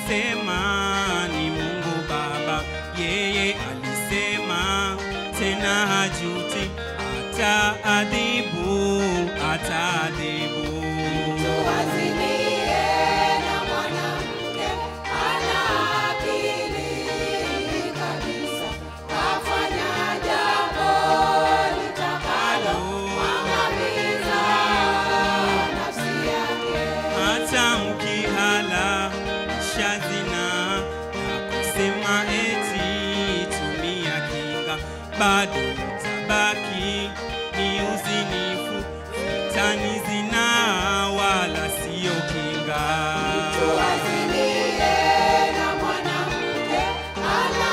alisema ni Mungu Baba, yeye alisema tena hajuti, ataadhibu, ataadhibu. Tuwazinie na mwanamke ana akili kabisa, kafanya jambo litakalo mwangamiza nafsi yake. hata mkihala shazina na kusema eti tumia kinga, bado tabaki ni uzinifu, tani zina wala sio kinga. Tuwazinie na mwanamke ana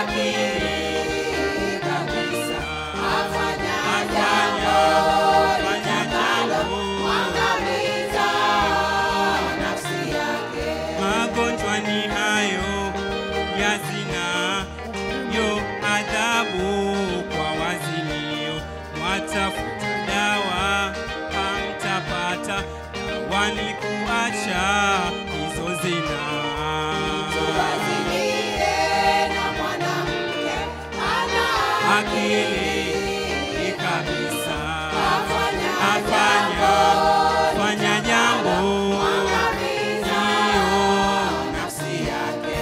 akili kabisa, kafanya jambo litakalo mwangamiza nafsi yake. Magonjwa ni hayo ya zina, yo adhabu kwa wazinio. Mwatafuta dawa hamtapata, dawa ni kuacha hizo zina. Tuwazinie na mwanamke ana Akili kabisa, afanya afanya fanya jambo mwangamiza hiyo nafsi yake.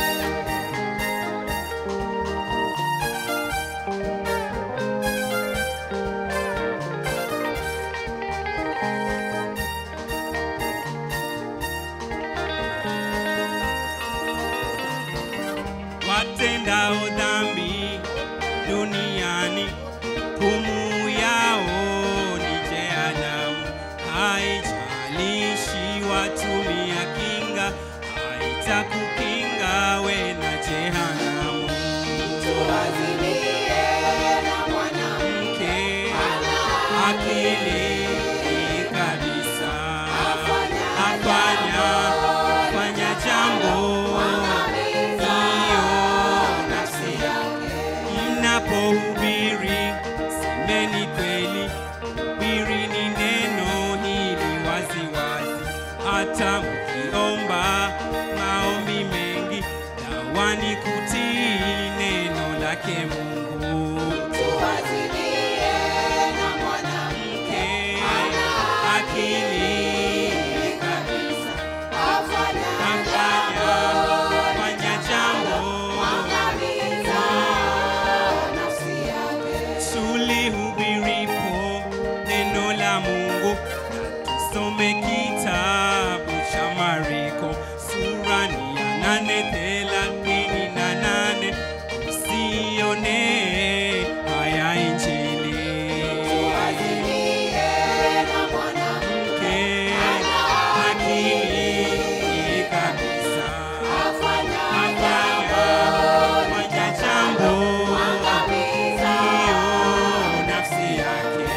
watendao dhambi duniani, hukumu yao ni jehanamu. Haijalishi watumia kinga, haitakukinga we na jehanamu. Tuwazinie na mwanamke Mke akili kabisa, afanya afanya fanya jambo mwangamiza hiyo nafsi yake. Mnapohubiri semeni kweli, hubirini neno hili waziwazi. Hata mkiomba maombi mengi, dawa ni kutii neno lake Mungu. Tuwazinie na mwanamke Mke ana akili kabisa, afanya afanya fanya jambo mwangamiza nafsi yake. tulihubiripo neno la Mungu na tusome kitabu cha Mariko sura ni ya nane thelathini na nane usione haya Injili. Tuwazinie na mwanamke Mke akili kabisa, afanya afanya fanya jambo mwangamiza hiyo nafsi yake.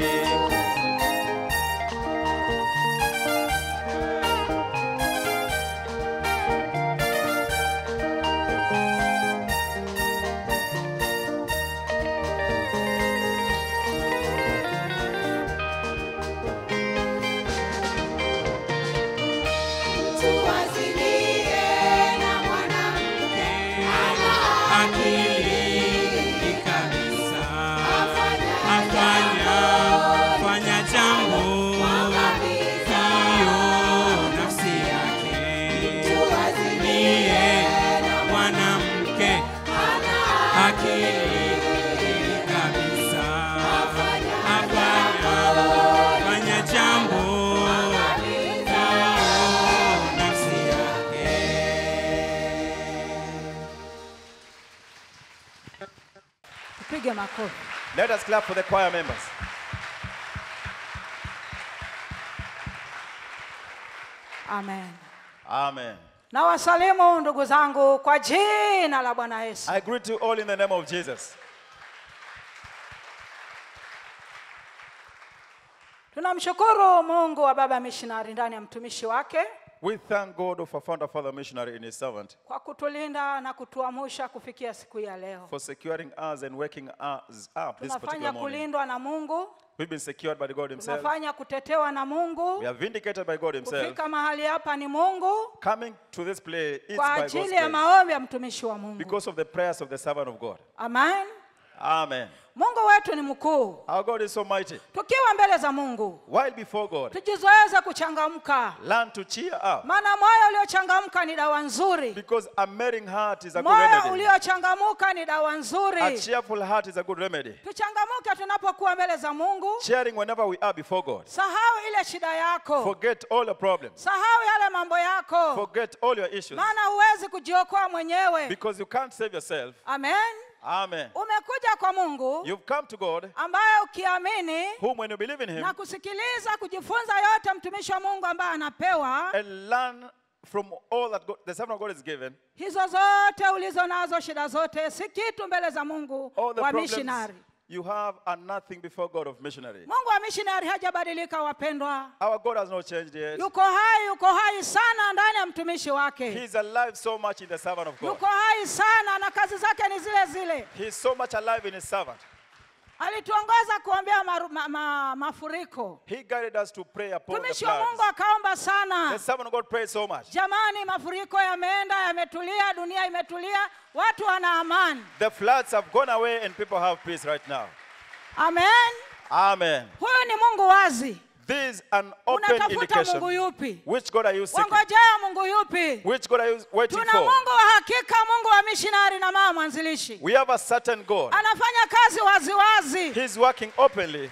Tuwazinie na mwanamke akili kabisa, afanya afanya fanya jambo mwangamiza hiyo nafsi yake. Tuwazinie Niye na mwanamke akili kabisa, afanya afanya fanya jambo hiyo nafsi yake. Tupige makofi. Let us clap for the choir members. Amen. Amen. Na wasalimu ndugu zangu kwa jina la Bwana Yesu. I greet you all in the name of Jesus. Tunamshukuru Mungu wa baba missionary ndani ya mtumishi wake We thank God for founder father missionary in his servant kwa kutulinda na kutuamusha kufikia siku ya leo. for securing us and waking us up this particular Tunafanya morning. kulindwa na Mungu, We've been secured by God himself. tunafanya kutetewa na Mungu. We are vindicated by God himself. Kufika mahali hapa ni Mungu Coming to this place is kwa by God's ajili ya grace maombi ya mtumishi wa Mungu. because of the prayers of the servant of God. Amen. Amen. Mungu wetu ni mkuu. Our God is so mighty. Tukiwa mbele za Mungu, While before God, tujizoeze kuchangamka, learn to cheer up maana moyo uliochangamka ni dawa nzuri. because a merry heart is a good Moyo remedy. uliochangamuka ni dawa A nzuri. cheerful heart is a good remedy. Tuchangamuke tunapokuwa mbele za Mungu. Cheering whenever we are before God. Sahau ile shida yako, Forget all your problems. sahau yale mambo yako, Forget all your issues maana huwezi kujiokoa mwenyewe. because you can't save yourself. Amen. Amen. Umekuja kwa Mungu You've come to God, ambaye ukiamini whom when you believe in Him na kusikiliza kujifunza yote mtumishi wa Mungu ambaye anapewa and learn from all that God, the servant of God is given, hizo zote ulizo nazo, shida zote si kitu mbele za Mungu all the wa problems missionary. you have are nothing before God of missionary. Mungu wa missionary hajabadilika, wapendwa, Our God has not changed yet. yuko hai, yuko hai sana ndani ya mtumishi He wake, is alive so much in the servant of God. yuko hai sana na kazi zake ni zile zile. He is so much alive in his servant. Alituongoza kuombea maru, ma, ma, mafuriko. He guided us to pray upon the Mtumishi wa Mungu floods. akaomba The sana, servant of God prayed so much. jamani, mafuriko yameenda, yametulia, dunia imetulia, watu wana amani. The floods have gone away and people have peace right now. Amen. Amen. Huyu ni Mungu wazi. This is an open Unatafuta Mungu indication. yupi? Which God are you seeking? Wangojea Mungu yupi? Which God are you waiting Tuna for? Mungu wa hakika, Mungu wa missionary na mama mwanzilishi, We have a certain God. anafanya kazi waziwazi. He's working openly.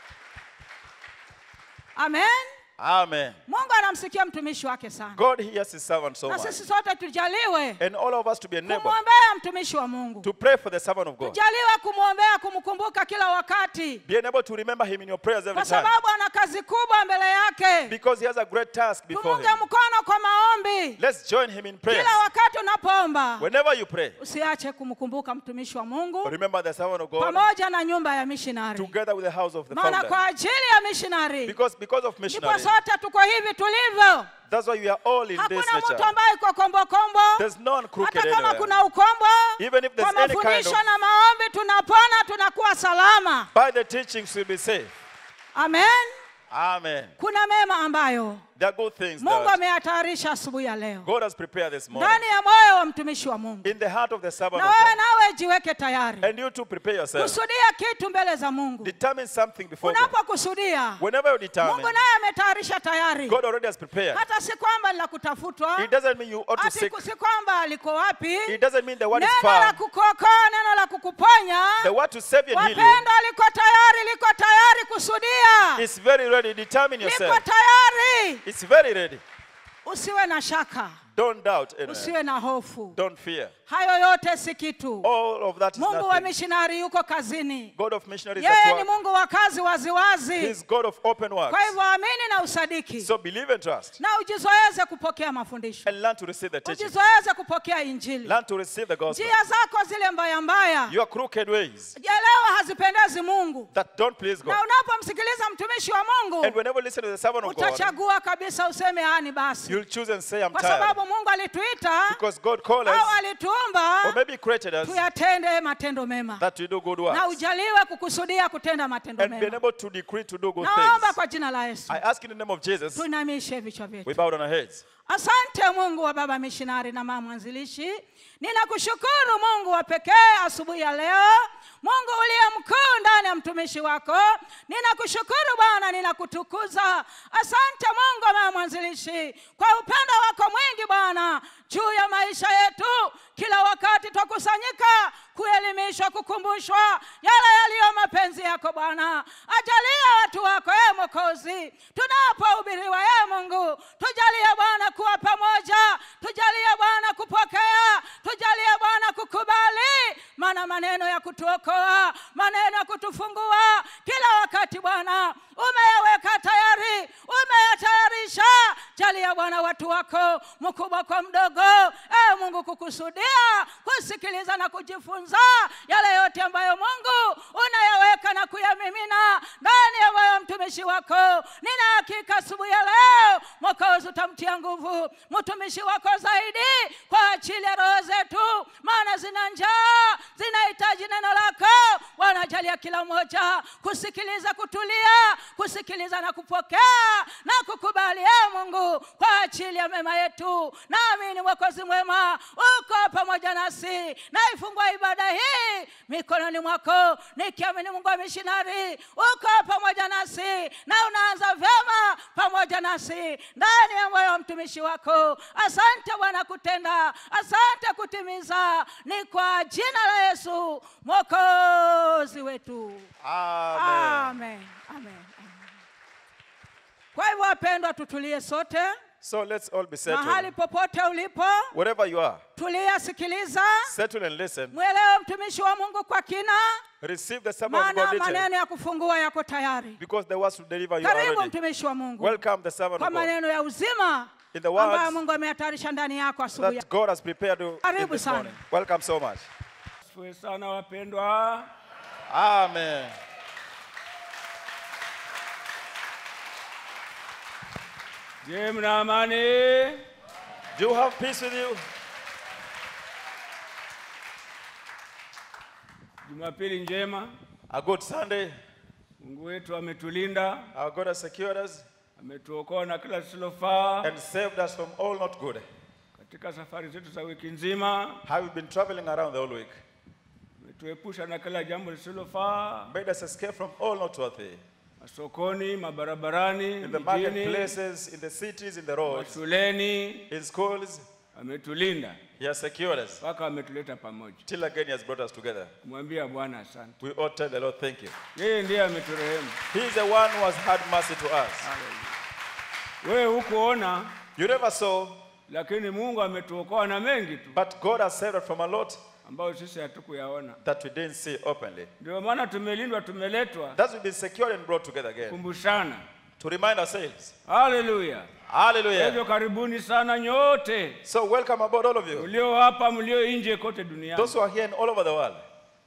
Amen. Amen. Mungu anamsikia mtumishi wake sana, God hears his servant so na much. sisi sote tujaliwe And all of us to be enabled kumwombea mtumishi wa Mungu, to pray for the servant of God. tujaliwe kumwombea, kumkumbuka kila wakati, Be enabled to remember him in your prayers every kwa time. sababu ana kazi kubwa mbele yake. Because he has a great task before Tumunge him. mkono kwa maombi Let's join him in prayer. kila wakati unapoomba, Whenever you pray, usiache kumkumbuka mtumishi wa Mungu remember the servant of God pamoja na nyumba ya missionary, together with the house of the maana founder. kwa ajili ya missionary Because, because of ndipo missionary, sote tuko hivi tulivyo. that's why we are all in this Hakuna mtu nature. ambaye iko kombokombo, There's none crooked hata kama anywhere. kuna ukombo. Even if there's Kwa any kind mafundisho of, na maombi tunapona, tunakuwa salama. by the teachings we'll be safe. Amen. Amen. Kuna mema ambayo There are good things Mungu that ameyatayarisha asubuhi ya leo God has prepared this morning. ndani ya moyo wa mtumishi wa Mungu, In the heart of the servant na of wewe God. nawe jiweke tayari And you too prepare yourself. kusudia kitu mbele za Mungu. Determine something before God. Unapokusudia, Whenever you Mungu determine, naye ametayarisha tayari, God already has prepared. hata si kwamba ni la kutafutwa, It doesn't mean you ought to ati seek. si kwamba liko wapi. It doesn't mean the word is Neno la found. kukuokoa, neno la kukuponya, The word to save you and heal you wapendwa, liko tayari, liko tayari kusudia, is very ready. Determine liko yourself. tayari. It's very ready. Usiwe na shaka, Don't doubt. anyway. usiwe na hofu, Don't fear. hayo yote si kitu. All of that is Mungu wa nothing. missionary yuko kazini, God of missionaries yeye at ni work. Mungu wa kazi waziwazi. He's God of open works. Kwa hivyo amini na usadiki So believe and trust. na ujizoeze kupokea mafundisho, And learn to receive the teaching. ujizoeze kupokea Injili. Learn to receive the gospel. Njia zako zile mbaya mbaya, Your crooked ways elewa hazipendezi Mungu, that don't please God. na unapomsikiliza mtumishi wa Mungu And whenever you listen to the servant of God, utachagua kabisa useme ani basi, you'll choose and say, I'm kwa tired. sababu Mungu alituita Because God called au us, alituumba or maybe He created us, tuyatende matendo mema, that we do good na works. ujaliwe kukusudia kutenda matendo And being mema. able to decree to do good Naomba things. kwa jina la Yesu I ask in the name of Jesus, tuinamishe vichwa vyetu. we bow down our heads. Asante Mungu wa baba mishinari na mama mwanzilishi, ninakushukuru Mungu wa pekee asubuhi ya leo, Mungu uliye mkuu ndani ya mtumishi wako. Ninakushukuru Bwana, ninakutukuza. Asante Mungu wa mama mwanzilishi kwa upendo wako mwingi Bwana juu ya maisha yetu. Kila wakati twakusanyika kuelimishwa, kukumbushwa yale yaliyo mapenzi yako Bwana. Ajalia watu wako e Mwokozi, tunapohubiriwa e Mungu, tujalie Bwana kuwa pamoja, tujalie Bwana kupokea, tujalie Bwana kukubali, maana maneno ya kutuokoa, maneno ya kutufungua kila wakati Bwana umeyaweka tayari, umeyatayarisha. Jalia Bwana watu wako mkubwa kwa mdogo, e Mungu, kukusudia kusikiliza na kujifunza yale yote ambayo Mungu unayaweka na kuyamimina ndani ya moyo wa mtumishi wako. Nina hakika asubuhi ya leo mwokozi utamtia nguvu mtumishi wako zaidi kwa ajili ya roho zetu maana zina njaa zinahitaji neno lako wanajalia kila mmoja kusikiliza kutulia kusikiliza na kupokea na kukubali e mungu kwa ajili ya mema yetu naamini mwokozi mwema uko pamoja nasi naifungua ibada hii mikononi mwako nikiamini mungu wa mishinari uko pamoja nasi na unaanza vyema pamoja nasi ndani ya moyo wa mtumishi wako asante bwana kutenda asante kutimiza ni kwa jina la yesu mwokozi wetu Amen. amen, amen, amen. kwa hivyo wapendwa tutulie sote So let's all be mahali settled. popote ulipo Wherever you are, tulia sikiliza settle and listen. mwelewe mtumishi wa mungu kwa kina Receive the sermon of maana God detail maneno ya kufungua yako tayari because the words to deliver you karibu already. mtumishi wa mungu Welcome the sermon kwa of God maneno ya uzima In the words ambayo mungu ameyatayarisha ndani yako asubuhi ya- that God has prepared you in Karibu this sana. morning. Welcome so much. Asifiwe sana wapendwa. Amen. Je, mna amani? Do you have peace with you? Jumapili njema. A good Sunday. Mungu wetu ametulinda, Our God has secured us ametuokoa na kila lisilofaa and saved us from all not good. katika safari zetu za wiki nzima. Have you been traveling around the whole week? Ametuepusha na kila jambo lisilofaa, Made us escape from all not worthy. masokoni, mabarabarani, In the mijini, marketplaces, in the cities, in the roads, mashuleni. in schools, Ametulinda He has secured us. mpaka ametuleta pamoja. Till again, He has brought us together. Kumwambia Bwana asante. We ought to tell the Lord, thank you. Yeye ndiye ameturehemu. He is the one who has had mercy to us. Wewe hukuona, You never saw, lakini Mungu ametuokoa na mengi tu but God has saved us from a lot ambayo sisi hatukuyaona. that we didn't see openly. Ndio maana tumelindwa, tumeletwa Thus, we've been secured and brought together again kumbushana. to remind ourselves. Haleluya! Hallelujah. Hivyo karibuni sana nyote So, welcome aboard, all of you. mlio hapa, mlio nje kote duniani. Those who are here and all over the world.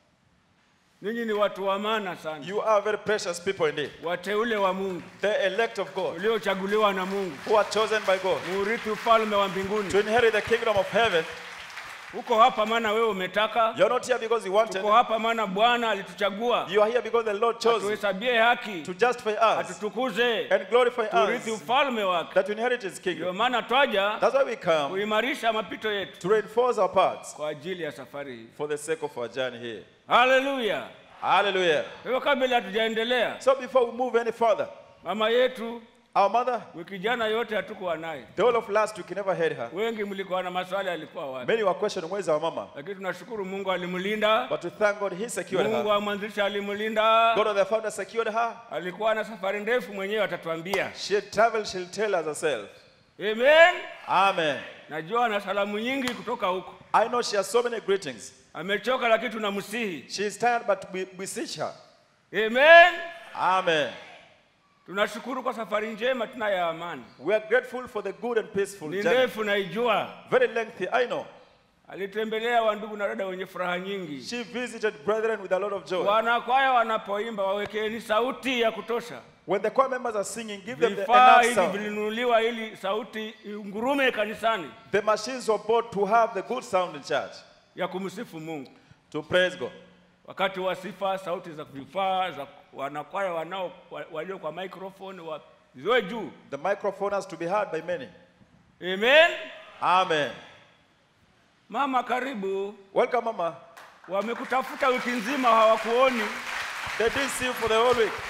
Ninyi ni watu wa maana sana, You are very precious people indeed. wateule wa Mungu, The elect of God, uliochaguliwa na Mungu, who are chosen by God muurithi ufalme wa mbinguni. to inherit the kingdom of heaven. Uko hapa maana wewe umetaka, You're not here because you wanted. uko hapa maana Bwana alituchagua, You are here because the Lord chose tuhesabie haki, to justify us atutukuze, and glorify turithi us ufalme wake. that we inherit His Ndio kingdom. maana twaja That's why we come kuimarisha mapito yetu to reinforce our parts kwa ajili ya safari hii. for the sake of our journey here. Haleluya! Hallelujah. Kwa hivyo kabla hatujaendelea, So before we move any further, mama yetu our mother, wiki jana yote hatukuwa naye. the whole of last week, never had her. Wengi mlikuwa na maswali alikuwa wapi, Many were questioning, where's our mama? lakini tunashukuru Mungu alimlinda. But we thank God He secured Mungu her. wa mwanzilishi alimlinda. God of the founder secured her. Alikuwa na safari ndefu, mwenyewe atatuambia. She had traveled, she'll tell us herself. Amen. Amen. Najua na salamu nyingi kutoka huko. I know she has so many greetings. Amechoka, lakini tunamsihi. She is tired, but we beseech her. Amen. Amen. Tunashukuru kwa safari njema tuna ya amani. We are grateful for the good and peaceful Ni journey. ndefu naijua. Very lengthy, I know. Alitembelea wandugu na dada wenye furaha nyingi. She visited brethren with a lot of joy. Wanakwaya wanapoimba wawekeni sauti ya kutosha. When the choir members are singing, give them the Vifaa enough hivi sound. vilinunuliwa ili sauti ingurume kanisani The machines were bought to have the good sound in church, ya kumsifu Mungu. to praise God. Wakati wa sifa, sauti za vifaa za wanakwaya wanao wa- walio kwa microphone wa ziwe juu. The microphone has to be heard by many. Amen. Amen. Mama, karibu. Welcome, Mama. Wamekutafuta wiki nzima hawakuoni. They didn't see you for the whole week.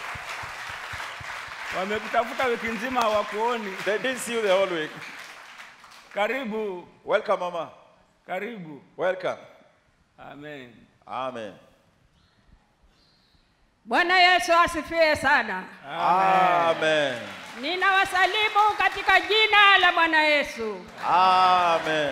Wamekutafuta wiki nzima hawakuoni. They didn't see you the whole week. Karibu, Welcome, Mama. karibu. Welcome. Amen. Amen. Bwana Yesu asifiwe sana. Amen. Ninawasalimu katika jina la Bwana Yesu. Amen.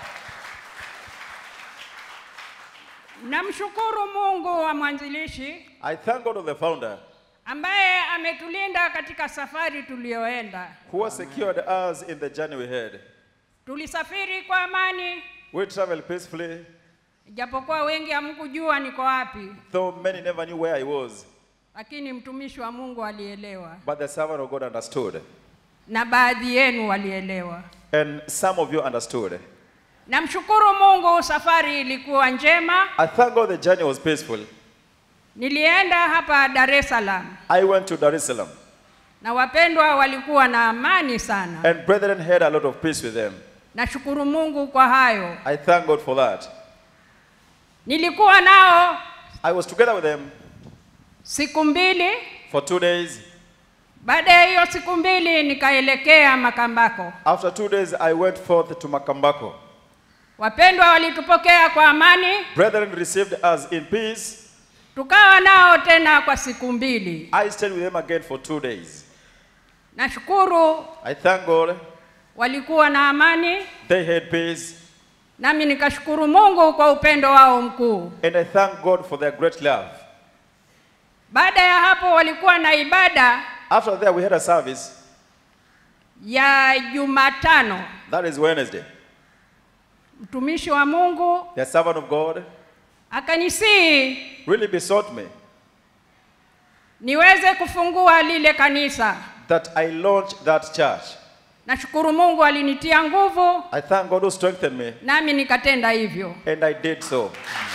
Namshukuru Mungu wa mwanzilishi I thank God of the founder ambaye ametulinda katika safari tuliyoenda. who has secured us in the journey we had. Tulisafiri kwa amani, We traveled peacefully, japokuwa wengi hamkujua niko wapi, though many never knew where I was. lakini mtumishi wa Mungu alielewa but the servant of God understood. na baadhi yenu walielewa. And some of you understood. Namshukuru Mungu, safari ilikuwa njema. I thank God the journey was peaceful. Nilienda hapa Dar es Salaam I went to Dar es Salaam, na wapendwa walikuwa na amani sana. and brethren had a lot of peace with them. Nashukuru Mungu kwa hayo. I thank God for that. Nilikuwa nao I was together with them siku mbili. for two days. Baada ya hiyo siku mbili nikaelekea Makambako. After two days, I went forth to Makambako. Wapendwa walitupokea kwa amani, Brethren received us in peace. tukawa nao tena kwa siku mbili. I stayed with them again for two days. Nashukuru I thank God walikuwa na amani, they had peace, nami nikashukuru Mungu kwa upendo wao mkuu. and I thank God for their great love. Baada ya hapo walikuwa na ibada After that, we had a service. ya Jumatano. That is Wednesday. Mtumishi wa Mungu The servant of God akanisihi really besought me niweze kufungua lile kanisa. that I launch that church. Nashukuru Mungu alinitia nguvu, I thank God who strengthened me, nami nikatenda hivyo. and I did so.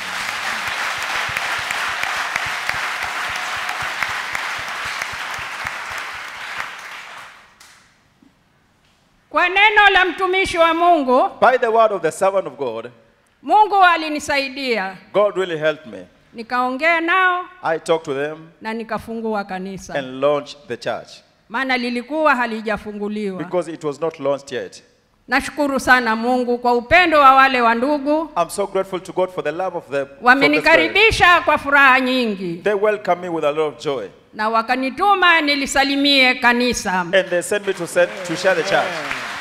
Kwa neno la mtumishi wa Mungu, By the word of the servant of God, Mungu alinisaidia, God really helped me. nikaongea nao I talked to them na nikafungua kanisa, and launched the church maana lilikuwa halijafunguliwa. because it was not launched yet. Nashukuru sana Mungu kwa upendo wa wale wa ndugu, I'm so grateful to God for the love of the from the Spirit. wamenikaribisha kwa furaha nyingi They welcomed me with a lot of joy, na wakanituma nilisalimie kanisa. and they sent me to send, to share the church.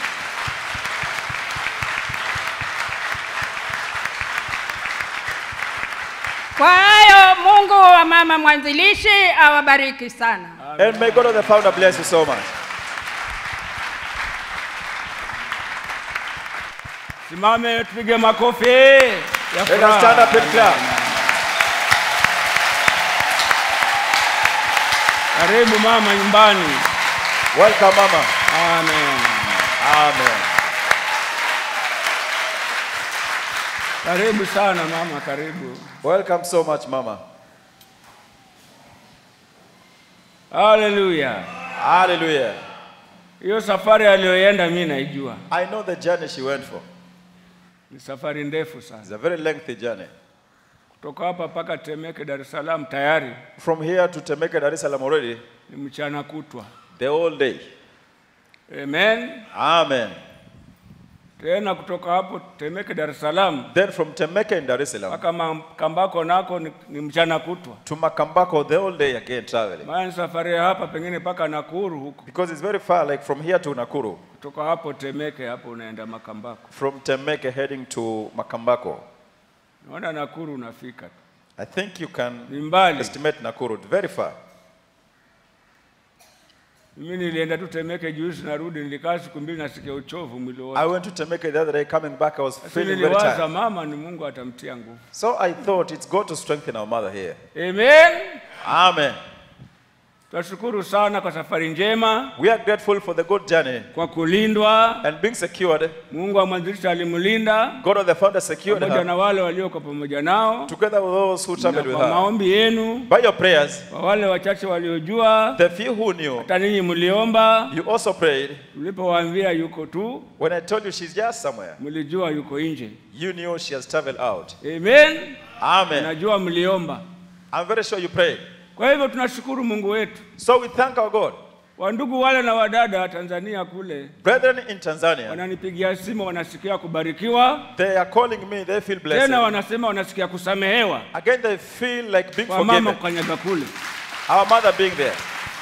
Kwa hayo Mungu wa mama mwanzilishi awabariki sana. And may God of the founder bless you so much. Simame tupige makofi ya Let us stand up and clap. Karibu mama nyumbani. Welcome, Mama. Amen. Amen. Karibu sana mama, karibu. Welcome so much, Mama. Haleluya. Hallelujah. Hiyo safari aliyoenda mimi naijua, I know the journey she went for. ni safari ndefu It's sana, a very lengthy journey. kutoka hapa mpaka Temeke, Dar es Salaam tayari From here to Temeke, Dar es Salaam already, ni mchana kutwa. the whole day. Amen. Amen. Tena kutoka hapo Temeke, Dar es Salaam Then from Temeke in Dar es Salaam mpaka Makambako nako ni, ni mchana kutwa, to Makambako the whole day again traveling. maana ni safari ya hapa pengine mpaka Nakuru huko, Because it's very far, like from here to Nakuru. kutoka hapo Temeke hapo unaenda Makambako. From Temeke heading to Makambako. Naona Nakuru unafika tu, I think you can ni mbali. estimate Nakuru. Very far. Mimi nilienda tu Temeke juzi, narudi, nilikaa siku mbili, nasikia uchovu mwili wote. I went to Temeke the other day. Coming back, I was Lakini feeling very niliwaza tired. mama ni Mungu atamtia nguvu. So I thought it's God to strengthen our mother here. Amen. Amen. Tunashukuru sana kwa safari njema, We are grateful for the good journey kwa kulindwa. and being secured. Mungu wa mwanzilishi alimlinda God of the founder secured pamoja her na wale waliokuwa pamoja nao, together with those who na traveled with kwa her. maombi yenu, By your prayers, kwa wale wachache waliojua, the few who knew, hata ninyi mliomba, you also prayed. mlipowaambia yuko tu, When I told you she's just somewhere, mlijua yuko nje. you knew she has traveled out. Amen. Amen. Najua mliomba. I'm very sure you prayed. Kwa hivyo tunashukuru Mungu wetu. So we thank our God. Wandugu wale na wadada wa Tanzania kule Brethren in Tanzania, wananipigia simu, wanasikia kubarikiwa, they are calling me, they feel tena blessed. wanasema wanasikia kusamehewa Again, they feel like being kwa mama forgiven. kukanyaga kule. Our mother being there.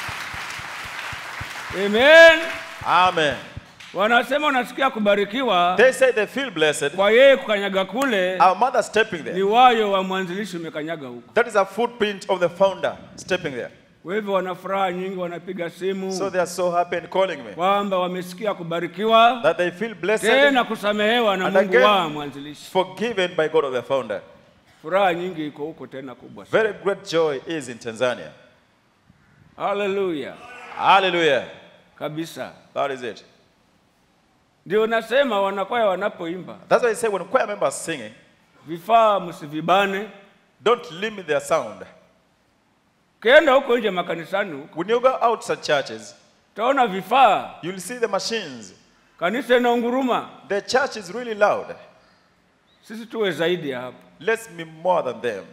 Amen. Amen. Wanasema wanasikia kubarikiwa They say they feel blessed. kwa yeye kukanyaga kule, Our mother stepping ni there. wayo wa mwanzilishi umekanyaga huko. That is a footprint of the founder stepping there. Kwa hivyo wana furaha nyingi, wanapiga So simu they are so happy and calling me kwamba wamesikia kubarikiwa that they feel blessed, tena kusamehewa na And Mungu again- wa mwanzilishi. forgiven by God of the founder. Furaha nyingi iko huko tena kubwa sana. Very great joy is in Tanzania. haleluya Hallelujah. kabisa. That is it. Ndio nasema wanakwaya wanapoimba, That's why I say when choir members are singing, vifaa msivibane. don't limit their sound. Ukienda huko nje makanisani huko, When you go outside churches, utaona vifaa, you'll see the machines. kanisa inaunguruma. The church is really loud. Sisi tuwe zaidi ya hapo. Let's be more than them.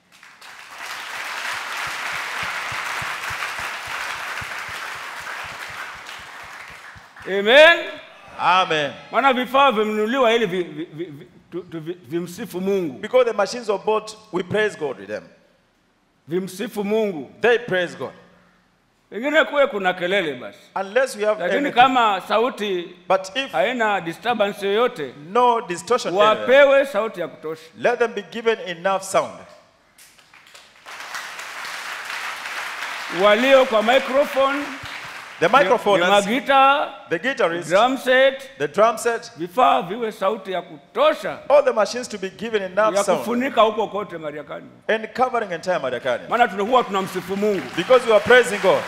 Amen. Amen. Maana vifaa vimenunuliwa ili vi, vi, vi, vi, tu, tu, vi, vimsifu Mungu, Because the machines were bought, we praise God with them. vimsifu Mungu. They praise God. Pengine kuwe kuna kelele basi, Unless we have lakini anything. kama sauti But if haina disturbance yoyote, no distortion, anywhere, wapewe sauti ya kutosha. let them be given enough sound. Walio kwa microphone, The microphone, ni magita, the guitarist, drum set, the drum set, vifaa viwe sauti ya kutosha all the machines to be given enough ya sound kufunika huko kote Mariakani, and covering entire Madakani. maana tunakuwa tunamsifu Mungu. Because we are praising God.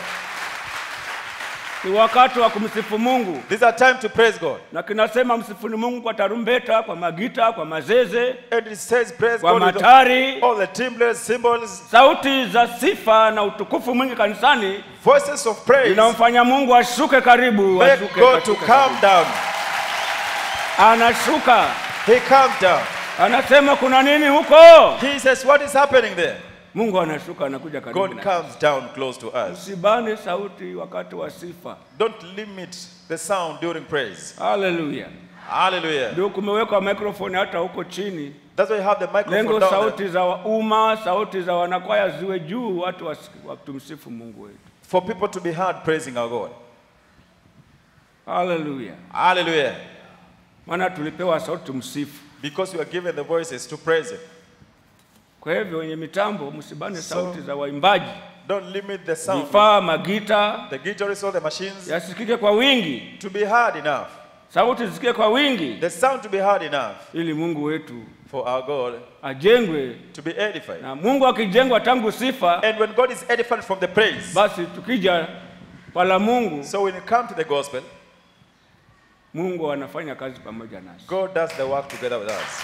Ni wakati wa kumsifu Mungu, These are time to praise God. na kinasema msifuni Mungu kwa tarumbeta, kwa magita, kwa mazeze, And it says, praise kwa God with matari, all the timbrels, cymbals, sauti za sifa na utukufu mwingi kanisani voices of praise. inamfanya Mungu ashuke karibu, Make ashuke God to katika calm down. anashuka, He calmed down. anasema kuna nini huko? He says, what is happening there? Mungu anashuka, anakuja karibu. God na- comes down close to us. Usibane sauti wakati wa sifa. Don't limit the sound during praise. Haleluya! Hallelujah. Ndio kumewekwa microphone hata huko chini, That's why you have the microphone lengo down there. sauti za umma, sauti za wanakwaya ziwe juu, watu wasi- watumsifu Mungu wetu. for people to be heard praising our God. Haleluya! Hallelujah. Maana tulipewa sauti tumsifu. Because we are given the voices to praise Him. Kwa hivyo wenye mitambo, msibane So- sauti za waimbaji, Don't limit the sound. vifaa, magita The guitarists or the machines yasikike kwa wingi, to be heard enough. sauti zisikike kwa wingi, The sound to be heard enough ili Mungu wetu for our God ajengwe. to be edified. Na Mungu akijengwa tangu sifa, And when God is edified from the praise, basi tukija kwa la Mungu, so when you come to the gospel, Mungu anafanya kazi pamoja nasi. God does the work together with us.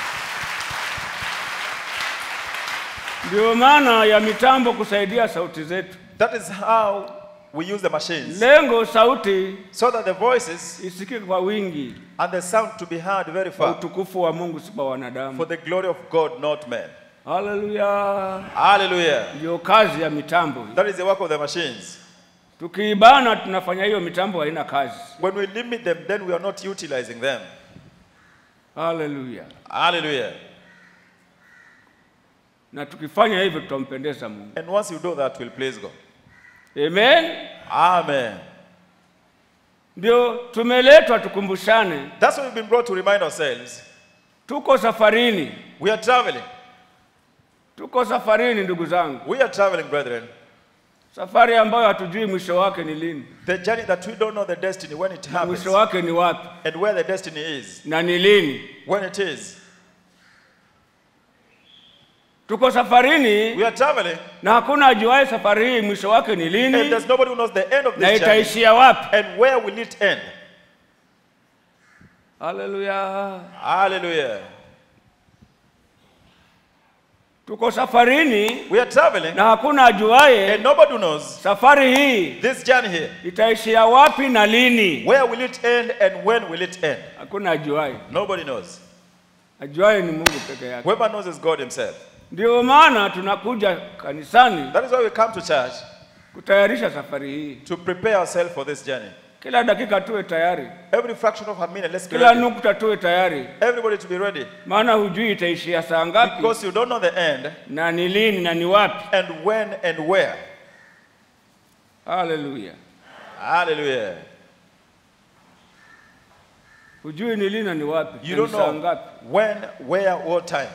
Ndio maana ya mitambo kusaidia sauti zetu. That is how we use the machines Lengo sauti so that the voices isikike kwa wingi, and the sound to be heard very kwa far utukufu wa Mungu, si kwa for wanadamu. the glory of God, not man. Haleluya! Hallelujah. Ndio kazi ya mitambo hii. That is the work of the machines. Tukiibana tunafanya hiyo mitambo haina kazi. When we limit them, then we are not utilizing them. Haleluya! Hallelujah. Na tukifanya hivyo tutampendeza Mungu. And once you do that, we'll please God. Amen. Amen. Ndio tumeletwa tukumbushane, That's why we've been brought to remind ourselves tuko safarini, we are traveling. tuko safarini ndugu zangu, We are traveling, brethren. safari ambayo hatujui mwisho wake ni lini The journey that we don't know the destiny when it na happens mwisho wake ni wapi and where the destiny is na ni lini. when it is. Tuko safarini We are traveling na hakuna ajuaye safari hii mwisho wake ni and lini there's nobody who knows the end of na this journey itaishia wapi. and where will it end. Haleluya! Hallelujah. Tuko safarini We are traveling na hakuna ajuaye and nobody knows safari hii this journey here. itaishia wapi na lini. Where will it end and when will it end? Hakuna ajuaye, Nobody knows. ajuaye ni Mungu peke yake. Whoever knows is God Himself. Ndio maana tunakuja kanisani That is why we come to church kutayarisha safari hii. to prepare ourselves for this journey. Kila dakika tuwe tayari, Every fraction of a minute, let's be kila ready. nukta tuwe tayari, Everybody to be ready. maana hujui itaishia saa ngapi Because you don't know the end na ni lini na ni wapi. and when and where. Haleluya! Hallelujah. Hujui ni lini na ni wapi, You na ni don't saa know ngapi. when, where, what time.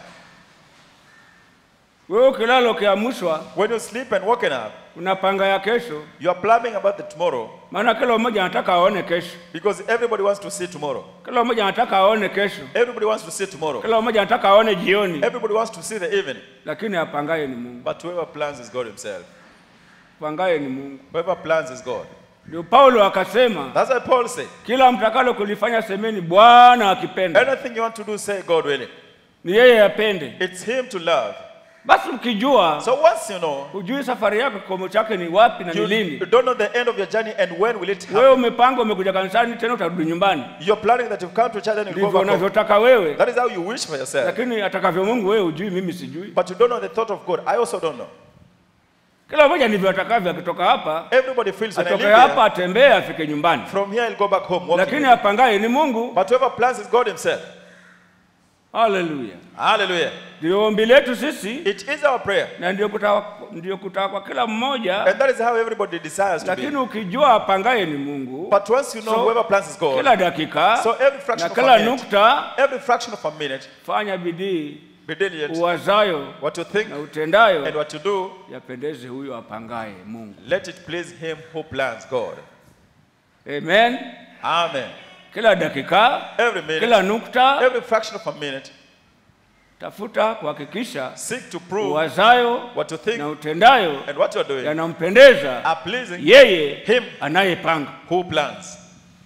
Wewe ukilala ukiamshwa, When you sleep and waking up, unapanga ya kesho, you are planning about the tomorrow maana kila mmoja anataka aone kesho, because everybody wants to see tomorrow. kila mmoja anataka aone kesho, Everybody wants to see tomorrow. kila mmoja anataka aone jioni, Everybody wants to see the evening. lakini apangaye ni Mungu. But whoever plans is God Himself. pangaye ni Mungu. Whoever plans is God. Ndio Paulo akasema, That's why Paul said, kila mtakalo kulifanya semeni Bwana akipenda, anything you want to do, say God willing. ni yeye apende. It's Him to love. Basi ukijua So once you know, hujui safari yako kikomo chake ni wapi na ni you, lini, you don't know the end of your journey and when will it happen. wewe umepanga, umekuja kanisani, tena utarudi nyumbani, You're planning that you've come to church and you go ndivyo back home. unavyotaka wewe, That is how you wish for yourself. lakini atakavyo Mungu wewe hujui, mimi sijui. But you don't know the thought of God. I also don't know. Kila mmoja ndivyo atakavyo. Akitoka hapa Everybody feels when I atoke live hapa here, atembee afike nyumbani, from here I'll go back home. walking lakini with apangaye ni Mungu. Him. But whoever plans is God Himself. Haleluya! Hallelujah. Ndio ombi letu sisi, It is our prayer. na ndio kutaka ndio kutaka kwa kila mmoja, And that is how everybody desires to lakini be. ukijua apangaye ni Mungu, But once you know So, whoever plans is God, kila dakika so every fraction na of a kila minute, nukta every fraction of a minute, fanya bidii be diligent. uwazayo What you think na and utendayo what you do, yapendeze huyo apangaye Mungu. let it please Him who plans God. Amen. Amen. Kila dakika, Every minute, kila nukta, every fraction of a minute, tafuta kuhakikisha seek to prove uwazayo what you think na utendayo and what you are doing yanampendeza are pleasing yeye Him anayepanga, who plans.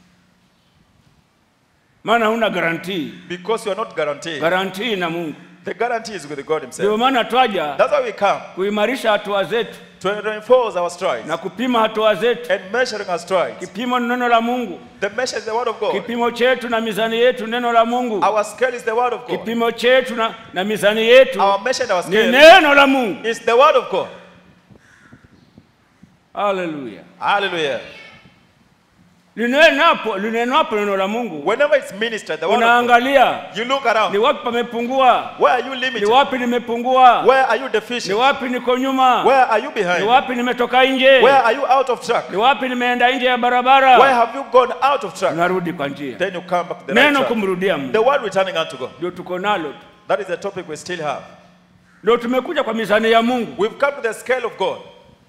maana huna garantii. Because you are not guaranteed. Garantii na Mungu. The guarantee is with God Ndio Himself. maana twaja That's why we come kuimarisha hatua zetu to reinforce our strides na kupima hatua zetu. and measuring our strides. Kipimo ni neno la Mungu, The measure is the Word of God. kipimo chetu na mizani yetu neno la Mungu, Our scale is the Word of God. kipimo chetu na, na mizani yetu Our measure and our ni scale neno la Mungu. is the Word of God. Haleluya! Hallelujah. Linenapo linenapo neno la Mungu, Whenever it's ministered, the Word of God, unaangalia you look ni around. wapi pamepungua, Where are you ni limited? wapi nimepungua, Where are you ni deficient? wapi niko nyuma, Where are you ni behind? wapi nimetoka nje, Where are you out of track? ni wapi nimeenda nje ya Where barabara. have you gone out of track? Unarudi kwa njia, Then you come back to the right neno track. kumrudia Mungu, The word returning unto God. ndio tuko nalo tu. That is the topic we still have. ndio tumekuja kwa mizani ya Mungu. We've come to the scale of God.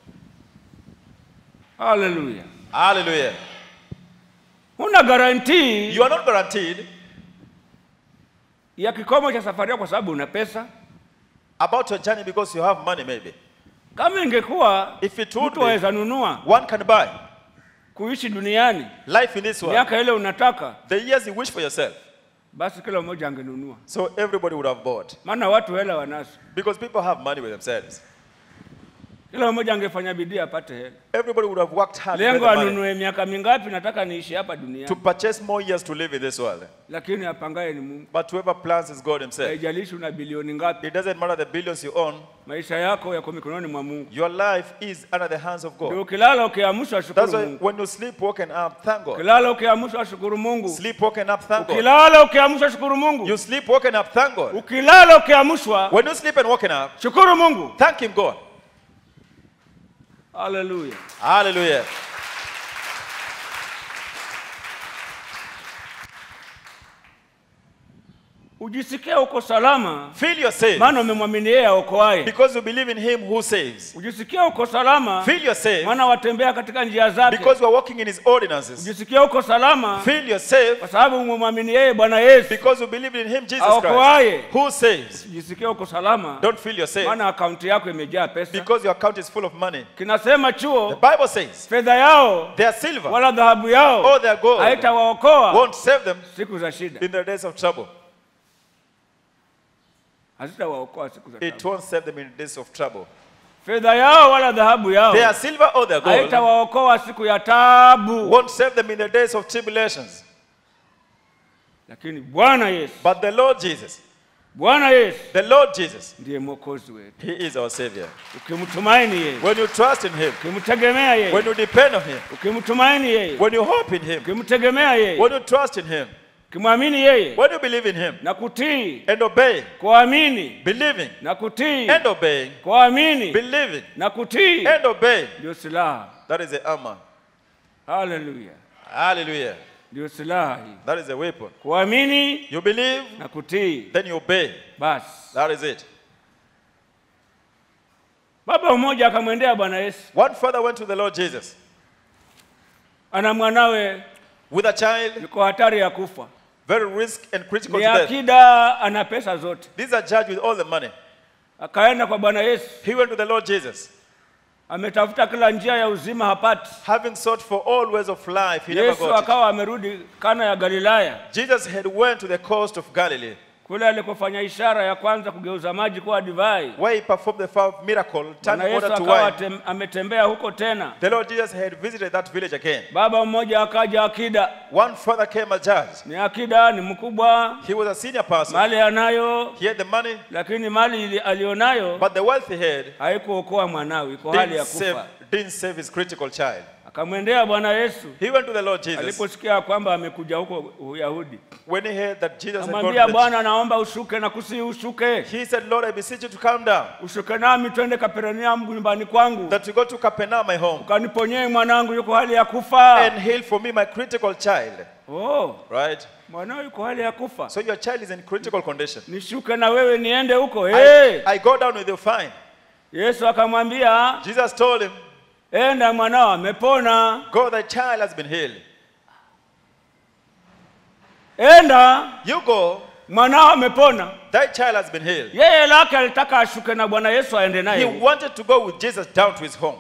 Haleluya! Hallelujah. Huna garantii You are not guaranteed ya kikomo cha safari yako kwa sababu una pesa. about your journey because you have money, maybe. Kama ingekuwa If it would mtu be, aweza nunua one can buy kuishi duniani life in this world, miaka ile unataka, the years you wish for yourself. basi kila mmoja angenunua, So everybody would have bought. maana watu hela wanazo. Because people have money with themselves. Kila mmoja angefanya bidii apate hela. Everybody would have worked hard to get Lengo the money anunue miaka mingapi, nataka niishi hapa to duniani, purchase more years to live in this world. lakini apangaye ni Mungu. But whoever plans is God Himself. Haijalishi una bilioni ngapi, It doesn't matter the billions you own, maisha yako yako mikononi mwa Mungu. your life is under the hands of Ndio God. ukilala ukiamshwa, That's shukuru why Mungu. when you sleep walking up, thank God. Ukilala ukiamshwa, shukuru Mungu. Sleep walking up, thank God. Ukilala ukiamshwa, shukuru Mungu. You sleep walking up, thank God. Ukilala ukiamshwa, When you sleep and walking up, shukuru Mungu. thank Him, God. Haleluya. Hallelujah. Ujisikie uko salama, Feel you're saved maana umemwamini yeye aokoaye. because you believe in Him who saves. Ujisikie uko salama, Feel you're saved maana watembea katika njia zake. because you are walking in His ordinances. Ujisikie uko salama, Feel you're saved kwa sababu umemwamini yeye Bwana Yesu. because you believe in Him, Jesus Christ, Aokoaye. who saves. Ujisikie uko salama, Don't feel you're saved maana akaunti yako imejaa pesa. because your account is full of money. Kinasema The chuo, Bible says fedha yao their silver wala dhahabu yao or their gold haitawaokoa won't save them siku za shida, in the days of trouble. hazitawaokoa siku za It taabu. won't save them in the days of trouble. Fedha yao wala dhahabu yao Their silver or their gold haitawaokoa siku ya taabu, won't save them in the days of tribulations. lakini Bwana Yesu, But the Lord Jesus, Bwana Yesu the Lord Jesus, ndiye mwokozi wetu. He is our Savior. Ukimtumaini yeye, When you trust in Him, ukimtegemea when yeye, you depend on Him, ukimtumaini yeye, when you hope in Him, ukimtegemea yeye, when you trust in Him, ukimwamini yeye when you believe in Him na kutii, and obey, kuamini believing na kutii, and obeying, kuamini believing na kutii and obeying, ndio silaha. that is the armor. Haleluya, Hallelujah. ndio silaha hii, That is the weapon. kuamini You believe, na kutii. then you obey. Basi That is it. baba mmoja akamwendea Bwana Yesu, One father went to the Lord Jesus ana mwanawe with a child, yuko hatari ya kufa, very risk and critical ni to death. akida, ana pesa zote. These are judged with all the money. Akaenda kwa Bwana Yesu He went to the Lord Jesus ametafuta kila njia ya uzima hapati. Having sought for all ways of life, he never Yesu got it. akawa amerudi Kana ya Galilaya, Jesus had went to the coast of Galilee, kule alikofanya ishara ya kwanza kugeuza maji kuwa divai. where he performed the first miracle, Bwana turning Yesu water to akawa wine. tem, ametembea huko tena. The Lord Jesus had visited that village again. Baba mmoja akaja akida, One father came a judge. ni akida, ni mkubwa, He was a senior person. mali anayo, He had the money, lakini mali ili- alionayo but the wealth he had haikuokoa mwanawe, iko hali ya didn't save, kufa. didn't save his critical child. Akamwendea Bwana Yesu He went to the Lord Jesus aliposikia kwamba amekuja huko Uyahudi, when he heard that Jesus had gone akamwambia to the Bwana, naomba ushuke na kusi ushuke, He said, Lord, I beseech you to calm down, ushuke nami twende Kapernaum nyumbani kwangu, that you go to Capernaum, my home, ukaniponyee mwanangu yuko hali ya kufa. and heal for me my critical child. Oh, Right? mwanao yuko hali ya kufa, So your child is in critical condition. nishuke na wewe niende huko. I, Hey! I go down with you, fine. Yesu akamwambia Jesus told him, enda, mwanao amepona, Go, thy child has been healed. enda, You go, mwanao amepona. thy child has been healed. Yeye lake alitaka ashuke na Bwana Yesu aende He naye. wanted to go with Jesus down to his home.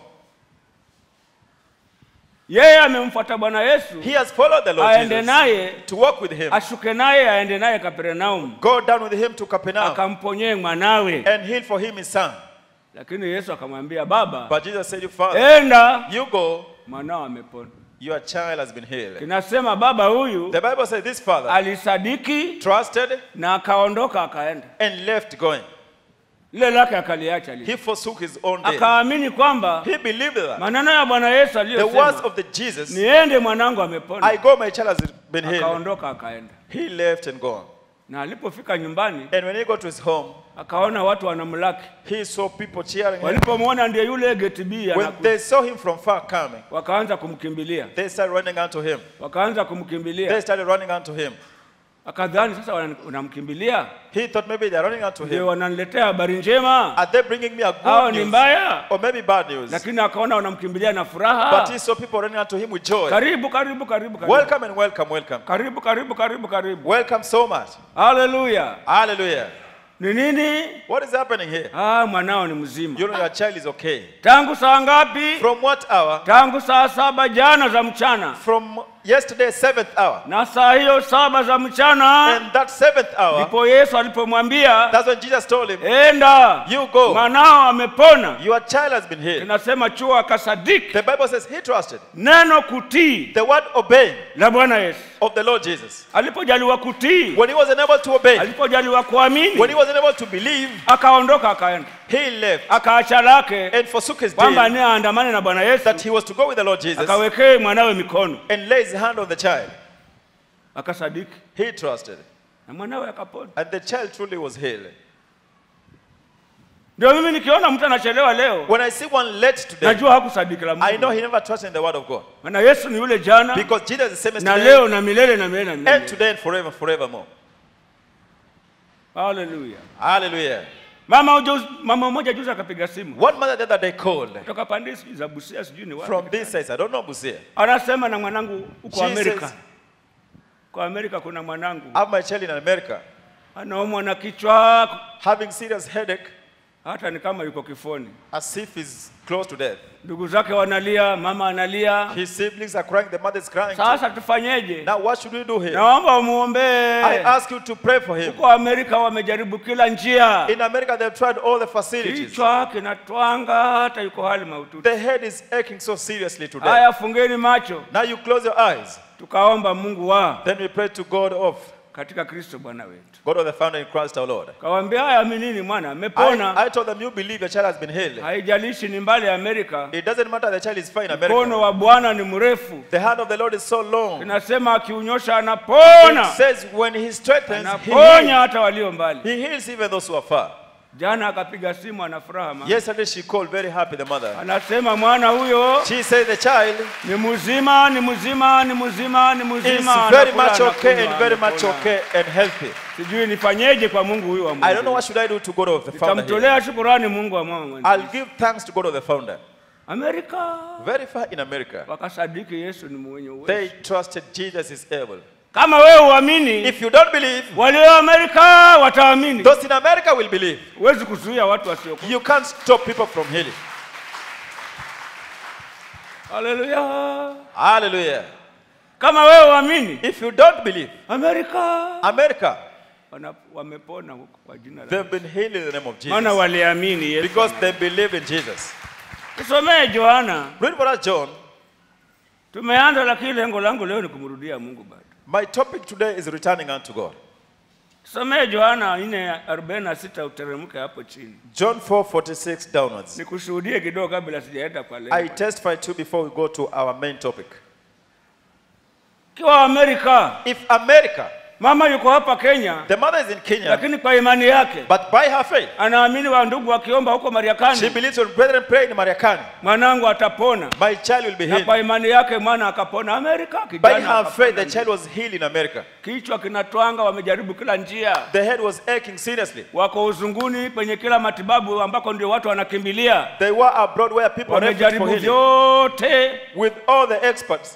Yeye amemfuata Bwana Yesu He has followed the Lord aende Jesus naye, to walk with him, ashuke naye aende naye Kapernaum, go down with him to Capernaum, akamponyee mwanawe. and heal for him his son. Lakini Yesu akamwambia, baba, But Jesus said, You father, enda, you go, mwanao amepona. your child has been healed. Kinasema baba huyu The Bible says this father alisadiki trusted na akaondoka akaenda, and left going. lile lake akaliacha lile, He forsook his own day. akaamini kwamba He believed that. maneno ya Bwana Yesu The words aliyosema of the Jesus, niende mwanangu amepona, I go, my child has been healed. akaondoka akaenda. He left and gone. Na alipofika nyumbani And when he got to his home, akaona watu wanamlaki, he saw people cheering him. walipomwona ndiye yule gate B When anakuja, they saw him from far coming, wakaanza kumkimbilia, they started running unto him. wakaanza They kumkimbilia, started running unto him. akadhani sasa wana- wanamkimbilia He thought maybe they're running unto ndio him. wananiletea habari njema Are they bringing me a au good ni news? mbaya, Or maybe bad news? lakini akaona wanamkimbilia na But he furaha. saw people running unto him with joy. Karibu, karibu, karibu, karibu, Welcome and welcome, welcome. karibu, karibu, karibu, karibu. Welcome so much. Haleluya! Hallelujah. Ni nini? What is happening here? Ah, mwanao ni mzima. You know your child is okay. Tangu saa ngapi? From what hour? Tangu saa saba jana za mchana, From yesterday, seventh hour. na saa hiyo saba za mchana And that seventh hour, ndipo Yesu alipomwambia that's when Jesus told him, enda, You go. mwanao amepona. Your child has been healed. Kinasema chuo akasadiki The Bible says he trusted neno kutii the word obeying la Bwana Yesu. of the Lord Jesus. Alipojaliwa kutii, When he wasn't able to obey, alipojaliwa when he kuamini, wasn't able to believe, akaondoka akaenda, he left akaacha lake and forsook his kwamba day ni aandamane na Bwana Yesu, that he was to go with the Lord Jesus akawekee mwanawe mikono, and lay his hand on the child. akasadiki He trusted. na mwanawe akapona. And the child truly was healed. Ndio mimi nikiona mtu anachelewa leo, When I see one late today, najua hakusadiki la I know Mungu, he never trusted in the word of God. maana Yesu ni yule jana Because Jesus is the same as na today leo na milele na milele na and milele. today and forever, forevermore. Haleluya. Hallelujah. Mama ujuzi, mama mmoja juzi akapiga simu One mother the other day called kutoka pande sijui za Busia sijui ni from wapi. this side. I don't know Busia. Anasema na mwanangu huko She Amerika. says- Kwa Amerika kuna mwanangu I have my child in America anaumwa na kichwa having serious headache hata ni kama yuko kifoni. as if he's close to death. Ndugu zake wanalia, mama analia. His siblings are crying, the mother is crying. too. Sasa tufanyeje? Now what should we do here? Naomba I umuombee. ask you to pray for him. Huko Amerika wamejaribu kila njia, In America, they've tried all the facilities. kichwa kinatwanga, hata yuko hali mahututi. The head is aching so seriously today. Haya, fungeni macho, Now you close your eyes. tukaomba Mungu wa Then we pray to God of katika Kristo Bwana wetu. God of the founder in Christ our Lord. Kawaambia haya, aminini mwana amepona. I, I told them you believe your child has been healed. Haijalishi ni mbali ya Amerika, It doesn't matter the child is fine in mkono America. wa Bwana ni mrefu. The hand of the Lord is so long. Inasema akiunyosha anapona, It says when he strengthens, he anaponya heals. hata walio mbali. He heals even those who are far. Jana akapiga simu, ana furaha mama. Yesterday she called very happy, the mother. Anasema mwana huyo She said the child ni mzima, ni mzima, ni mzima, ni is mzima, very anakula, much okay anakunywa, and very much anakula. okay and healthy. Sijui nifanyeje kwa Mungu huyu wa I don't know Mungu. what should I do to God of the founder here. Nitamtolea shukurani Mungu wa mama. I'll give thanks to God of the founder. Amerika Very far in America, wakasadiki Yesu ni mwenye uwezo. they trusted Jesus is able. Kama wewe uamini, If you don't believe, walio Amerika wataamini. those in America will believe. Huwezi kuzuia watu wasiokuwa. You can't stop people from healing. haleluya Hallelujah. kama wewe uamini If you don't believe, amerika America, wana- wamepona huko kwa jina la they've been healed in the name of maana Jesus waliamini yesu because they believe in Jesus. tusomee johana Read for us, John. tumeanza lakini lengo langu leo ni kumrudia mungu bado My topic today is returning unto God. tusomee johana 446 uteremke hapo chini John 4:46 downwards. nikushuhudie kidogo kabla sijaenda kwa I lengo testify to before we go to our main topic. kiwa amerika If America, mama yuko hapa kenya the mother is in Kenya, lakini kwa imani yake but by her faith, anaamini wa ndugu wakiomba huko she mariakani believes when brethren pray in Mariakani, mwanangu atapona my child will be na kwa healed. imani yake mwana akapona amerika By kijana her akapona faith, the ndio. child was healed in America. kichwa kinatwanga wamejaribu kila njia The head was aching seriously. wako uzunguni penye kila matibabu ambako ndio watu wanakimbilia They were abroad where people refuge for wamejaribu healing. vyote With all the experts,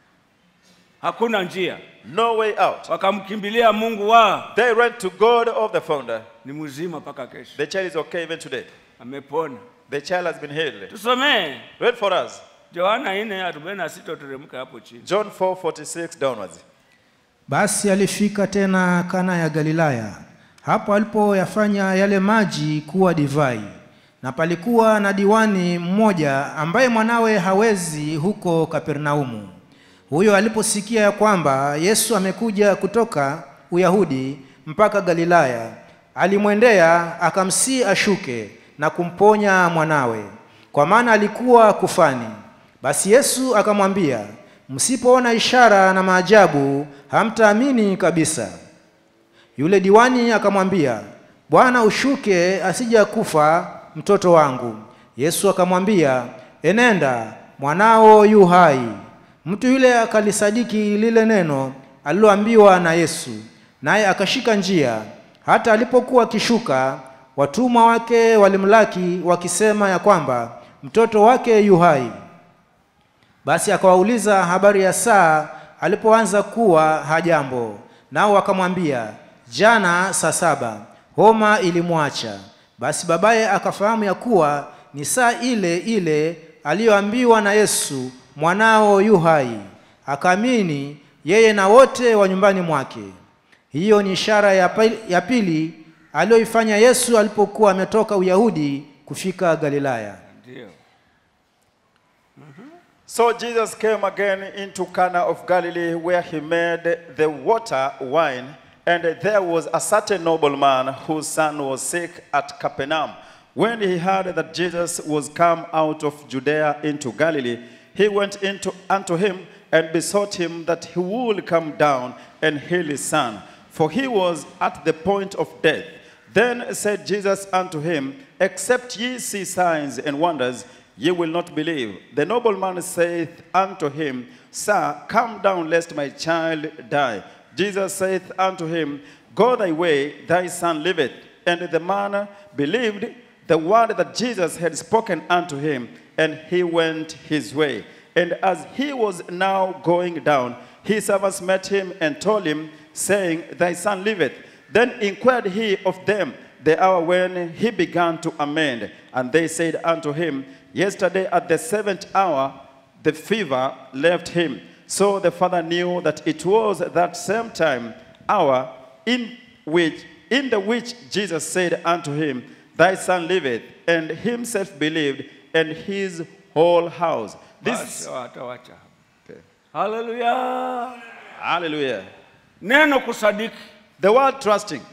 hakuna njia no way out. wakamkimbilia mungu wa They ran to God of the founder. ni mzima mpaka kesho The child is okay even today. amepona The child has been healed. tusomee Read for us. yohana 4:46 uteremke hapo chini John 4:46 downwards. Basi alifika tena Kana ya Galilaya, hapo alipoyafanya yale maji kuwa divai. Na palikuwa na diwani mmoja ambaye mwanawe hawezi huko Kapernaumu. Huyo aliposikia ya kwamba Yesu amekuja kutoka Uyahudi mpaka Galilaya, alimwendea akamsii ashuke na kumponya mwanawe, kwa maana alikuwa kufani. Basi Yesu akamwambia, msipoona ishara na maajabu hamtaamini kabisa. Yule diwani akamwambia, Bwana, ushuke asija kufa mtoto wangu. Yesu akamwambia, enenda, mwanao yu hai. Mtu yule akalisadiki lile neno aliloambiwa na Yesu, naye akashika njia. Hata alipokuwa akishuka, watumwa wake walimlaki wakisema ya kwamba mtoto wake yu hai. Basi akawauliza habari ya saa alipoanza kuwa hajambo, nao wakamwambia, jana saa saba homa ilimwacha. Basi babaye akafahamu ya kuwa ni saa ile ile aliyoambiwa na Yesu, mwanao yu hai. Akaamini yeye na wote wa nyumbani mwake. Hiyo ni ishara ya pili, ya pili aliyoifanya Yesu alipokuwa ametoka Uyahudi kufika Galilaya. ndio So Jesus came again into Cana of Galilee, where he made the water wine. And there was a certain nobleman whose son was sick at Capernaum. When he heard that Jesus was come out of Judea into Galilee, he went into unto him and besought him that he would come down and heal his son, for he was at the point of death. Then said Jesus unto him, Except ye see signs and wonders, ye will not believe. The nobleman saith unto him, Sir, come down, lest my child die. Jesus saith unto him, Go thy way, thy son liveth. And the man believed the word that Jesus had spoken unto him, and he went his way. And as he was now going down, his servants met him and told him, saying, Thy son liveth. Then inquired he of them the hour when he began to amend. And they said unto him, Yesterday at the seventh hour the fever left him. So the father knew that it was that same time, hour, in which in the which Jesus said unto him, Thy son liveth, and himself believed, and his whole house. basi This watawacha hapo haleluya hallelujah. neno kusadiki The word trusting.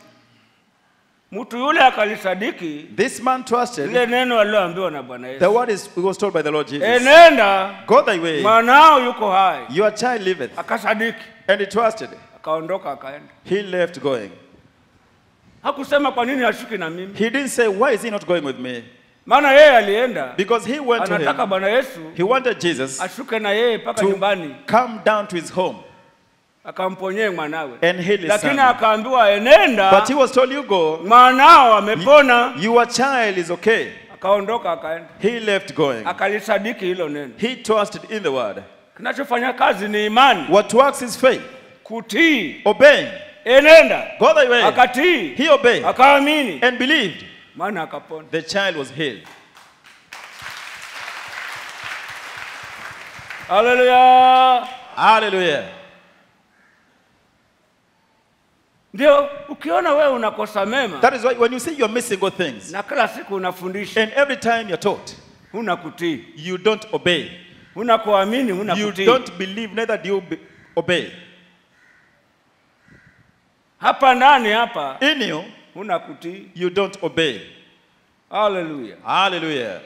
mtu yule akalisadiki This man trusted. lile neno aliloambiwa na bwana The yesu word is he was told by the Lord Jesus. enenda Go thy way. mwanao yuko hai Your child liveth. akasadiki And he trusted. akaondoka akaenda He left going. hakusema kwa nini ashuki na mimi He didn't say, Why is he not going with me? maana yeye alienda Because he went to anataka him. bwana yesu He wanted Jesus ashuke na yeye mpaka to nyumbani come down to his home akamponyee mwanawe and heal his lakini son. akaambiwa enenda But he was told, You go. mwanao amepona Your child is okay. akaondoka akaenda He left going. akalisadiki hilo neno He trusted in the word. kinachofanya kazi ni imani What works is faith. kutii Obeying. enenda Go thy way. akatii He obeyed akaamini and believed. maana akapona The child was healed. haleluya Hallelujah. ndio ukiona wewe unakosa mema That is why when you see you're missing good things, na kila siku unafundisha and every time you're taught, huna kutii you don't obey. huna kuamini huna You kutii don't believe, neither do you be- obey. hapa ndani hapa In you, huna kutii you don't obey. haleluya Hallelujah.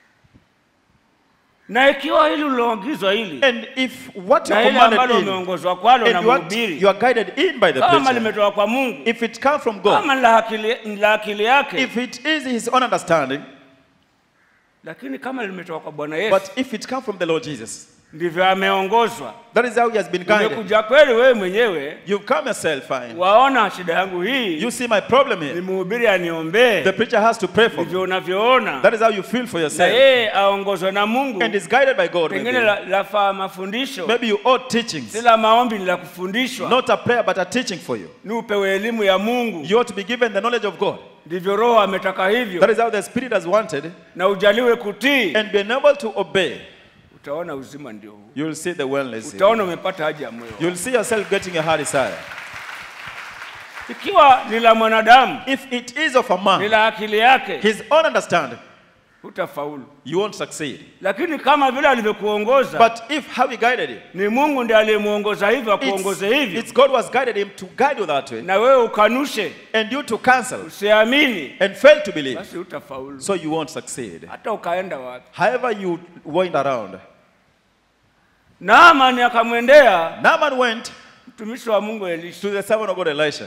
na ikiwa hili uliloagizwa hili And if what na you're ile ambalo commanded in, umeongozwa kwalo na and what mhubiri you are guided in by the kama preacher, limetoka kwa mungu if it comes from God, kama ni la akili, ni la akili yake if it is his own understanding, lakini kama limetoka kwa bwana yesu but if it comes from the Lord Jesus, ndivyo ameongozwa that is how he has been guided. umekuja kweli wewe mwenyewe You've come yourself fine. waona shida yangu hii You see my problem ni here. mhubiri aniombee The preacher has to pray for me. ndivyo unavyoona That is how you feel for na yourself. yeye aongozwe na mungu And is guided by God. pengine Maybe, la- lafaa mafundisho maybe you ought teachings. si la maombi ni la kufundishwa Not a prayer, but a teaching for you. ni upewe elimu ya mungu You ought to be given the knowledge of God. ndivyo roho ametaka That hivyo is how the Spirit has wanted. na ujaliwe kutii And being able to obey, utaona uzima ndio huu you'll see the wellness. in utaona you. umepata haja ya moyo You'll see yourself getting your heart desire. ikiwa ni la mwanadamu If it is of a ni man, la akili yake his own understanding, hutafaulu you won't succeed. lakini kama vile alivyokuongoza But if how he guided you, ni mungu ndiye aliyemuongoza hivyo it's, akuongoze hivyo it's God who has guided him to guide you that way, na wewe ukanushe and you to cancel usiamini and fail to believe, basi hutafaulu so you won't succeed. hata ukaenda wapi However, you wind around. naamani akamwendea Naaman went mtumishi wa mungu elisha to the servant of God Elisha.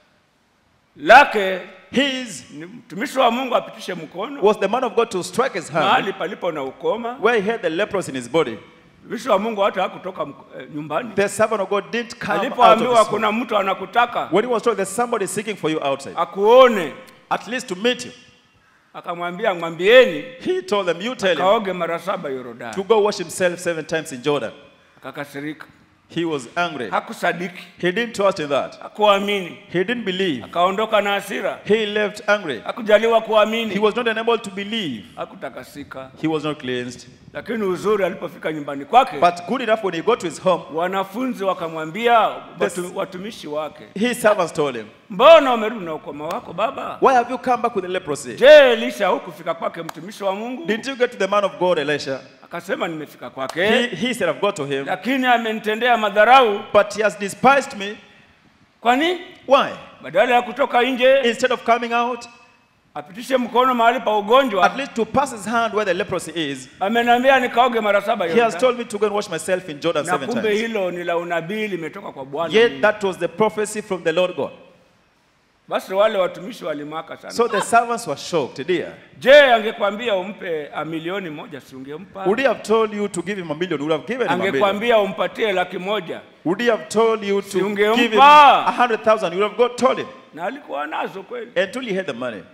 lake His ni mtumishi wa mungu apitishe mkono was the man of God to strike his hand mahali palipo na ukoma where he had the leprosy in his body. mtumishi wa mungu hata hakutoka mk- eh, nyumbani The servant of God didn't come out of alipoambiwa his home. kuna mtu anakutaka When he was told there's somebody seeking for you outside, akuone at least to meet you, akamwambia mwambieni he told them, You tell him kaoge mara saba to yorodani go wash himself seven times in Jordan. akakasirika He was angry. hakusadiki He didn't trust in that. hakuamini He didn't believe. akaondoka na hasira He left angry. hakujaliwa He kuamini was not unable to believe. hakutakasika He was not cleansed. lakini uzuri alipofika nyumbani kwake But good enough when he got to his home, wanafunzi wakamwambia This- watu, watumishi wake his servants told him, mbona umerudi na ukoma wako baba Why have you come back with the leprosy? je elisha hukufika kwake mtumishi wa mungu Didn't you get to the man of God, Elisha? akasema nimefika He, kwake he said, I've got to him, lakini amenitendea madharau but he has despised me. kwani Why? badala ya kutoka nje Instead of coming out, apitishe mkono mahali pa ugonjwa at least to pass his hand where the leprosy is, ameniambia nikaoge mara saba he has Yordani. told me to go and wash myself in Jordan na seven kumbe times. hilo ni la unabii limetoka kwa bwana Yet Mungu. that was the prophecy from the Lord God. basi wale watumishi walimaka sana So the servants were shocked, dear. je angekwambia umpe a milioni moja si ungempa Would he have told you to give him a million? Would have given him a million. angekwambia umpatie laki moja Would he have told you Si to ungempa. give him a hundred thousand? You would have got told him na alikuwa nazo kweli until he had the money.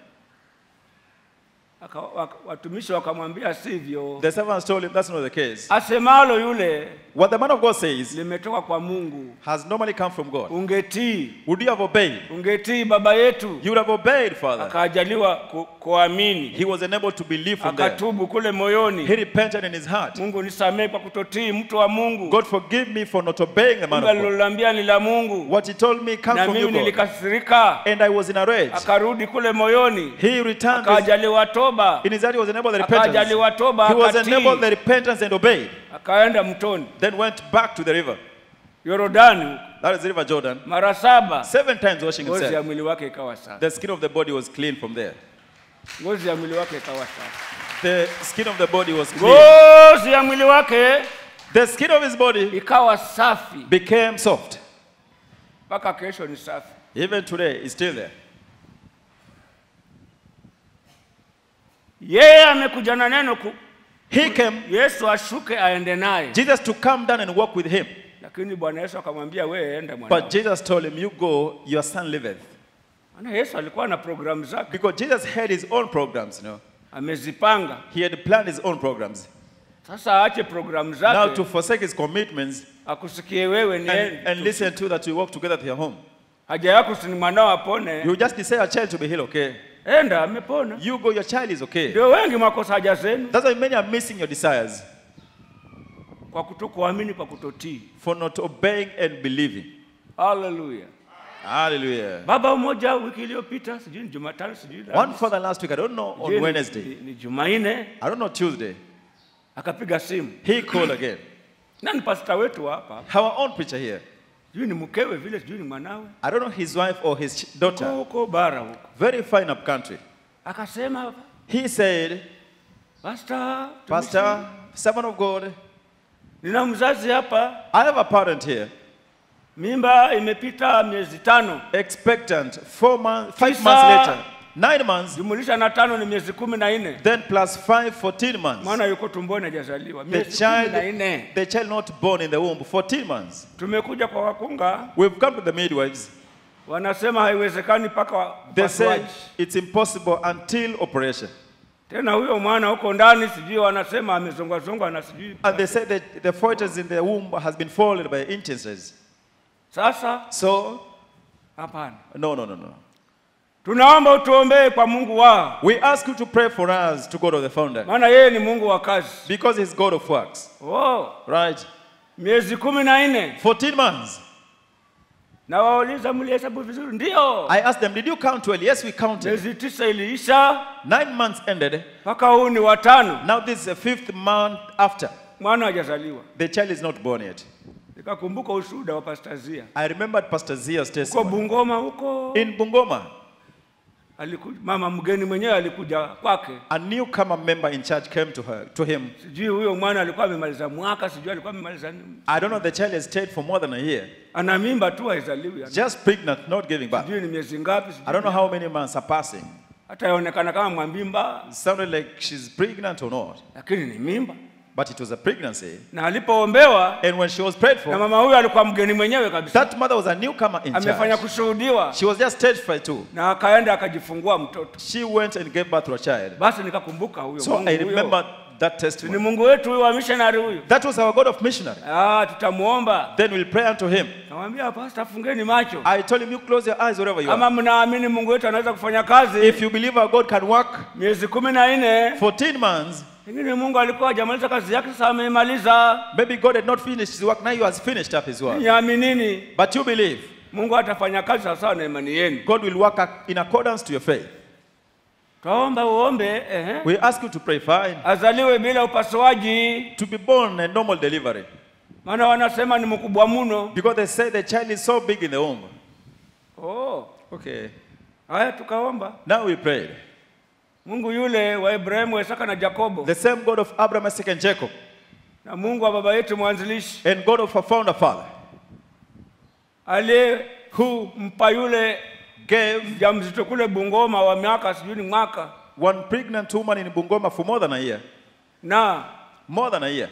Aka, wak, watumishi wakamwambia sivyo The servants told him that's not the case. asemalo yule What the man of God says limetoka kwa mungu has normally come from God. ungetii Would you have obeyed? ungetii baba yetu You would have obeyed, Father. akaajaliwa ku, kuamini He was unable to believe from there. akatubu kule He moyoni repented in his heart. mungu nisamehe kwa kutotii mtu wa mungu God forgive me for not obeying the man kumbe of God. alilolambia ni la mungu What he told me comes na from you, mimi God. nilikasirika And I was in a rage. akarudi kule moyoni He returned his, akaajaliwa toba in his heart. He was enabled the repentance. akaajaliwa toba He was enabled the akatii repentance and obeyed. akaenda mtoni Then went back to the river. yorodani That is the river Jordan. mara saba Seven times washing ngozi ya himself. mwili wake ikawa safi The skin of the body was clean from there. ngozi ya mwili wake ikawa safi The skin of the body was clean. ngozi ya mwili wake The skin of his body ikawa safi became soft. mpaka kesho ni safi Even today, it's still there. yeye amekuja na neno ku, He came, yesu ashuke aende naye Jesus to come down and walk with him. lakini bwana yesu akamwambia wewe enda mwanao But Jesus told him, You go, your son liveth. Maana yesu alikuwa na programu zake Because Jesus had his own programs, you know. amezipanga He had planned his own programs. sasa aache programu Now zake to forsake his commitments akusikie wewe ni and, and listen to that we walk together to your home. haja yako si ni mwanao apone You just desire a child to be healed, okay? enda amepona You go, your child is okay. ndio wengi mwakosa haja zenu That's why many are missing your desires. kwa kutokuamini, kwa kutotii. for not obeying and believing. Haleluya! Hallelujah. Baba mmoja wiki iliyopita, sijui ni Jumatano, sijui ni One Alhamisi, father last week, I don't know, sijui on ni- Wednesday, ni, ni Jumanne, I don't know, Tuesday, akapiga simu he called again. na ni pasta wetu wa hapa, Our own preacher here. sijui ni mkewe vile, sijui ni mwanawe, I don't know his wife or his ch- huko daughter. huko bara huko, Very fine up country. akasema He said, pasta, Pastor, servant of God, nina mzazi hapa, I have a parent here, mimba imepita miezi tano, expectant, four months, five Tisa. months later, nine months, jumulisha na tano ni miezi kumi na nne. then plus five, 14 months. Mwana yuko tumboni hajazaliwa, The miezi kumi na child, nne. the child not born in the womb, 14 months. Tumekuja kwa wakunga, We've come to the midwives. wanasema haiwezekani mpaka They say upasuaji. it's impossible until operation. Tena huyo mwana huko ndani, sijui wanasema amezongwazongwa na sijui. And they say that the fetus in the womb has been followed by instances. Sasa So, hapana, no, no, no, no. tunaomba utuombee kwa Mungu wao, We ask you to pray for us to God of the founder maana yeye ni Mungu wa kazi. because He's God of works, Oh, right? miezi kumi na nne 14 months. na wauliza mlihesabu vizuri? Ndio, I asked them, Did you count well? Yes, we counted. miezi tisa iliisha Nine months ended. mpaka huu ni watano, Now, this is the fifth month after. mwana hajazaliwa. The child is not born yet. Nikakumbuka ushuhuda wa Pastazia I remembered Pastor Zia's huko testimony. Bungoma huko In Bungoma, alikuja, mama mgeni mwenyewe alikuja kwake, a newcomer member in church came to her, to him. sijui huyo mwana alikuwa amemaliza mwaka, sijui alikuwa amemaliza nini. I don't know, the child has stayed for more than a year. ana mimba tu haizaliwi, ana- Just pregnant, not giving birth. sijui ni miezi ngapi, I don't know sijui. how many months are passing. hata yaonekana kama mwambimba, It sounded like she's pregnant or not, lakini ni mimba. but it was a pregnancy. Na alipoombewa And when she was prayed na for, mama huyo alikuwa mgeni mwenyewe kabisa, that mother was a newcomer in amefanya church. kushuhudiwa She was just testified too. na akaenda akajifungua mtoto. She went and gave birth to a child. Basi nikakumbuka huyo So Mungu I huyo. remember that ni testimony. Mungu wetu huyo wa missionary huyo. That was our God of missionary. Ah, tutamuomba. Then we'll pray unto him. Namwambia pastor, fungeni macho. I told him, you close your eyes wherever you Kama are. mnaamini Mungu wetu anaweza kufanya kazi If you believe our God can work miezi kumi na nne 14 months, pengine Mungu alikuwa hajamaliza kazi yake, sasa ameimaliza. maybe God had not finished his work. Now he has finished up his work. Niaminini, But you believe Mungu atafanya kazi sawasawa na imani yenu. God will work ac- in accordance to your faith. Twaomba uombe ehe, We ask you to pray fine. azaliwe bila upasuaji, To be born a normal delivery. maana wanasema ni mkubwa mno. Because they say the child is so big in the womb. Oh, Okay. haya tukaomba. Now we prayed. Mungu yule wa Ibrahimu, Isaka na Yakobo The same God of Abraham, Isaac, and Jacob, na Mungu wa baba yetu mwanzilishi and God of our founder father, aliyempa yule gave mjamzito kule Bungoma wa miaka sijui ni mwaka one pregnant woman in Bungoma for more than a year. na More than a year.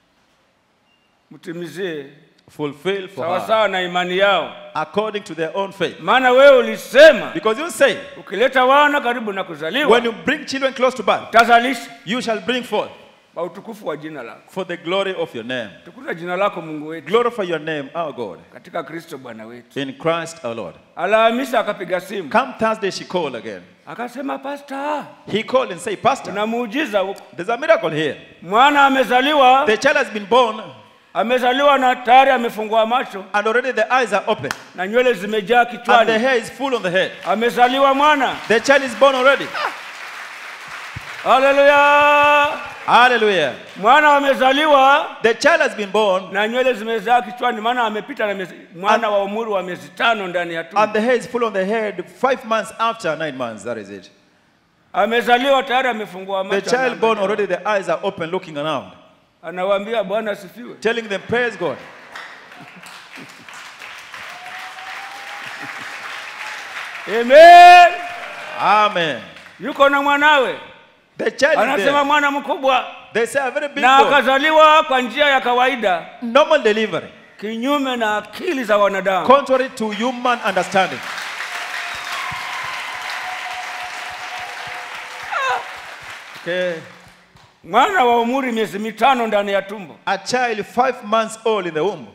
mtimizie Fulfill for her. sawasawa na imani yao, According to their own faith. maana wewe ulisema Because you say, ukileta wana karibu na kuzaliwa when you bring children close to birth, utazalisha you shall bring forth kwa utukufu wa jina lako. for the glory of your name. Tukuza jina lako Mungu wetu Glorify your name, our God, katika Kristo Bwana wetu. in Christ our Lord. Alhamisi akapiga simu Come Thursday, she called again. akasema, pasta, He called and said, Pastor, kuna muujiza huko, there's a miracle here. mwana amezaliwa, The child has been born amezaliwa na tayari amefungua macho and already the eyes are open na nywele zimejaa and the kichwani. hair is full on the head. Amezaliwa mwana. The child is born already. Haleluya! Hallelujah. Mwana amezaliwa The child has been born na nywele zimejaa kichwani, maana amepita na miezi, mwana wa umri wa miezi tano ndani ya and tumbo. the hair is full on the head five months after nine months. That is it. Amezaliwa tayari amefungua The macho. child born anaangalia. already, the eyes are open looking around, Anawaambia Bwana asifiwe. telling them, Praise God. Amen. Amen. Yuko na mwanawe, The child is anasema there. mwana mkubwa, They say a very big na boy. akazaliwa kwa njia ya kawaida, Normal delivery, kinyume na akili za wanadamu. contrary to human understanding. Okay. Mwana wa umri miezi mitano ndani ya tumbo. A child five months old in the womb.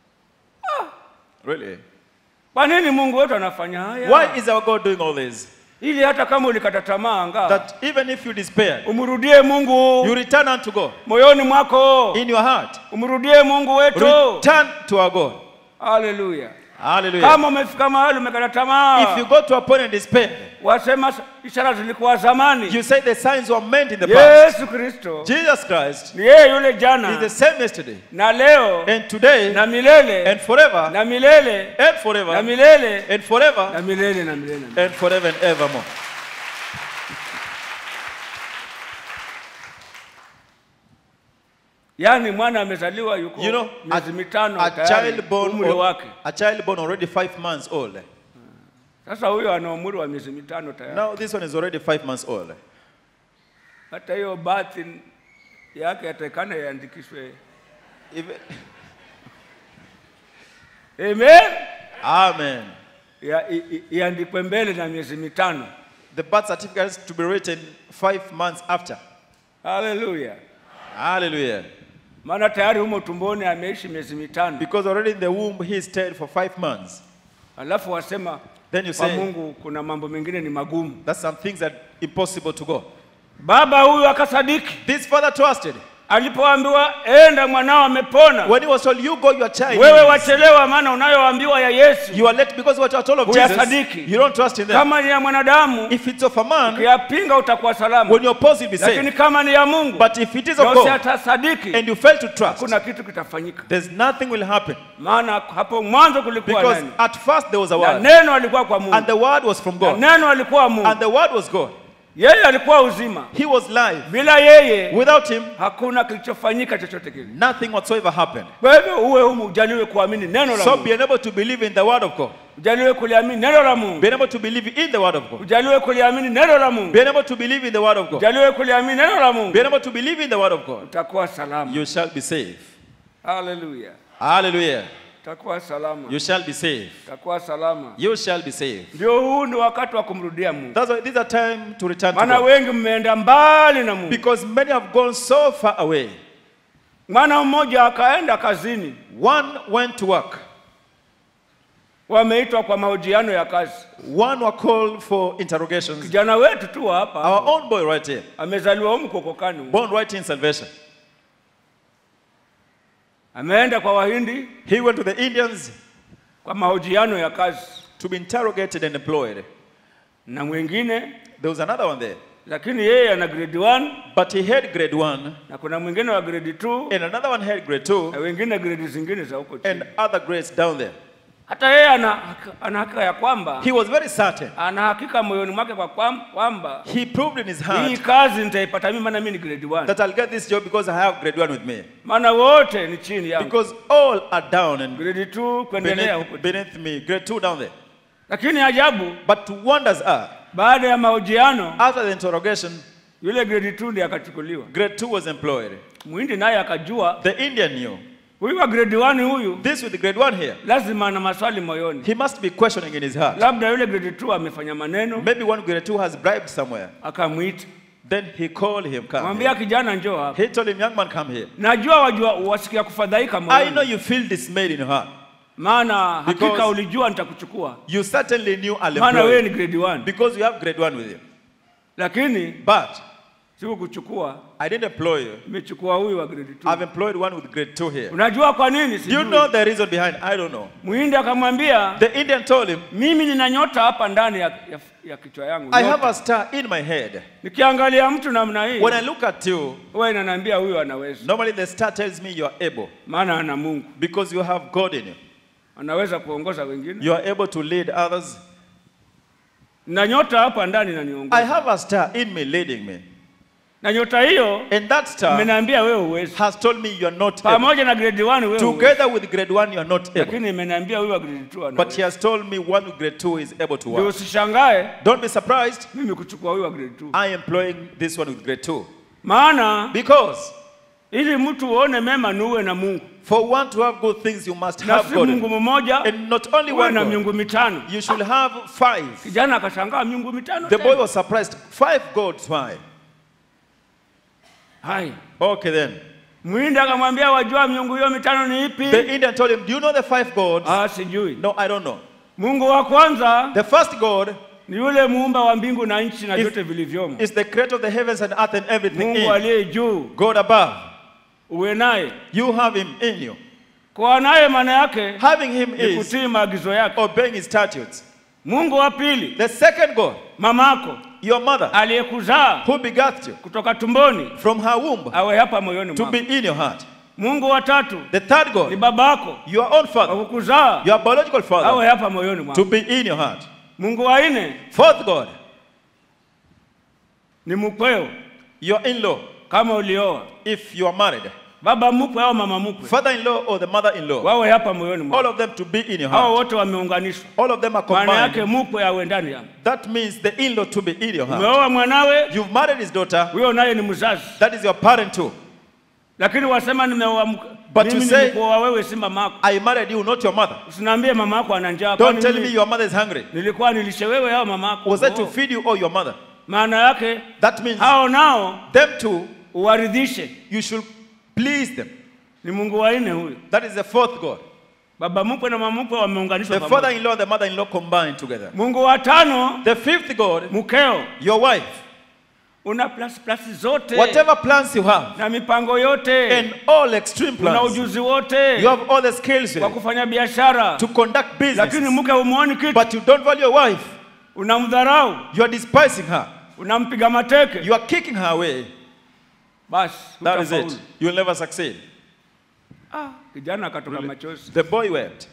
Really? Kwa nini Mungu wetu anafanya haya? Why is our God doing all this? ili hata kama ulikata tamaa anga that even if you despair, umrudie mungu you return unto God moyoni mwako in your heart. umrudie mungu wetu Return to our God. haleluya Hallelujah. kama umefika mahali umekata tamaa If you go to a point in despair, wasema ishara zilikuwa zamani you say the signs were meant in the past. yesu kristo Jesus Christ ni yeye yule is the jana same yesterday na leo and today na milele and forever na milele and na forever milele and forever na milele na milele and forever and evermore. yaani mwana amezaliwa yuko You know, miezi mitano A tayari child born, umri wake a child born already five months old. sasa huyo ana umri wa miezi mitano tayari Now this one is already five months old. hata hiyo bathi yake yatakana iandikishwe Even- amen Amen. Ya- i- i- iandikwe mbele na miezi mitano The birth certificate is to be written five months after. haleluya Hallelujah. maana tayari humo tumboni ameishi miezi mitano Because already in the womb he stayed for five months. alafu wasema Then you kwa say mungu kuna mambo mengine ni magumu that some things are impossible to go. baba huyu akasadiki This father trusted. alipoambiwa enda mwanao amepona When he was told, You go, your child. wewe lives." wachelewa maana unayoambiwa ya yesu You are late because what you are told of Jesus. Huyasadiki. You don't trust in them. kama ni ya mwanadamu If it's of a man, ukiyapinga utakuwa salama when you oppose, you'll be lakini saved. kama ni ya mungu But if it is na of God usiatasadiki and you fail to trust, kuna kitu kitafanyika there's nothing will happen. maana hapo mwanzo kulikuwa Because neno at first there was a na word, neno alikuwa kwa mungu and the word was from na God, neno alikuwa and mungu the word was God. yeye alikuwa uzima He was live. bila yeye Without him, hakuna kilichofanyika chochote kile nothing whatsoever happened. kwa hivyo uwe humu ujaliwe kuamini neno la So mungu being able to believe in the word of God, ujaliwe kuliamini neno la mungu being able to believe in the word of God, ujaliwe kuliamini neno la mungu being able to believe in the word of God, ujaliwe kuliamini neno la mungu being able to believe in the word of God, utakuwa salama you shall be saved. haleluya Hallelujah. utakuwa salama You shall be saved. utakuwa salama You shall be saved. ndio huu ni wakati wa kumrudia mungu That's why this is a time to return to maana God. wengi mmeenda mbali na mungu Because many have gone so far away. mwana mmoja akaenda kazini One went to work. wameitwa kwa mahojiano ya kazi One were called for interrogations. kijana wetu tu wa hapa Our own boy right here, amezaliwa humu kokokani humu. born right in salvation. ameenda kwa wahindi He went to the Indians kwa mahojiano ya kazi to be interrogated and employed. na mwingine There was another one there. lakini yeye ana grade 1 But he had grade one, na kuna mwingine wa grade 2 and another one had grade two, na wengine grade zingine za huko chini and other grades down there. hata yeye ana, hak- ana hakika ya kwamba He was very certain. ana hakika moyoni mwake kwa kwam- kwamba He proved in his hii heart kazi nitaipata mimi maana mimi ni grade 1 that I'll get this job because I have grade one with me. maana wote ni chini yangu Because all are down and grade 2 kuendelea huko beneath, chini. beneath me, grade two down there. lakini ajabu But wonders are, baada ya mahojiano after the interrogation, yule grade 2 ndiye akachukuliwa grade two was employed. mwindi naye akajua The Indian knew. huyu wa grade 1 huyu This with the grade one here, lazima ana maswali moyoni he must be questioning in his heart. labda yule grade 2 amefanya maneno Maybe one grade two has bribed somewhere. akamwita Then he called him, come mwambia here. kijana njoo hapa He told him, young man, come here. najua wajua wasikia kufadhaika I know moyoni you feel dismayed in your heart. maana hakika Because- ulijua nitakuchukua You certainly knew I'll maana wewe employ ni you grade 1 because you have grade one with you. lakini But sikukuchukua I didn't employ you. nimechukua huyu wa grade 2 I've employed one with grade two here. unajua kwa nini Do you sijui know the reason behind? I don't know. muhindi akamwambia The Indian told him, mimi nina nyota hapa ndani ya, ya, ya kichwa yangu I nyota. have a star in my head. nikiangalia mtu namna hii When I look at you, huwa inaniambia huyu anaweza normally the star tells me you are able maana ana mungu because you have God in you. anaweza kuongoza wengine You are able to lead others. na nyota hapa ndani I inaniongoza have a star in me leading me. na nyota hiyo And that star imeniambia wewe uwezi has told me you are not able. pamoja na grade 1 wewe huwezi. Together with grade one, you are not able. lakini imeniambia huyu wa grade 2 But he anaweza has told me one with grade two is able to ndio work. usishangae Don't be surprised. mimi kuchukua huyu wa grade 2 I am employing this one with grade two. maana Because ili mtu uone mema ni uwe na mungu for one to have good things, you must na have si God. in mungu you. mmoja And not only uwe one na God, miungu mitano you should have five. kijana akashangaa miungu mitano The boy tena. was surprised. Five gods, why? hai Okay then. mwindi akamwambia wajua miungu hiyo mitano ni ipi The Indian told him, Do you know the five gods? ah sijui No, I don't know. mungu wa kwanza The first God ni yule muumba wa mbingu na nchi na Is- vyote vilivyomo, is the creator of the heavens and earth and everything Mungu in. aliye juu, God above. uwe naye. You have him in you. Kuwa naye maana yake Having him ni is kutii maagizo yake. obeying his statutes. Mungu wa pili, The second God, mamako your mother, aliyekuzaa who begat you kutoka tumboni, from her womb, awe hapa moyoni to mwako. be in your heart. Mungu wa tatu The third ni God, babako your own wa father, kukuzaa, your biological awe father, hapa moyoni to mwako. be in your heart. Mungu wa nne Fourth God, ni mkweo, your in-law, kama ulioa, if you are married. baba mkwe au mama mkwe, Father-in-law or the mother-in-law. wawe hapa moyoni All mwako. of them to be in your Hao heart. wote wameunganishwa, All of them are maana yake combined. mkwe awe ndani yako. That means the in-law to be in your heart. Umeoa mwanawe, You've married his daughter. huyo naye ni mzazi, That is your parent too. lakini wasema nimeoa mk- But mimi you say- nilikuoa wewe, si mama yako. I married you, not your mother. Usiniambie mama yako ana njaa. Don't kwani tell me mimi your mother is hungry. nilikuwa nilishe wewe au mama yako? Was that to Oh. feed you or your mother? Maana yake That means hao nao them too, uwaridhishe. you should please them. Ni Mungu wa nne huyo. That is the fourth God. Baba mkwe na mama mkwe wameunganishwa The pamoja. father-in-law and the mother-in-law combined together. Mungu wa tano The fifth God, mkeo, your wife. una plus plus zote Whatever plans you have na mipango yote and all extreme una plans, ujuzi wote you have all the skills wa with it kufanya biashara, to conduct lakini business, mke umuoni kitu, but you don't value your wife. unamdharau, You are despising her. unampiga mateke, You are kicking her away. basi That is hutafaulu. it. You'll never succeed. Ah, kijana akatoka machozi The boy wept.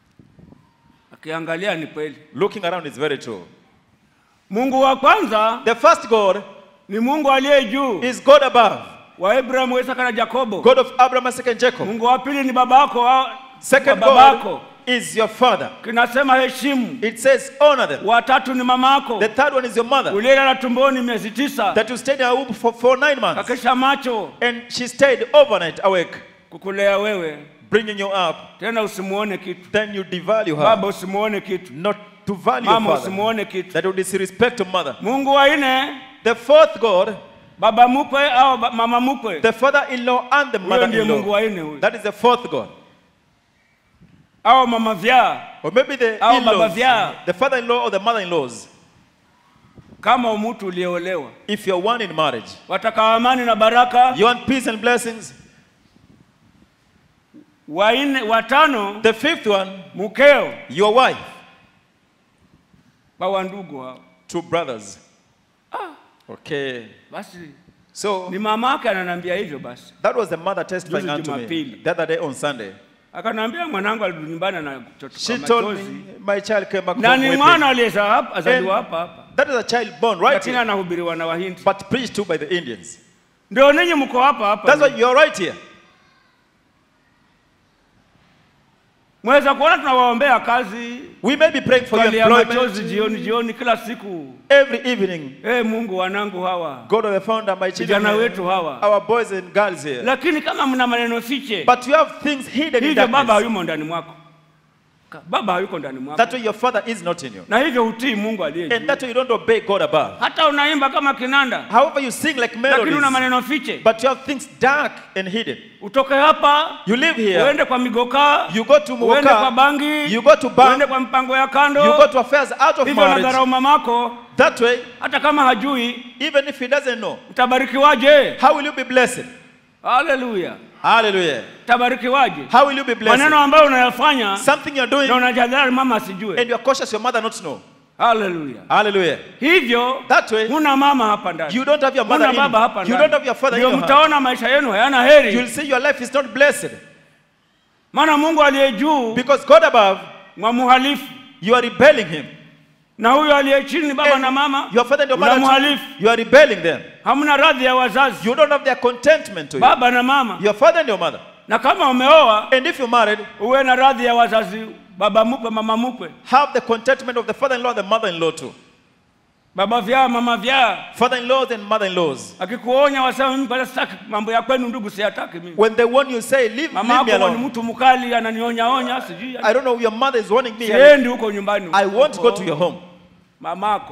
akiangalia, ni kweli. Looking around is very true. Mungu wa kwanza The first God ni Mungu aliye juu is God above, wa Abrahamu, Isaka na Yakobo. God of Abraham, Isaac, and Jacob. Mungu wa pili ni babako wa Second wa God babako, is your father. kinasema heshimu. It says honor them. Watatu ni mamako The third one is your mother uliyelala tumboni miezi tisa, that you stayed in her womb for, for nine months kakesha macho and she stayed overnight awake, kukulea wewe, bringing you up. tena usimuone kitu. Then you devalue her, Baba usimuone kitu, not to value your mama father. usimuone kitu. That would disrespect your mother. Mungu wa nne, The fourth God, baba mkwe au ba- mama mkwe, the father-in-law and the huyo ndiye Mungu mother-in-law. wa nne huyo, That is the fourth God. au mama vyaa, Or maybe the Au in-laws, baba vyao. the father-in-law or the mother-in-laws. kama mtu uliolewa, If you're one in marriage, wataka amani na baraka. you want peace and blessings. Wa nne, watano, The fifth one, mkeo your wife, kwa wandugu hao. two brothers. Okay. Basi So ni mama yake ananiambia hivyo. Basi that was the mother testifying Juzi unto me Jumapili. the other day on Sunday. akaniambia mwanangu alirudi nyumbani na kutoka She told machozi, me my child came back na home ni weeping. mwana aliyezaa hapa azaliwa And hapa hapa, that is a child born right lakini here, anahubiriwa na Wahindi. but preached to by the Indians. Ndio ninyi mko hapa hapa, That's why you're right here. mweza kuona tunawaombea kazi, We may be praying for your kalia machozi employment jioni jioni kila siku. every evening. Eh, Mungu wanangu hawa God of the founder, my children, vijana here, wetu hawa, our boys and girls here. lakini kama mna maneno fiche, But you have things hidden in hivyo baba darkness. hayumo ndani mwako, Ka- baba hayuko ndani mwako, That way your father is not in you. na hivyo hutii Mungu aliye And juu. that way you don't obey God above. Hata unaimba kama kinanda, However, you sing like lakini una melodies, maneno fiche. but you have things dark and hidden. Utoke hapa You live here, uende kwa migoka, you go to uende kwa Mugoka, bangi, you go to bank, uende kwa mpango ya kando, you go to affairs out of hivyo marriage. nadharau mamako, That way, hata kama hajui even if he doesn't know, utabarikiwaje? how will you be blessed? Haleluya, Hallelujah. utabarikiwaje? How will you be blessed? Maneno ambayo unayafanya Something you're doing na unajadhari mama asijue. and you're cautious your mother not to know. Haleluya, Hallelujah. hivyo That way, huna mama hapa ndani, you don't have your mother huna in baba hapa you. You don't have ndani, your father in ndio your heart. mtaona maisha yenu hayana You'll heri, see your life is not blessed maana Mungu aliye juu because God above, mwamuhalifu you are rebelling him. na huyo aliye chini baba And na mama Your father and your mother, too, unamhalifu. you are rebelling them. hamna radhi ya wazazi You don't have their contentment to you. baba na mama, Your father and your mother. na kama umeoa And if you're married, uwe na radhi ya wazazi, baba mkwe, mama mkwe, have the contentment of the father-in-law and the mother-in-law too. baba vyaa, mama vyaa. Father-in-laws and mother-in-laws. Akikuonya wasema mimi kwanza sitaki mambo ya kwenu ndugu, siyataki mimi. When they warn you, say, leave, Mama leave me yako ni alone. mtu mkali, ananionya onya, sijui I don't know, your mother is warning me. siendi huko nyumbani. I won't go to your home. Mamako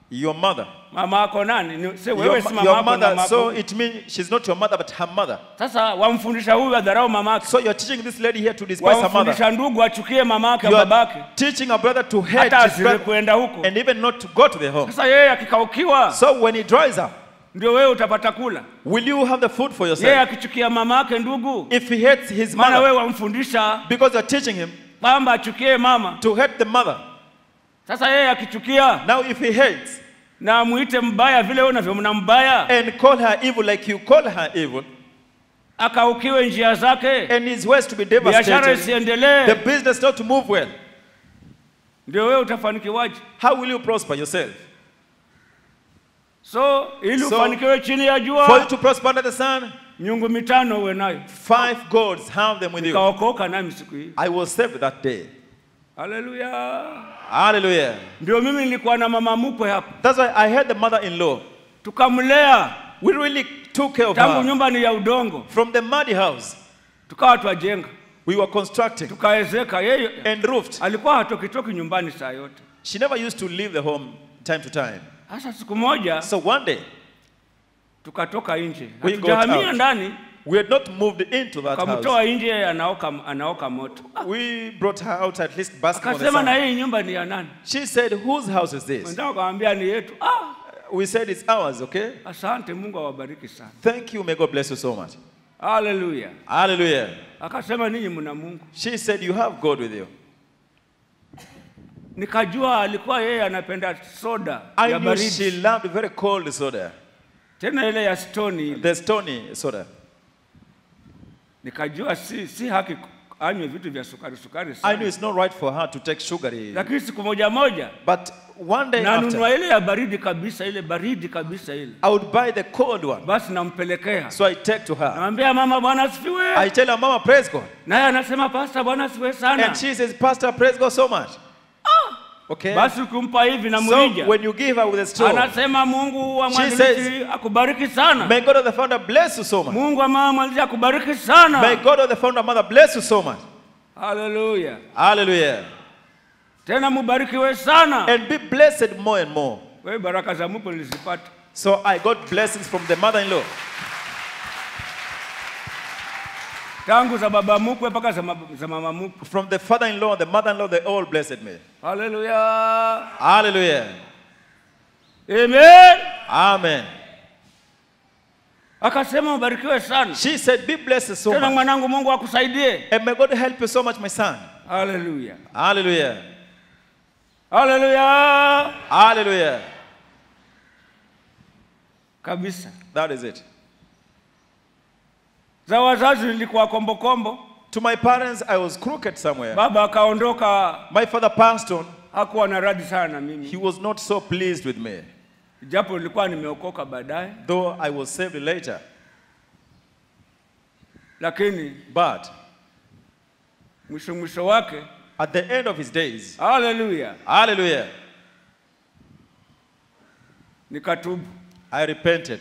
Your mother. mama yako nani Ni- si Your, wewe si ma- mama your yako mother. mama So yako it means she's not your mother, but her mother. sasa wamfundisha huyu adharau mama yake So you're teaching this lady here to despise her mother. wamfundisha ndugu achukie mama yake You babake are teaching a brother to hate hata his asiwe brother kuenda huko and even not to go to the home. sasa yeye akikaukiwa So when he dries up, ndio wewe utapata kula will you have the food for yeye yourself? akichukia mama yake ndugu If he hates his maana mother, wewe wamfundisha because you're teaching him kwamba achukie mama to hate the mother. sasa yeye akichukia Now if he hates na muite mbaya vile wewe unavyomna mbaya and call her evil like you call her evil, akaukiwe njia zake and his ways to be biashara devastated, the isiendelee business not to move well, ndio wewe utafanikiwaje how will you prosper yourself? so ili So, ufanikiwe chini ya For you jua to prosper under the sun, miungu mitano uwe nayo five gods have them with you. kaokoka nami siku hii I was saved that day. haleluya Hallelujah. ndio mimi nilikuwa na mama mkwe hapa That's why I had the mother-in-law. tukamlea We really took care of tangu her. nyumba ni ya udongo From the muddy house, tukawa twajenga we were constructing tukaezeka yeye and roofed. alikuwa hatokitoki nyumbani saa yote She never used to leave the home time to time. sasa siku moja So one day, tukatoka nje We got hatujahamia out. ndani we had not moved into that house. tukamtoa nje anaoka, anaoka moto We brought her out at least basking on the akasema na sun. hii nyumba ni ya nani She said, whose house is this? wenzao akamwambia ni yetu ah, We said, it's ours, okay? asante mungu awabariki sana Thank you. May God bless you so much. haleluya Hallelujah. akasema ninyi mna mungu She said, you have God with you. nikajua alikuwa yeye anapenda soda I ya knew she baridi loved very cold soda, tena ile ya stoni ile the stony soda. nikajua si, si haki anywe vitu vya sukari sukari I sana. knew it's not right for her to take sugary. lakini siku moja moja But one day after, nanunua ile ya baridi kabisa ile baridi kabisa ile I would buy the cold one. basi nampelekea So I take to her. namwambia mama bwana asifiwe I tell her, Mama, praise God. naye anasema pasta bwana asifiwe sana And she says, Pastor, praise God so much. Okay. basi ukimpa hivi na So mrija when you give her with a straw, anasema mungu wa She mwanzilishi akubariki sana may God of the founder bless you so much. mungu wa mama mwanzilishi akubariki May sana God of the founder mother bless you so much. haleluya Hallelujah. tena mubarikiwe sana And be blessed more and more. wewe baraka za mungu nilizipata So I got blessings from the mother-in-law. tangu za baba mkwe mpaka za, mab- za mama mkwe From the father-in-law and the mother-in-law, they all blessed me. haleluya Hallelujah. amen Amen. akasema ubarikiwe sana She said, be blessed so tena much. mwanangu mungu akusaidie And may God help you so much, my son. haleluya Hallelujah. haleluya Hallelujah. kabisa That is it. za wazazi nilikuwa kombokombo To my parents, I was crooked somewhere. baba akaondoka My father passed on. hakuwa na radi sana na He mimi was not so pleased with me, japo nilikuwa nimeokoka baadaye though I was saved later. lakini But mwisho mwisho wake at the end of his days, haleluya hallelujah, nikatubu I repented.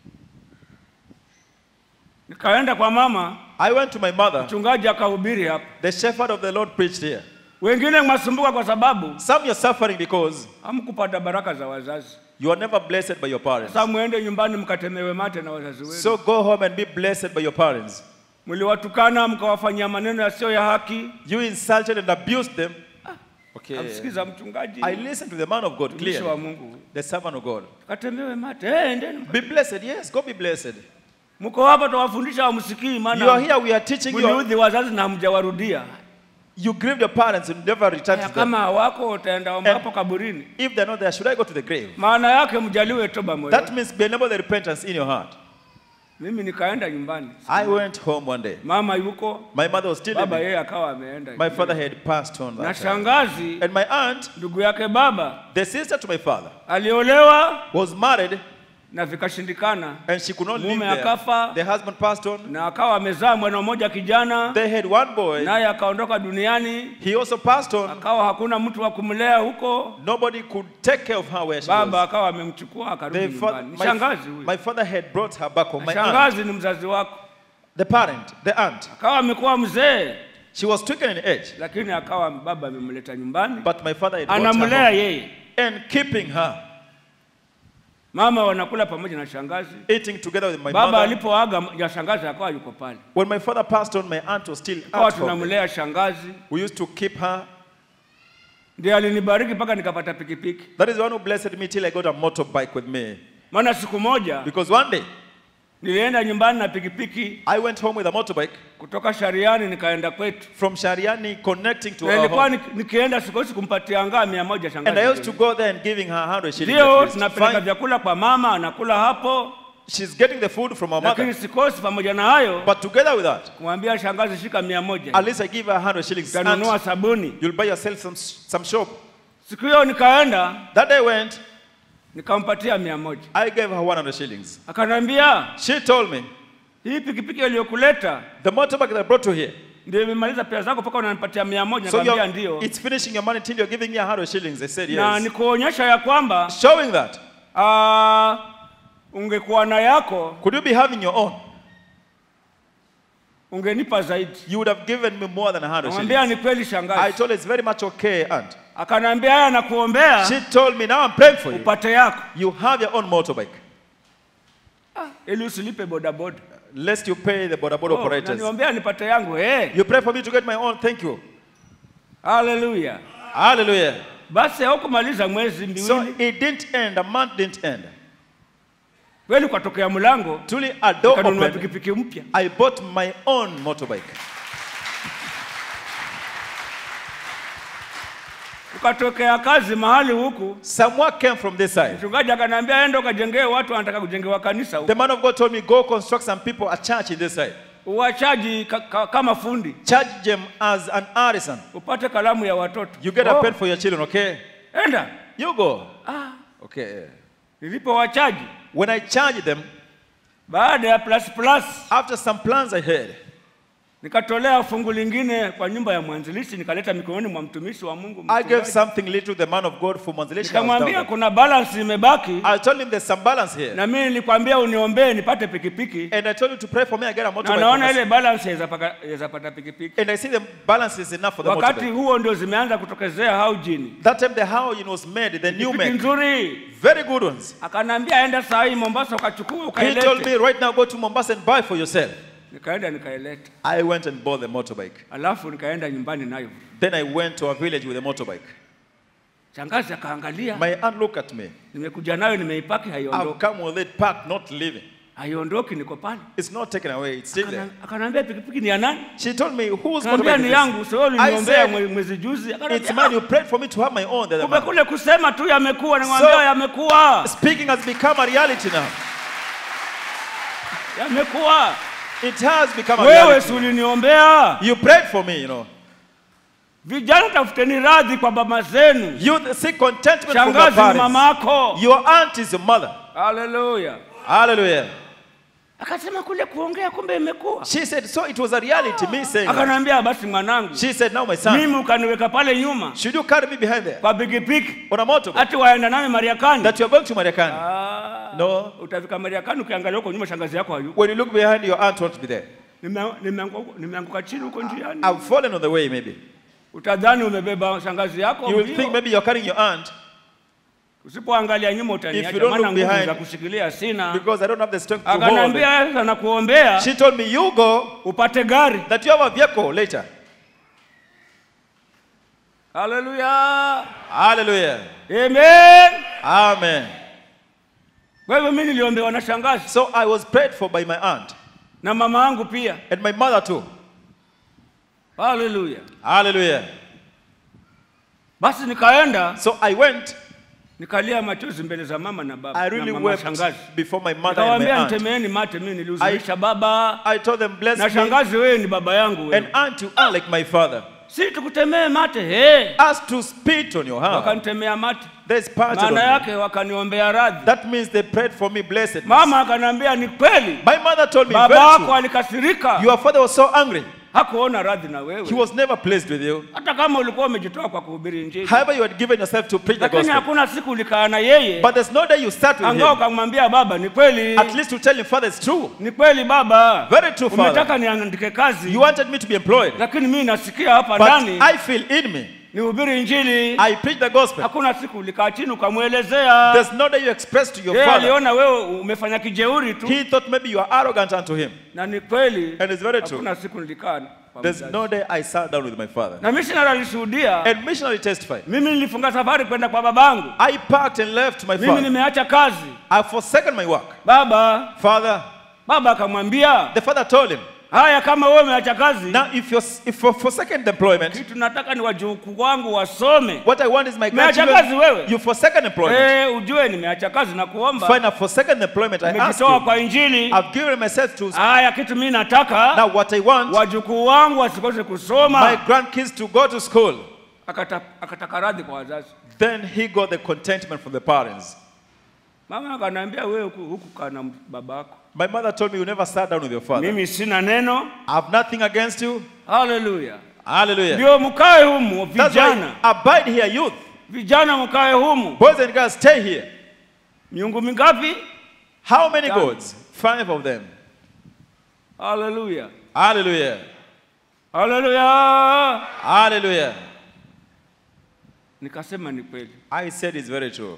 nikaenda kwa mama I went to my mother. mchungaji akahubiri hapa The shepherd of the Lord preached here. wengine mwasumbuka kwa sababu Some you're suffering because hamkupata baraka za wazazi you are never blessed by your parents. sasa mwende nyumbani mkatemewe mate na wazazi wenu So go home and be blessed by your parents. mliwatukana mkawafanyia maneno yasiyo ya haki You insulted and abused them. Okay. amsikiza mchungaji I listened to the man of God mtumishi wa clearly, mungu the servant of God. katemewe mate hey, endeni mka- Be blessed, yes, go be blessed. mko hapa tawafundisha wamsikii You are maana here, we are teaching you. mliudhi wazazi na hamjawarudia You grieved your parents and never returned Haya, to them. kama hawako utaenda omba And- hapo kaburini If they're not there, should I go to the grave? maana yake mjaliwe toba moyo That means be enable the repentance in your heart. mimi nikaenda nyumbani I went home one day. mama yuko My mother was still baba living. yeye akawa ameenda My father had passed on na that time. shangazi And my aunt, ndugu yake baba the sister to my father, aliolewa was married na vikashindikana and she could not live Mume there. akafa. The husband passed on. na akawa amezaa mwana mmoja kijana They had one boy. naye akaondoka duniani He also passed on. akawa hakuna mtu wa kumlea huko Nobody could take care of her where she baba was. akawa amemchukua akarudi The fa- nyumbani my, shangazi huyu my father had brought her back home. Na My aunt, shangazi ni mzazi wako the parent, the aunt, akawa amekuwa mzee she was stricken in age, lakini akawa baba amemleta nyumbani but my father had brought her anamlea home yeye and keeping her. mama wanakula pamoja na shangazi. eating together with my Baba mother. alipoaga ya shangazi akawa yuko pale, When my father passed on, my aunt was still kawa at home. tunamlea shangazi, We used to keep her. ndiye alinibariki mpaka nikapata pikipiki. That is the one who blessed me till I got a motorbike with me. Maana siku moja Because one day nilienda nyumbani na pikipiki I went home with a motorbike kutoka Shariani nikaenda kwetu, from Shariani connecting to na our ilikuwa home. ni- nikienda sikosi kumpatia ngaa mia moja And I used shangazi. to go there and giving her 100 shillings. Ndio at least. tunapeleka Fine. vyakula kwa mama, anakula hapo, She's getting the food from our lakini mother. sikosi pamoja na hayo But together with that, kumwambia shangazi, shika mia moja at least I give her 100 shillings. utanunua Aunt, sabuni. you'll buy yourself some, some shop. Siku hiyo nikaenda That day went, nikampatia mia moja I gave her 100 shillings. akaniambia She told me, hii pikipiki iliyokuleta the motorbike that I brought you here, ndio imemaliza pesa zako mpaka unanipatia mia moja so nikamwambia you're, ndio it's finishing your money till you're giving me 100 shillings. I said na yes. nikuonyesha ya kwamba Showing that, ah, ungekuwa na yako could you be having your own? ungenipa zaidi You would have given me more than 100 namwambia shillings. ni kweli I shangazi told her it's very much okay, aunt. akanaambia haya nakuombea She told me, now I'm praying for you. upate yako You have your own motorbike. ili usilipe bodaboda Lest you pay the boda boda Oh, operators. naniombea nipate yangu hey. You pray for me to get my own. Thank you. haleluya Hallelujah. basi haukumaliza mwezi So miwili it didn't end. A month didn't end. kweli ukatokea mlango Truly, a door kanunua opened. pikipiki mpya I bought my own motorbike. ukatokea kazi mahali huku Someone came from this side. mchungaji akaniambia enda ukajengee watu wanataka kujengewa kanisa huku The man of God told me, go construct some people a church in this side. uwachaji ka, ka, kama fundi Charge them as an artisan. upate kalamu ya watoto You get a Oh, pen for your children, okay? enda You go. ah, Okay. nilipowachaji When I charged them, baada ya plus plus after some plans I had, nikatolea fungu lingine kwa nyumba ya mwanzilishi nikaleta mikononi mwa mtumishi wa Mungu I gave mchungaji. something little to the man of God for Manzilishi. nikamwambia kuna balance imebaki I told him there's some balance here. na mimi nilikwambia uniombee nipate pikipiki And I told you to pray for me, I get a na motorbike. for naona myself. ile balance yaweza paka- yaweza pata pikipiki And I see the balance is enough for the wakati motorbike. huo ndio zimeanza kutokezea haujini That time the Howin was made, the new pikipiki make. nzuri Very good ones. akanambia enda saa hii Mombasa ukachukua He told ukailete me right now go to Mombasa and buy for yourself. nikaenda nikaileta I went and bought the motorbike. alafu nikaenda nyumbani nayo Then I went to a village with a motorbike. shangazi akaangalia My aunt looked at me. nimekuja nayo nimeipaki I've haiondoki come with it packed, not leaving. haiondoki niko pale It's not taken away, it's still there. Akana- akaniambia pikipiki ni ya nani She told me, whose Kaambia motorbike ni is yangu, this? sio I uliniombea said, mwe- mwezi juzi. it's Akaniambia, mine. You prayed for me to have my own. The other kumbe man. kule kusema tu yamekuwa, nimwambia So- yamekuwa, Speaking has become a reality now. yamekuwa. It has become a Wewe reality. si uliniombea? You prayed for me, you know. Vijana, tafuteni radhi kwa baba zenu. You seek contentment from your Shangazi ni parents. mamako. Your aunt is your mother. Haleluya. Hallelujah. Akasema kule kuongea, kumbe imekuwa. She said, so it was a reality, me saying that. Akaniambia basi mwanangu, She said, now my son, mimi ukaniweka pale nyuma should you carry me behind there kwa pikipiki on a motorbike hati waenda nami Mariakani. that you are going to Mariakani? Ah, No. Utafika Mariakani ukiangalia huko nyuma, shangazi yako hayuko. When you look behind, your aunt won't be there. Nime- nimeanguka nimeanguka chini huko njiani. I've fallen on the way, maybe. Utadhani umebeba shangazi yako You will mbio. think maybe you're carrying your aunt Usipoangalia nyuma If utaniacha, you don't maana look nguvu behind- za kushikilia sina. because I don't have the strength to hold. Akaniambia sasa nakuombea She told me, you go, upate gari. that you have a vehicle later. Haleluya, Hallelujah. amen. Amen. Kwa hivyo mimi niliombewa na shangazi So I was prayed for by my aunt na mama yangu pia. and my mother too. Haleluya. Hallelujah. Basi nikaenda So I went, nikalia machozi mbele za mama na baba I na really mama wept shangazi. before my mother and my Nikawaambia aunt. nitemeeni mate, mimi nilihuzunisha baba I told them, bless na me, shangazi, wewe ni baba yangu and wewe. aunt, you are like my father. Si tukutemee mate he. Ask to spit on your hand. Wakanitemea mate, There's part maana of me. yake wakaniombea radhi. That means they prayed for me, blessed. Mama akaniambia ni kweli, My mother told me, baba very wako true. alikasirika, Your father was so angry. hakuona radhi na He wewe, was never pleased with you. hata kama ulikuwa umejitoa kwa kuhubiri Injili, However, you had given yourself to preach the lakini gospel. hakuna siku ulikaa na yeye But there's no day you start with angao him. ukamwambia baba, ni kweli, At least to tell him, Father, it's true. ni kweli baba, Very true, Father. umetaka niandike kazi, You wanted me to be employed. lakini mimi nasikia hapa But ndani I feel in me nihubiri injili I preach the gospel. hakuna siku ulikaa chini ukamwelezea There's no day you express to your yeye father. aliona wewe umefanya kijeuri tu He thought maybe you are arrogant unto him. na ni kweli And it's very true. hakuna siku nilikaa kwa There's mzazi. no day I sat down with my father. na missionary alishuhudia And missionary testified. mimi nilifunga safari kwenda kwa babangu I packed and left my mimi father. nimeacha kazi I forsaken my work. baba Father, baba akamwambia the father told him, haya kama wewe umeacha kazi now if you're, if you're forsaken the employment, kitu nataka ni wajukuu wangu wasome what I want is my Umeacha grandchildren. kazi wewe? You forsaken employment. Eh, ujue nimeacha kazi na kuomba Fine, I've forsaken employment. I ask nimejitoa you. kwa injili I've given myself to. haya kitu mimi nataka Now what I want, wajukuu wangu wasikose my kusoma grandkids to go to school. Akata- akataka radhi kwa wazazi Then he got the contentment from the parents. mama akaniambia wewe huku huku kana babako My mother told me you never sat down with your father. mimi sina neno I have nothing against you. haleluya Hallelujah. ndio mkae humu That's vijana why abide here, youth. vijana mkae humu Boys and girls, stay here. miungu mingapi How many Done. gods? Five of them. haleluya Hallelujah. haleluya Hallelujah. nikasema ni kweli I said it's very true.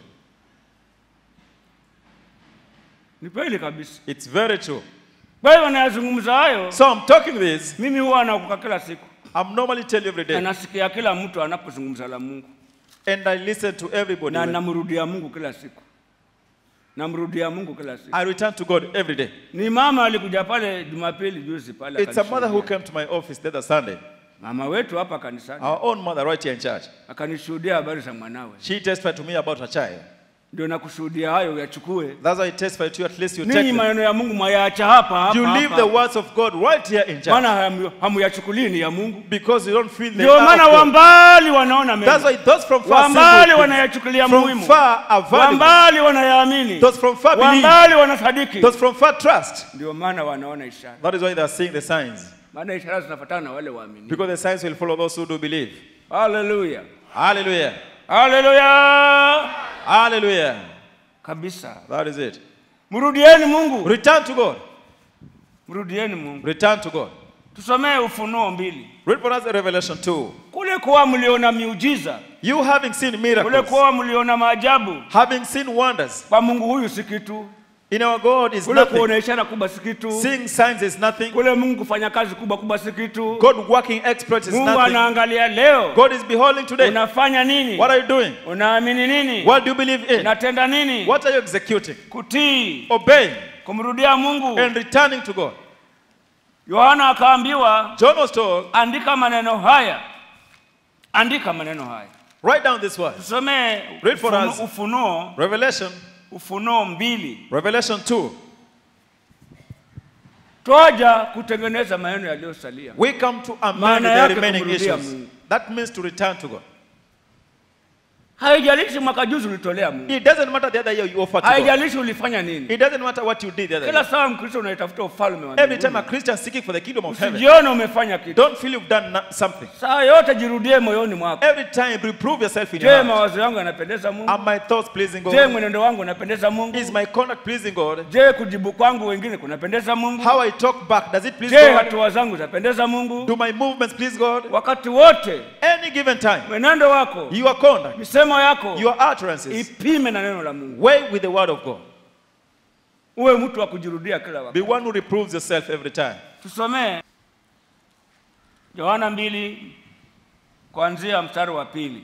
ni kweli kabisa It's very true. kwa hiyo nayazungumza hayo So I'm talking this. mimi huwa nakuka kila siku I'm normally tell you every na day. nasikia kila mtu anapozungumza la mungu And I listen to everybody. na when- namrudia mungu kila siku namrudia mungu kila siku I return to God every day. ni mama alikuja pale jumapili juzi pale It's a mother who akanishuhudia. came to my office the other Sunday. mama wetu hapa kanisani Our own mother right here in church. akanishuhudia habari za mwanawe She testified to me about her child. ndio nakushuhudia hayo uyachukue That's why I testified to you. At least you ninyi take them. maneno ya mungu mwayaacha hapa hapa, You leave hapa. the words of God right here in church. maana hamu- hamuyachukulii ni ya mungu Because you don't feel the ndio love maana of wa God. mbali wanaona That's mema why those from far wa see mbali good things. wanayachukulia From muhimu far are wa valuable. mbali wanayaamini Those from far wa believe. mbali wanasadiki Those from far trust. ndio maana wanaona ishara That is why they are seeing the signs. maana ishara zinafuatana na wale waamini Because the signs will follow those who do believe. haleluya Hallelujah. haleluya Hallelujah. kabisa That is it. mrudieni mungu Return to God. mrudieni mungu Return to God. tusomee ufunuo mbili Read for us Revelation 2. kule kuwa mliona miujiza You having seen kule miracles, kuwa mliona maajabu having seen wonders, kwa mungu huyu si kitu in our God is kule nothing. kuona ishara kubwa si kitu Seeing signs is nothing. kule mungu kufanya kazi kubwa kubwa si kitu God working exploits is mungu nothing. anaangalia leo God is beholding today. unafanya nini What are you doing? unaamini nini What do you believe in? unatenda nini What are you executing? kutii Obeying kumrudia mungu and returning to God. yohana akaambiwa John was told, andika maneno haya andika maneno haya write down this word. tusomee Read for Ufunu- us. ufunuo Revelation, ufunuo mbili Revelation 2. twaja kutengeneza maneno yaliyosalia We come to amend Maana the yake remaining kumrudia issues. Mungu. That means to return to God. haijalishi mwaka juzi ulitolea mungu It doesn't matter the other year you offer to God. haijalishi ulifanya nini It doesn't matter what you did the other kila year. saa mkristo unaitafuta ufalme wa Every time a mbinguni. Christian seeking for the kingdom of heaven, usijione umefanya kitu don't feel you've done na- something. saa yote jirudie moyoni mwako Every time reprove yourself in je your heart. mawazo yangu yanapendeza mungu Are my thoughts pleasing je God? mwenendo wangu unapendeza mungu Is my conduct pleasing God? je kujibu kwangu wengine kunapendeza mungu How I talk back, does it please je God? hatua zangu zapendeza mungu Do my movements please God? wakati wote Any given time, mwenendo wako your conduct, misemo yako your utterances, ipime na neno la mungu weigh with the word of God. uwe mtu wa kujirudia kila wakati Be one who reproves yourself every time. tusomee yohana mbili kuanzia mstari wa pili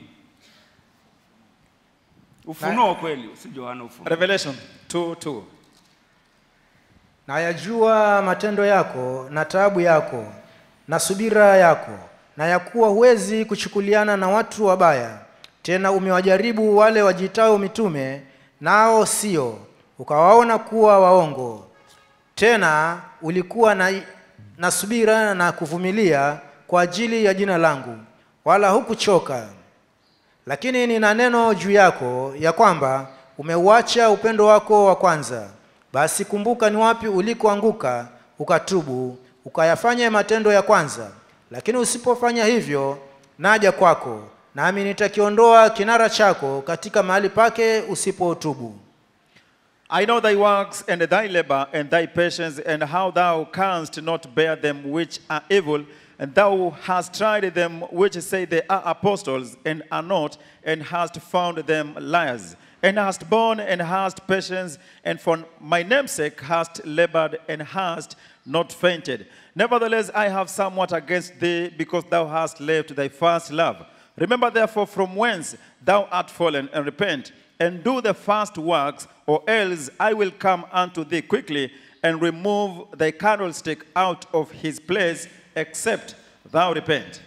ufunuo kweli si yohana ufunuo Revelation 2 2. na yajua matendo yako na taabu yako na subira yako na ya kuwa huwezi kuchukuliana na watu wabaya tena umewajaribu wale wajitao mitume nao sio ukawaona kuwa waongo tena ulikuwa na, na subira na kuvumilia kwa ajili ya jina langu wala hukuchoka lakini nina neno juu yako ya kwamba umeuacha upendo wako wa kwanza basi kumbuka ni wapi ulikoanguka ukatubu ukayafanya matendo ya kwanza lakini usipofanya hivyo naja kwako nami nitakiondoa kinara chako katika mahali pake usipotubu I know thy works and thy labor and thy patience and how thou canst not bear them which are evil and thou hast tried them which say they are apostles and are not, and hast found them liars. And hast borne and hast patience, and for my name's sake hast labored and hast not fainted. Nevertheless, I have somewhat against thee, because thou hast left thy first love. Remember therefore from whence thou art fallen, and repent, and do the first works, or else I will come unto thee quickly, and remove thy candlestick out of his place, except thou repent.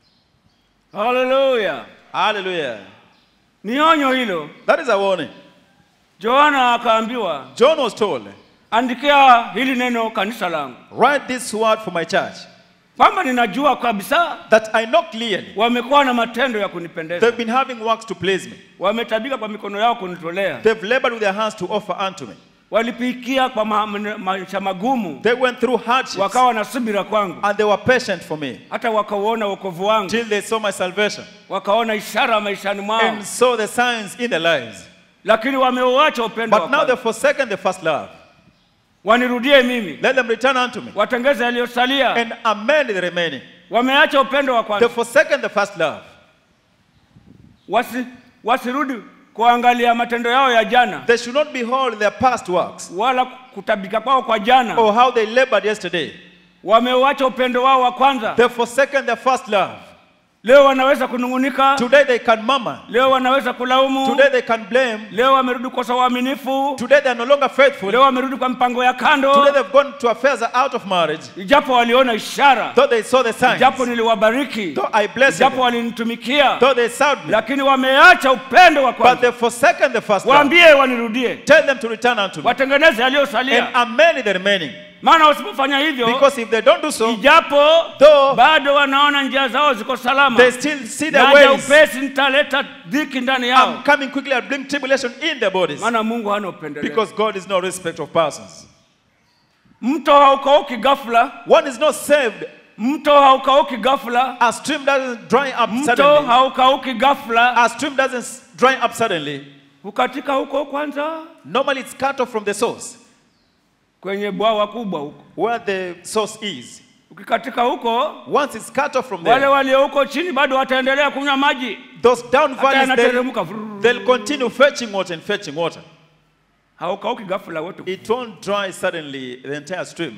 haleluya Hallelujah. ni onyo hilo That is a warning. yohana akaambiwa John was told, andikia hili neno kanisa langu Write this word for my church, kwamba ninajua kabisa that I know clearly. wamekuwa na matendo ya kunipendeza They've been having works to please me. wametabika kwa mikono yao kunitolea They've labored with their hands to offer unto me. walipikia kwa ma- ma- maisha magumu They went through hardships, wakawa na subira kwangu and they were patient for me hata wakauona wokovu wangu till they saw my salvation wakaona ishara maishani mwao and saw the signs in their lives. lakini wameuacha upendo wa But now they've kwanza. forsaken the first love. wanirudie mimi Let them return unto me watengeze yaliyosalia and amend the remaining. wameacha upendo wa They've kwanza forsaken the first love. Wasi, wasirudi kuangalia matendo yao ya jana They should not behold their past works wala kutabika kwao kwa jana or how they labored yesterday. wameuacha upendo wao wa kwanza They've forsaken their first love. leo wanaweza kunung'unika Today they can murmur. leo wanaweza kulaumu Today they can blame. leo wamerudi kukosa uaminifu Today they are no longer faithful. leo wamerudi kwa mpango ya Today kando they've gone to affairs out of marriage. ijapo waliona ishara Though they saw the signs. ijapo niliwabariki Though I blessed ijapo them. walinitumikia Though they served me. lakini wameacha upendo wa But kwanza they've forsaken the first love. waambie wanirudie Tell them to return unto me. watengeneze And yaliyosalia amend the remaining. maana wasipofanya hivyo Because if they don't do so, ijapo Though- bado wanaona njia zao ziko salama they still see their naja ways. upesi nitaleta dhiki ndani yao I'm coming quickly and bring tribulation in their bodies. maana mungu hana upendeleo Because God is no respect of persons. mto haukauki ghafla One is not saved. mto haukauki ghafla A stream doesn't dry up mto suddenly. haukauki ghafla A stream doesn't dry up suddenly. hukatika huko kwanza Normally it's cut off from the source, kwenye bwawa kubwa huko where the source is. ukikatika huko Once it's cut off from wale there, walio huko chini bado wataendelea kunywa maji those down hata valleys, they'll, yanateremka vrrr. they'll continue fetching water and fetching water. haukauki ghafla wote It won't dry suddenly, the entire stream.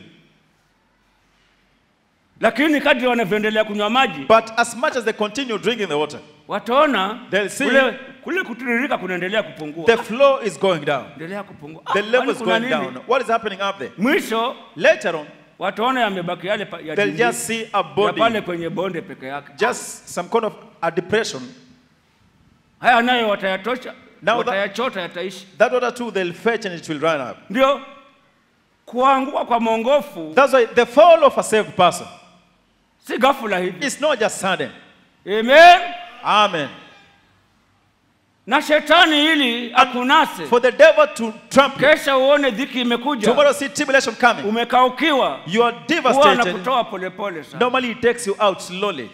lakini kadri wanavyoendelea kunywa maji But as much as they continue drinking the water, wataona They'll see- kule, kule kutiririka kunaendelea kupungua the flow is going down. endelea kupungua The Ah, level kwani is kuna going nini? down. What is happening up there? mwisho Later on, wataona yamebaki yale pa- ya they'll dindi- just see a ya body, pale kwenye bonde peke yake just some kind of a depression. haya nayo watayatosha Now that- watayachota yataishi That water too, they'll fetch and it will run up. ndio kuanguka kwa mwongofu That's why the fall of a saved person si ghafula hivi is not just sudden. amen Amen. na shetani ili akunase For the devil to trample, kesha uone dhiki imekuja tomorrow see tribulation coming. umekaukiwa You are huwa devastated. anakutoa polepole sana Normally, he takes you out slowly.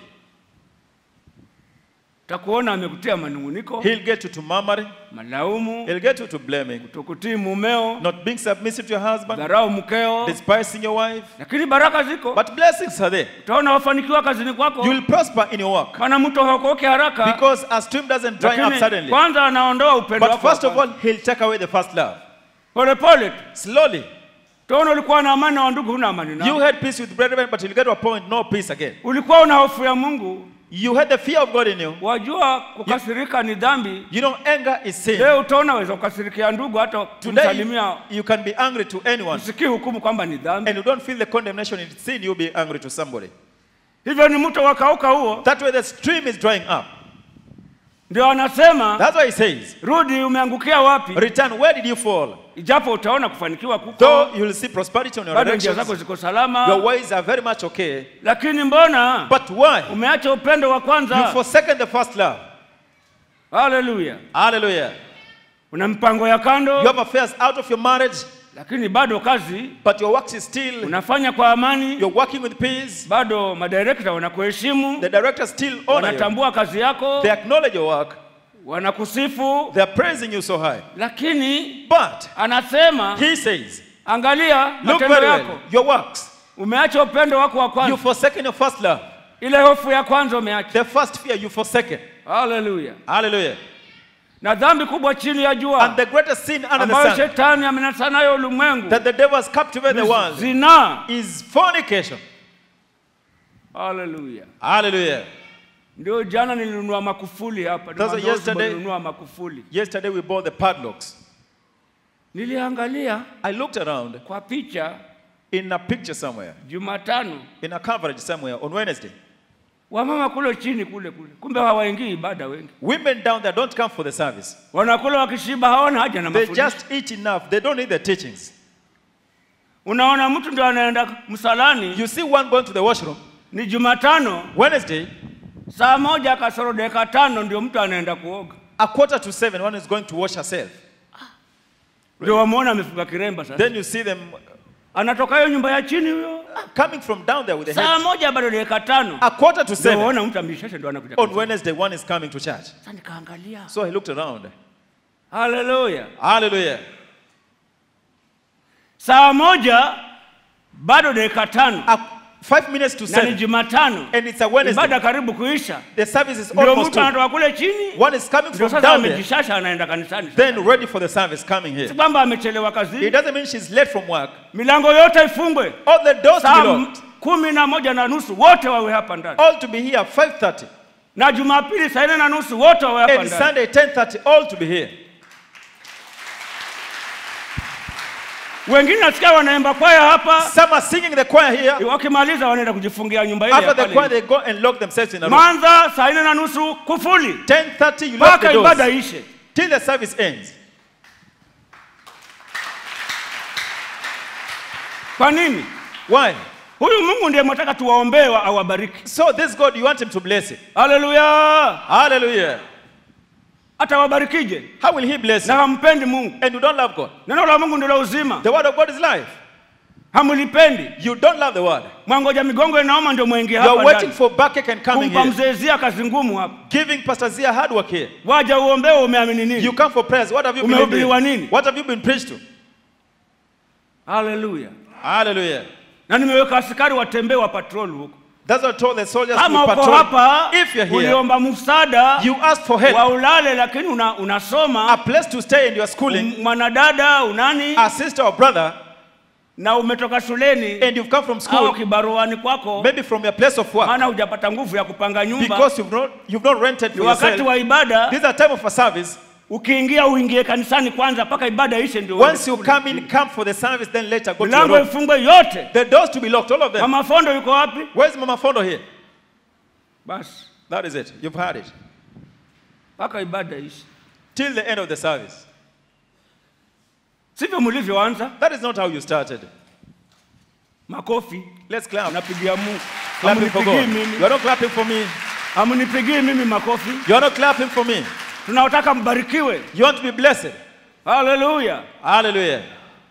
takuona amekutia manunguniko He'll get you to murmuring. malaumu He'll get you to blaming. kutokutii mumeo Not being submissive to your husband. dharau mkeo Despising your wife. lakini baraka ziko But blessings are there. utaona wafanikiwa kazini kwako You will prosper in your work. maana mtu hakoki haraka Because a stream doesn't dry up lakini suddenly. kwanza anaondoa upendo But wako wa first of kwanza. all, he'll take away the first love. polepole tu Slowly. utaona ulikuwa na amani na wandugu huna amani You nao had peace with brethren, but you'll get to a point, no peace again. ulikuwa una hofu ya mungu You had the fear of God in you. wajua kukasirika ni dhambi You know, anger is sin. leo utaona weza kukasirikia ndugu hata Today, kumsalimia you can be angry to anyone, usikii hukumu kwamba ni dhambi and you don't feel the condemnation in sin, you'll be angry to somebody. hivyo ni mto wakauka huo That way, the stream is drying up. ndio anasema That's why he says, rudi umeangukia wapi Return, where did you fall? ijapo utaona kufanikiwa kuko Though you'll see prosperity on your bado njia zako directions, ziko your salama ways are very much okay. lakini mbona But why? umeacha upendo wa You kwanza forsaken the first love. haleluya Hallelujah. una mpango ya You kando have affairs out of your marriage, lakini bado kazi but your work is still, unafanya kwa amani you're working with peace. bado madirekta wanakuheshimu The directors still honor you. wanatambua kazi yako They acknowledge your work. wanakusifu They are praising you so high. lakini But anasema he says, angalia look matendo very well, yako your works. umeacha upendo wako wa You've kwanza forsaken your first love. ile hofu ya kwanza umeacha The first fear you've forsaken. haleluya Hallelujah. na dhambi kubwa chini ya And jua the greatest sin under the ambayo sun shetani amenasa nayo ulimwengu that the devil has captivated the world zinaa is fornication. haleluya Hallelujah. ndio jana nilinunua makufuli hapa Sasa Ni madozi yesterday- nilinunua makufuli Yesterday we bought the padlocks. niliangalia I looked around kwa picha in a picture somewhere, jumatano in a coverage somewhere on Wednesday. wamama kule chini kule kule kumbe hawaingii ibada wengi Women down there don't come for the service. wanakula wakishiba hawana haja na They mafundisho just eat enough. They don't need the teachings. unaona mtu ndio anaenda msalani You see one going to the washroom ni jumatano Wednesday, saa moja kasoro dakika tano ndio mtu anaenda kuoga a quarter to seven, one is going to wash herself. ndio wamwona amefunga kiremba sasa Then you see them anatoka hiyo nyumba ya chini huyo coming from down there with the saa head. moja bado dakika tano A quarter to ndio seven. waona mtu ameshasha ndio anakuja On kanisani. Wednesday, one is coming to church. sasa nikaangalia So he looked around. haleluya Hallelujah. saa moja bado dakika tano A five minutes to na ni seven. jumatano And it's a Wednesday. ibada karibu kuisha The service is ndio almost mtu over. anatoka kule chini One is coming ndio from sasa down there, amejishasha anaenda kanisani then ready for the service coming si here. kwamba amechelewa It kazini doesn't mean she's late from work. milango yote ifungwe All the doors to be saa locked. kumi na moja na nusu wote wawe hapa ndani All to be here 5.30. na jumapili saa nne na nusu wote wawe hapa And ndani Sunday 10.30, all to be here. wengine nasikia wanaimba kwaya hapa Some are singing the choir here. wakimaliza wanaenda kujifungia nyumba ile ya After the pale choir, nje. they go and lock themselves in a room. mwanza saa nne na nusu kufuli 10.30, you lock mpaka the ibada doors ishe till the service ends. kwa nini Why? huyu mungu ndiye mwataka tuwaombee wa- awabariki So this God, you want him to bless it. haleluya Hallelujah. atawabarikije How will he bless na you? hampendi mungu And you don't love God. neno la mungu ndilo uzima The word of God is life. hamulipendi You don't love the word. mwangoja migongo inaoma ndio mwingie You are hapa waiting ndani for backache and coming kumpa here. mzee Zia kazi ngumu hapa Giving Pastor Zia hard work here. waja uombewe umeamini You nini come for prayers. What have you believed Umehubiriwa in? nini? What have you been preached to? haleluya Hallelujah. na nimeweka askari watembee wa patrol huko That's what I told the soldiers kama to uko patrol. hapa If you're here, uliomba msaada you ask for help. wa ulale lakini una, A unasoma place to stay and you are schooling. m- mwanadada unani A sister or brother, na umetoka shuleni and you've come from au school, kibaruani kwako maybe from your place of work, maana hujapata nguvu ya kupanga nyumba because you've not, you've not rented ni for wakati yourself. wa ibada This is a time of a service. ukiingia uingie kanisani kwanza mpaka ibada ishe ndio uende Once you kule. come in, come for the service, then later go to your milango room. ifungwe yote The doors to be locked, all of them. mama fondo yuko wapi Where's Mama Fondo here? basi That is it. You've heard it. mpaka ibada ishe Till the end of the service. sivyo mlivyoanza That is not how you started. makofi Let's clap. napigia mungu Clapping for God. Hamunipigii You mimi are not clapping for me. hamunipigii mimi makofi You are not clapping for me. tunaotaka mbarikiwe You want to be blessed. haleluya Hallelujah.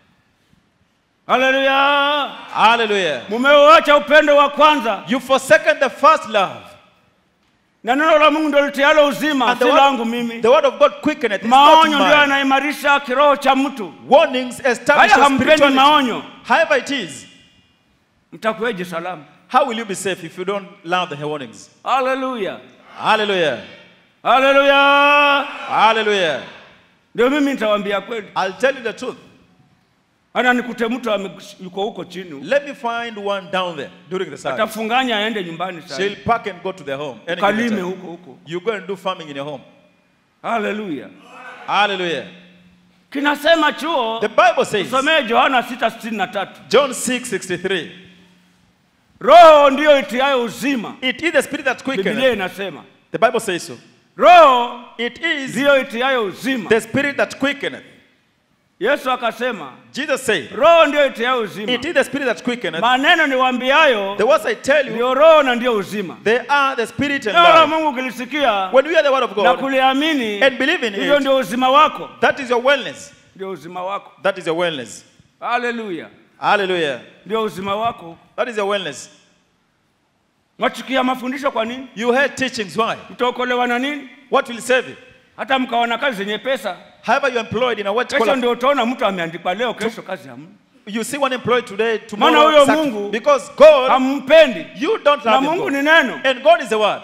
haleluya Hallelujah. mumeuacha upendo wa kwanza You forsaken the first love. na neno la mungu ndio litialo uzima And si the langu word, mimi the word of God quickeneth. It's not maonyo ndio mine. yanaimarisha kiroho cha mtu Warnings establish haya your hampendi spirituality. maonyo However it is, mtakuweje salama how will you be safe if you don't love the warnings? haleluya Hallelujah. haleluya Hallelujah. ndio mimi nitawaambia kweli I'll tell you the truth. ana nikute mtu ame- yuko huko chini Let me find one down there during the service. atafunganya aende nyumbani sasa She'll pack and go to their home. any given kalime time. huko huko You go and do farming in your home. haleluya Hallelujah. kinasema chuo The Bible says, tusomee yohana 6:63 John 6 63, roho ndiyo itiayo uzima it is the spirit that biblia quickeneth. inasema The Bible says so. roho It is ndiyo itiayo uzima the spirit that quickeneth. yesu akasema Jesus said, roho ndiyo itiayo uzima It is the spirit that quickeneth. maneno niwaambiayo The words I tell you, ndio roho na ndiyo uzima they are the spirit and neno la life. mungu ukilisikia When you hear the word of na God kuliamini and believe in hivyo it, ndio uzima wako that is your wellness. ndio uzima wako That is your wellness. haleluya Hallelujah. ndio uzima wako That is your wellness. mwachukia mafundisho kwa nini You heard teachings. Why? mtaokolewa na nini What will save you? hata mkaona kazi zenye pesa However, you're employed in a what kesho collar, ndio utaona mtu ameandikwa leo kesho kazi hamna you see one employee today, Maana tomorrow, huyo sac- Mungu because God, hampendi you don't na love mungu him. ni God. neno And God is the word.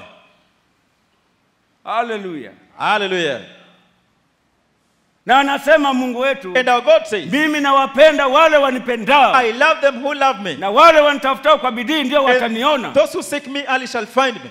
haleluya Hallelujah. na anasema mungu wetu And our God says, mimi nawapenda wale wanipendao I love them who love me. na wale wanitafutao kwa bidii ndio And wataniona those who seek me early shall find me.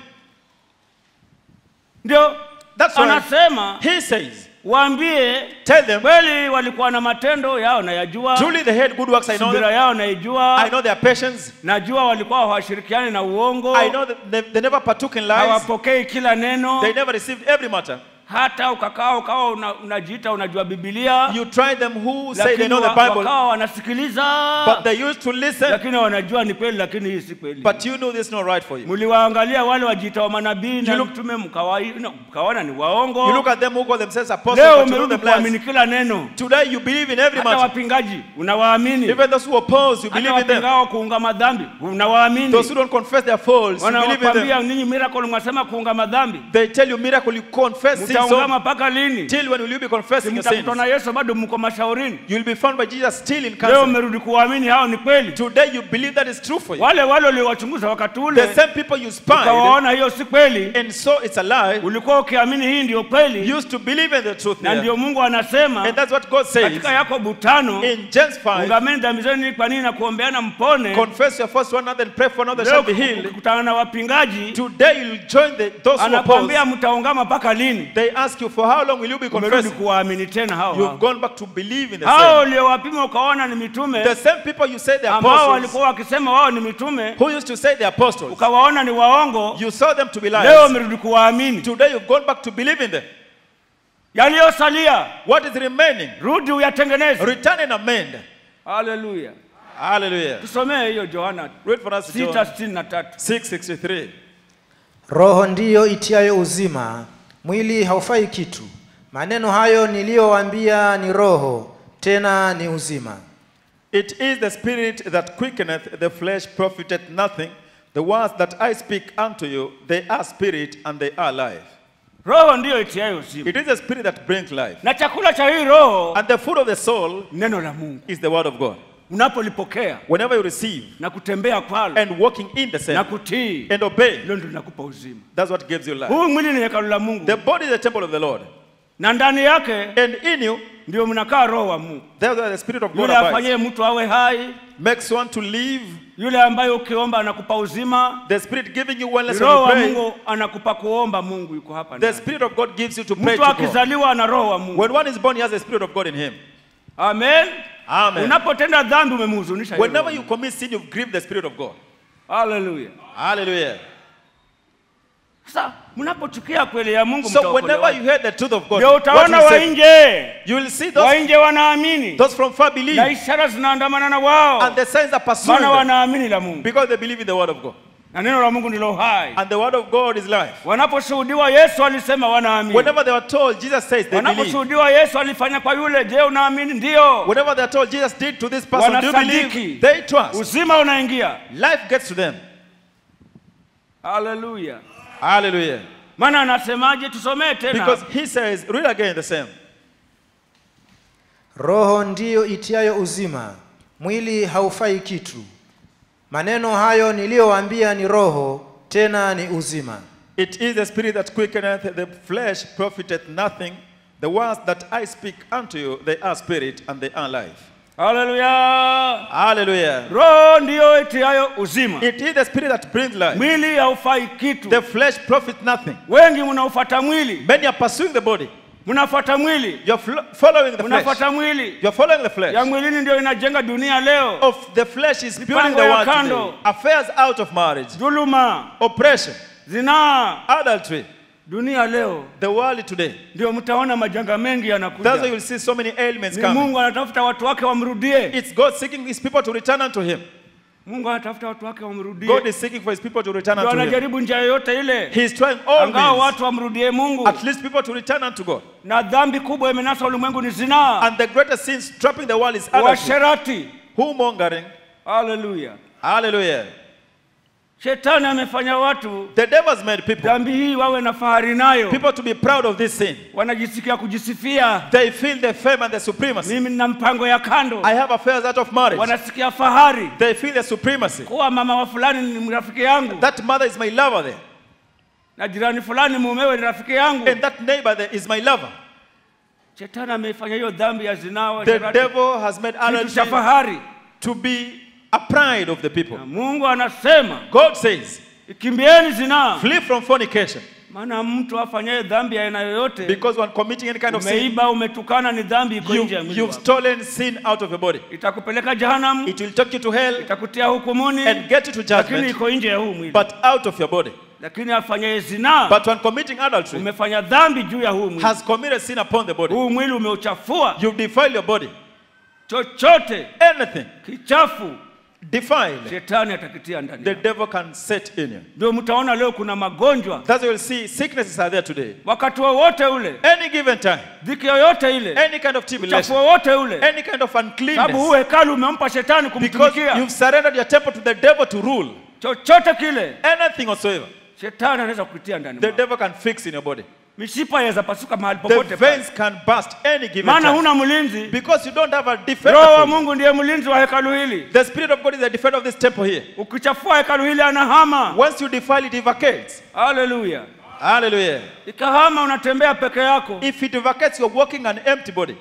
ndio That's why anasema he says, waambie Tell them, kweli walikuwa na matendo yao nayajua truly they had good works. I know subira them. yao I naijua know their patience. najua walikuwa hawashirikiani na uongo I know that they, they never partook in lies. hawapokei kila neno They never received every matter. hata ukakaa ukawa una, unajiita unajua bibilia You try them who say they lakini know the wa- Bible, wakawa wanasikiliza but they used to listen, lakini wanajua ni kweli lakini hii si kweli but you know this is not right for you. mliwaangalia wale wajiita wa manabii na You look- mtume mkawa- no, mkaona ni You waongo look at them who call themselves apostles, leo but you know umerudi them lies. kuamini kila neno Today you believe in every hata matter. wapingaji unawaamini Even those who oppose, you hata believe in them. wapingao kuunga madhambi unawaamini Those who don't confess their faults, you believe in wanawakwambia them. ninyi miracle mwasema kuunga madhambi They tell you miracle, you confess sin. So mtaungama mpaka lini till when will you be confessing your sins? mtakutwa na yesu bado mko mashaurini You'll be found by Jesus still in leo cancer. umerudi kuwaamini hao ni kweli Today you believe that is true for you. wale wale uliowachunguza wakati The ule same people you spied, ukawaona hiyo si kweli and so it's a lie. ulikuwa ukiamini hii ndio kweli You used to believe in the truth na here. ndio mungu anasema And that's what God says katika yakobo tano in James 5. ungameni dhambi zenu kwa nini na kuombeana mpone Confess your first one another and pray for another leo shall be healed. ukikutana na wapingaji Today you'll join the, those who anakwambia oppose. mtaungama mpaka lini They ask you for how long will you be umerudi confessing? kuwaamini tena hao You've hao. gone back to believe in the hao same. uliowapima ukaona ni mitume The same people you say the ambao apostles, walikuwa wakisema wao ni mitume who used to say the apostles, ukawaona ni waongo you saw them to be leo liars. umerudi kuwaamini Today you've gone back to believe in them. yaliyosalia What is remaining? rudi uyatengeneze Return and amend. haleluya Hallelujah. tusomee hiyo johana Read for us John 663 663. roho ndiyo itiayo uzima mwili haufai kitu maneno hayo niliyowaambia ni roho tena ni uzima It is the spirit that quickeneth, the flesh profiteth nothing. The words that I speak unto you, they are spirit and they are life. roho ndiyo itiayo uzima It is the spirit that brings life. na chakula cha hii roho And the food of the soul neno la mungu is the word of God. unapolipokea Whenever you receive na kutembea kwalo and walking in the na same kutii and obey, hilo ndio linakupa uzima that's what gives you life. huu mwili ni hekalu la mungu The body is the temple of the Lord. na ndani yake And in you, ndio mnakaa roho wa mungu that's where the spirit of God yule abides. afanyie mtu awe hai Makes one to live. yule ambaye ukiomba anakupa uzima The spirit giving you Ni wellness when roho you wa pray. mungu anakupa kuomba mungu yuko hapa The ndani. spirit of God gives you to pray mtu to God. akizaliwa ana roho wa mungu When one is born, he has the spirit of God in him. amen Amen. unapotenda dhambi umemhuzunisha yule Whenever roho. you commit sin, you've grieved the spirit of God. haleluya Hallelujah. sasa mnapochukia kweli ya mungu So whenever mtaokolewa. you hear the truth of God, ndio what utaona you, wa say, nje you will see wa those, nje wanaamini those from far na believe, ishara zinaandamana na wao and the signs are pursuing maana them wanaamini la mungu because they believe in the word of God. na neno la mungu ndilo hai And the word of God is life. wanaposhuhudiwa yesu alisema wanaamini Whenever they were told, Jesus says they believe. wanaposhuhudiwa yesu alifanya kwa yule je unaamini ndio Whenever they are told Jesus did to this person, do you Wanasadiki. believe? They trust. uzima unaingia Life gets to them. haleluya Hallelujah. maana anasemaje tusomee tena Because he says, read again the same. roho ndiyo itiayo uzima mwili haufai kitu maneno hayo niliyowaambia ni roho tena ni uzima It is the spirit that quickeneth, the flesh profiteth nothing. The words that I speak unto you, they are spirit and they are life. haleluya Hallelujah. roho ndiyo itiayo uzima It is the spirit that brings life. mwili haufai kitu The flesh profits nothing. wengi mnaufata mwili Many are pursuing the body. mnafuata mwili You're fl- following the flesh. mnafuata mwili You're following the flesh. ya mwilini ndio inajenga dunia leo Of the flesh is building Mipango the ya world kando. today. Affairs out of marriage, dhuluma oppression, zinaa adultery. dunia leo The world today. ndio mtaona majanga mengi That's why yanakuja you'll see so many ailments ni coming. mungu anatafuta watu wake wamrudie It's God seeking his people to return unto him. mungu anatafuta watu wake wamrudie God is seeking for his people to return ndio unto him. anajaribu njia yoyote ile He is trying all angao means, watu wamrudie mungu at least people to return unto God. na dhambi kubwa imenasa ulimwengu ni zinaa And the greatest sin trapping the world is adultery, uasherati whomongering. haleluya Hallelujah. Shetani amefanya watu The devil has made people, dhambi hii wawe na fahari nayo, people to be proud of this sin. wanajisikia kujisifia, They feel the fame and the supremacy. mimi nina mpango ya kando, I have affairs out of marriage. wanasikia fahari They feel the supremacy. kuwa mama wa fulani ni rafiki yangu That mother is my lover there. na jirani fulani mumewe ni rafiki yangu. And that neighbor there is my lover. Shetani ameifanya hiyo dhambi ya zinaa, The uasherati, devil has made kitu cha adultery fahari. to be a pride of the people. Na Mungu anasema God says, ikimbieni zinaa, flee from fornication. maana mtu afanyaye dhambi ya aina yoyote, Because when committing any kind of sin, umeiba, umetukana, ni dhambi iko you, nje ya mwili you've wako. stolen sin out of your body. Itakupeleka jehanamu, It will take you to hell itakutia hukumuni, and get you to lakini judgment, iko nje ya huu mwili. but out of your body. Lakini afanyaye zinaa, But when committing adultery, umefanya dhambi juu ya huu mwili. has committed sin upon the body. Huu mwili umeuchafua, You defile your body. chochote Anything kichafu defiled, shetani atakitia ndani the yako. devil can set in you. Ndio mtaona leo kuna magonjwa That's why you'll see sicknesses are there today. wakati wowote ule, Any given time, dhiki yoyote ile, any kind of uchafu tribulation, wowote ule, any kind of sababu huu uncleanness, hekalu umempa shetani because kumtumikia. you've surrendered your temple to the devil to rule. Chochote kile Anything whatsoever, shetani anaweza kukitia ndani the mwako. devil can fix in your body. Mishipa yaweza pasuka mahali The popote pale, veins can burst any given maana time. huna mlinzi. Because you don't have a Roho wa defender. Mungu ndiye mlinzi wa hekalu hili. The Spirit of God is the defender of this temple here. Ukichafua hekalu hili anahama. Once you defile it, it vacates. Haleluya! Hallelujah. Ikahama, unatembea peke yako, If it vacates, you're walking an empty body.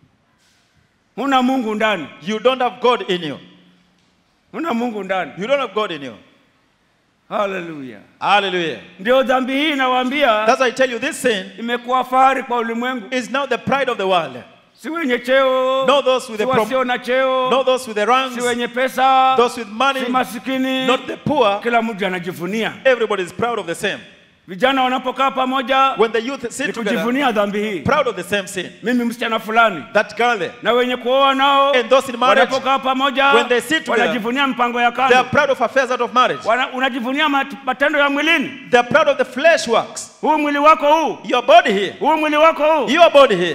huna Mungu ndani, You don't have God in you. huna Mungu ndani. You don't have God in you. Haleluya! Hallelujah. Ndio dhambi hii inawaambia That's why I tell you this sin imekuwa fahari kwa ulimwengu, is now the pride of the world. si wenye cheo, Not those with si the prom- wasio na cheo, Not those with the ranks, si wenye pesa, those with money, si masikini, not the poor. kila mtu anajivunia. Everybody is proud of the same. Vijana wanapokaa pamoja When the youth ni sit together, kujivunia dhambi hii, proud of the same sin. mimi msichana fulani That girl there, na wenye kuoa nao And those in marriage, wanapokaa pamoja when they sit together, wanajivunia mpango ya they are kando, proud of affairs out of marriage. Wana, unajivunia mat- matendo ya mwilini. They are proud of the flesh works. Huu mwili wako huu, Your body here, huu mwili wako huu. your body here.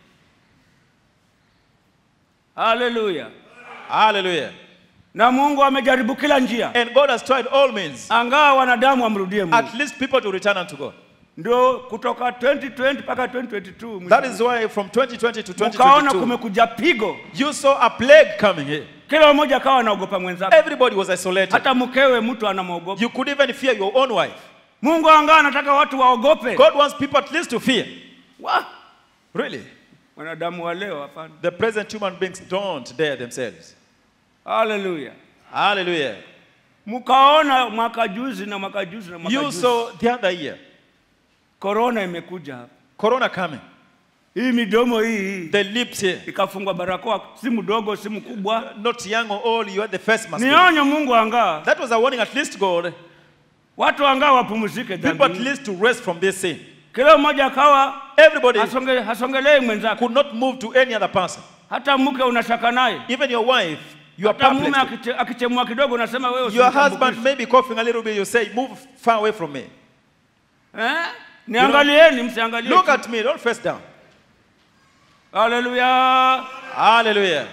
Haleluya! Hallelujah. Na Mungu amejaribu kila njia, And God has tried all means, angaa wanadamu wamrudie Mungu. at least people to return unto God. Ndio kutoka 2020 mpaka 2022 mwisho. That is why from 2020 to Ukaona 2022, kumekuja pigo, you saw a plague coming here. kila mmoja akawa anaogopa mwenzake, Everybody was isolated. hata mkewe mtu anamwogopa. You could even fear your own wife. Mungu angaa anataka watu waogope. God wants people at least to fear. Wa- Really? Wanadamu wa leo hapana. The present human beings don't dare themselves. Haleluya! Hallelujah. Mkaona mwaka juzi na mwaka juzi na mwaka You juzi saw the other year, korona imekuja hapa, Corona coming. hii midomo hii hii The lips here, ikafungwa barakoa, si mdogo si mkubwa. not young or old, you had the face mask. Ni onyo Mungu angaa That was a warning, at least God, watu angaa wapumzike people dhambi at hii. least to rest from this sin. Kila mmoja akawa Everybody hasonge, hasongelei mwenzake, could not move to any other person. hata mke unashaka naye, Even your wife, you are hata mume perplexed. akiche- akichemua kidogo unasema wewe Your usinitambukishi. husband may be coughing a little bit, you say, Move far away from me. eh? Niangalieni, msiangalie. Look chini. at me, don't face down. Haleluya! Hallelujah.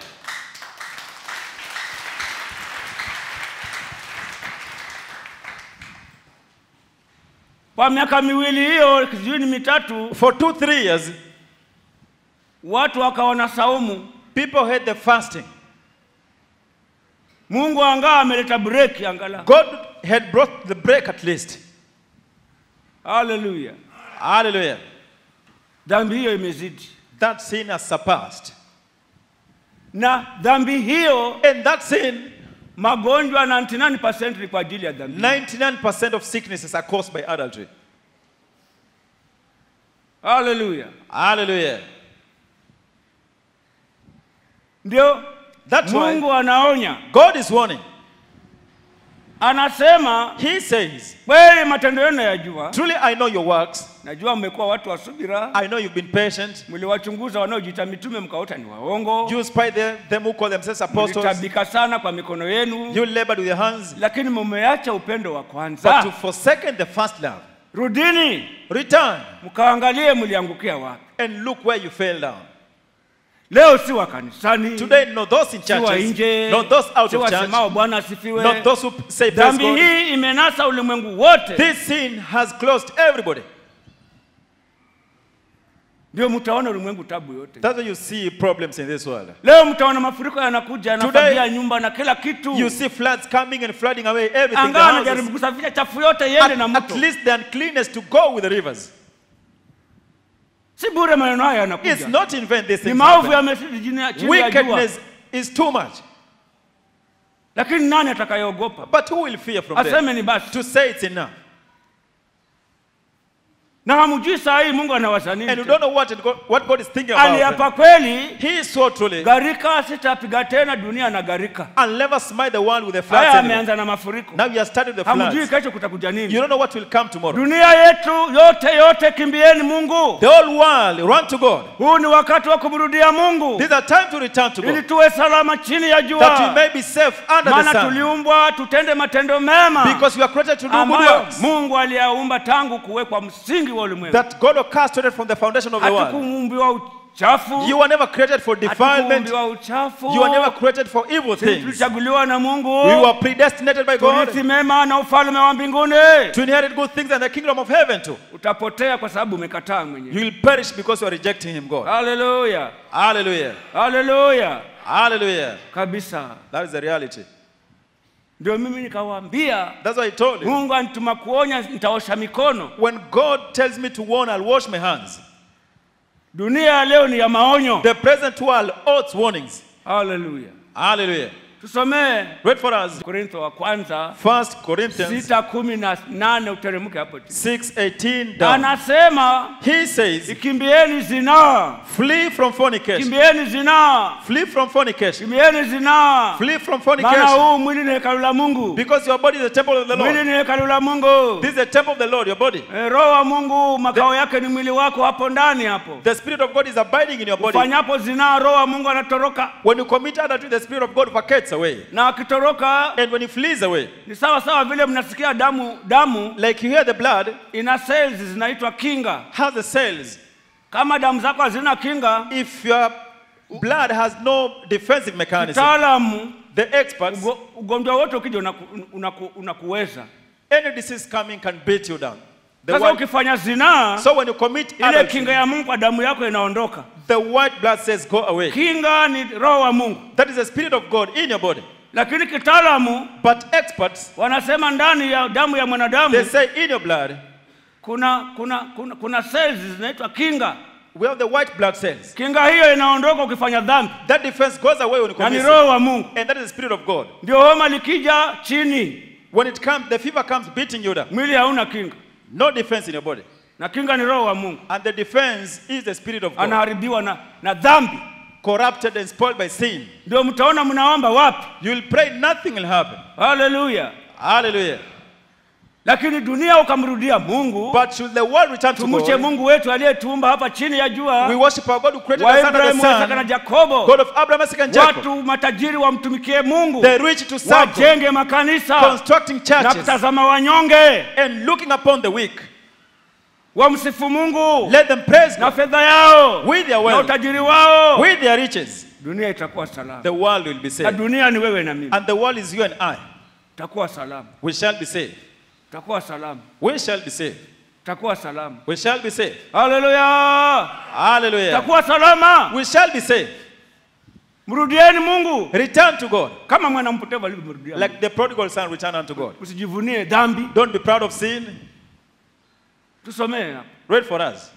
Kwa miaka miwili hiyo, sijui ni mitatu, For two, three years, watu wakaona saumu. people had the fasting. Mungu angaa ameleta break angalau. God had brought the break at least. Haleluya! Hallelujah. Dhambi hiyo imezidi, That sin has surpassed. na dhambi hiyo, And that sin, magonjwa 99% ni kwa ajili ya dhambi. 99% of sicknesses are caused by adultery. Haleluya! Hallelujah. Ndio That's why Mungu anaonya, God is warning. anasema He says, kweli matendo yenu yajua, Truly I know your works. najua mmekuwa watu wa subira, I know you've been patient. mliwachunguza wanaojiita mitume mkaota ni waongo, You spy them, them who call themselves apostles. mlitabika sana kwa mikono yenu, You labored with your hands. lakini mumeacha upendo wa But to kwanza. forsaken the first love, Rudini return mkaangalie mliangukia wapi. and look where you fell down. leo si wa kanisani Today, not those in si wa churches, nje not those out si of church, wasemao bwana asifiwe not those who say praise dhambi God. hii imenasa ulimwengu wote This sin has closed everybody. ndio mtaona ulimwengu tabu yote That's why you see problems in this world. leo mtaona mafuriko yanakuja Today- yanafagia nyumba na kila kitu You see floods coming and flooding away everything. the angaa houses. anajaribu kusafisha chafu yote iende na At, at mto least the uncleanness to go with the rivers. si bure maneno haya It's yanakuja not in vain these ni things maovu happen. yamezidi chini ya chini ya jua Wickedness is too much. lakini nani atakayeogopa But who will fear from them? aseme ni basi To say it's enough. na hamjui saa hii mungu anawaza nini And you tena. don't know what, it go- what God is thinking about. aliapa kweli He is so truly. gharika sitapiga tena dunia na gharika I'll never smite the world with the floods haya anymore. ameanza na mafuriko Now you are starting the hamjui floods. kesho kutakuja You nini don't know what will come tomorrow. dunia yetu yote yote kimbieni mungu The whole world run to God. huu ni wakati wa kumrudia mungu This is a time to return to ili God. tuwe salama chini ya That we jua may be safe under the maana sun. tuliumbwa tutende matendo mema Because we are created to do good ambayo works. mungu aliyaumba tangu kuwekwa msingi wa ulimwengu That God orchestrated from the foundation of the world. hatukuumbiwa uchafu You were never created for defilement. hatukuumbiwa uchafu You were never created for evil Sisi things. tulichaguliwa na mungu We were predestinated by God turithi mema na ufalme wa mbinguni to inherit good things and the kingdom of heaven too. utapotea kwa sababu umekataa mwenyewe You will perish because you are rejecting Him, God. haleluya Hallelujah. haleluya Hallelujah. kabisa That is the reality. ndio mimi nikawaambia That's why I told you. mungu anituma kuonya nitaosha mikono When God tells me to warn, I'll wash my hands. dunia ya leo ni ya maonyo The present world owes warnings. haleluya Hallelujah. tusomee Read for us. korintho wa kwanza First Corinthians sita kumi na nane uteremke hapo chini 6:18 down. anasema He says, ikimbieni zinaa "Flee from fornication. kimbieni zinaa Flee from fornication. kimbieni zinaa Flee from maana fornication. huu mwili ni hekalu la mungu Because your body is the temple of the mwili Lord. ni hekalu la mungu This is the temple of the Lord, your body. Eh, roho wa mungu makao yake ni mwili wako hapo ndani hapo The Spirit of God is abiding in your body. ufanyapo zinaa roho wa mungu anatoroka When you commit adultery, the Spirit of God vacates away. na akitoroka And when he flees away, ni sawa sawa vile mnasikia damu damu like you hear the blood ina cells zinaitwa kinga has the cells. kama damu zako hazina kinga If your blood has no defensive mechanism, kitaalamu the experts, ugo- ugonjwa wote ukija unaku, unaku, unakuweza any disease coming can beat you down. The sasa white, ukifanya zinaa so when you commit ile adultery, kinga ya mungu kwa damu yako inaondoka the white blood cells go away. kinga ni roho wa mungu That is the Spirit of God in your body. lakini kitaalamu But experts, wanasema ndani ya damu ya mwanadamu they say in your blood, kuna kuna kuna, kuna cells zinaitwa kinga we have the white blood cells. kinga hiyo inaondoka ukifanya dhambi That defense goes away when you na ni commit sin. roho wa mungu And that is the Spirit of God. ndio homa likija chini When it comes, the fever comes beating you down. mwili hauna kinga No defense in your body. na kinga ni roho wa mungu And the defense is the Spirit of God. anaharibiwa na, na dhambi Corrupted and spoiled by sin. ndio mtaona mnaomba wapi You will pray, nothing will happen. haleluya Hallelujah. lakini dunia ukamrudia mungu But should the world return to tumche God, mungu wetu aliyetuumba hapa chini ya we jua worship our God who created wa us under the ibrahimu isaka na sun, jakobo God of Abraham, Isaac, and Jacob. watu matajiri wamtumikie mungu The rich to serve God, wajenge makanisa constructing na churches kutazama wanyonge and looking upon the weak. wamsifu mungu Let them praise na God fedha yao with their na wealth, utajiri wao with their riches. dunia itakuwa salama The world will be na saved. dunia ni wewe na mimi And the world is you and I. takuwa salama We shall be saved. takuwa salama We shall be saved. takuwa salama We shall be saved. haleluya Hallelujah. takuwa salama We shall be saved. mrudieni mungu Return to God. kama mwana mpotevu alivyomrudia Like the prodigal son returned unto God. usijivunie dhambi Don't be proud of sin. tusomee hapa Read for us.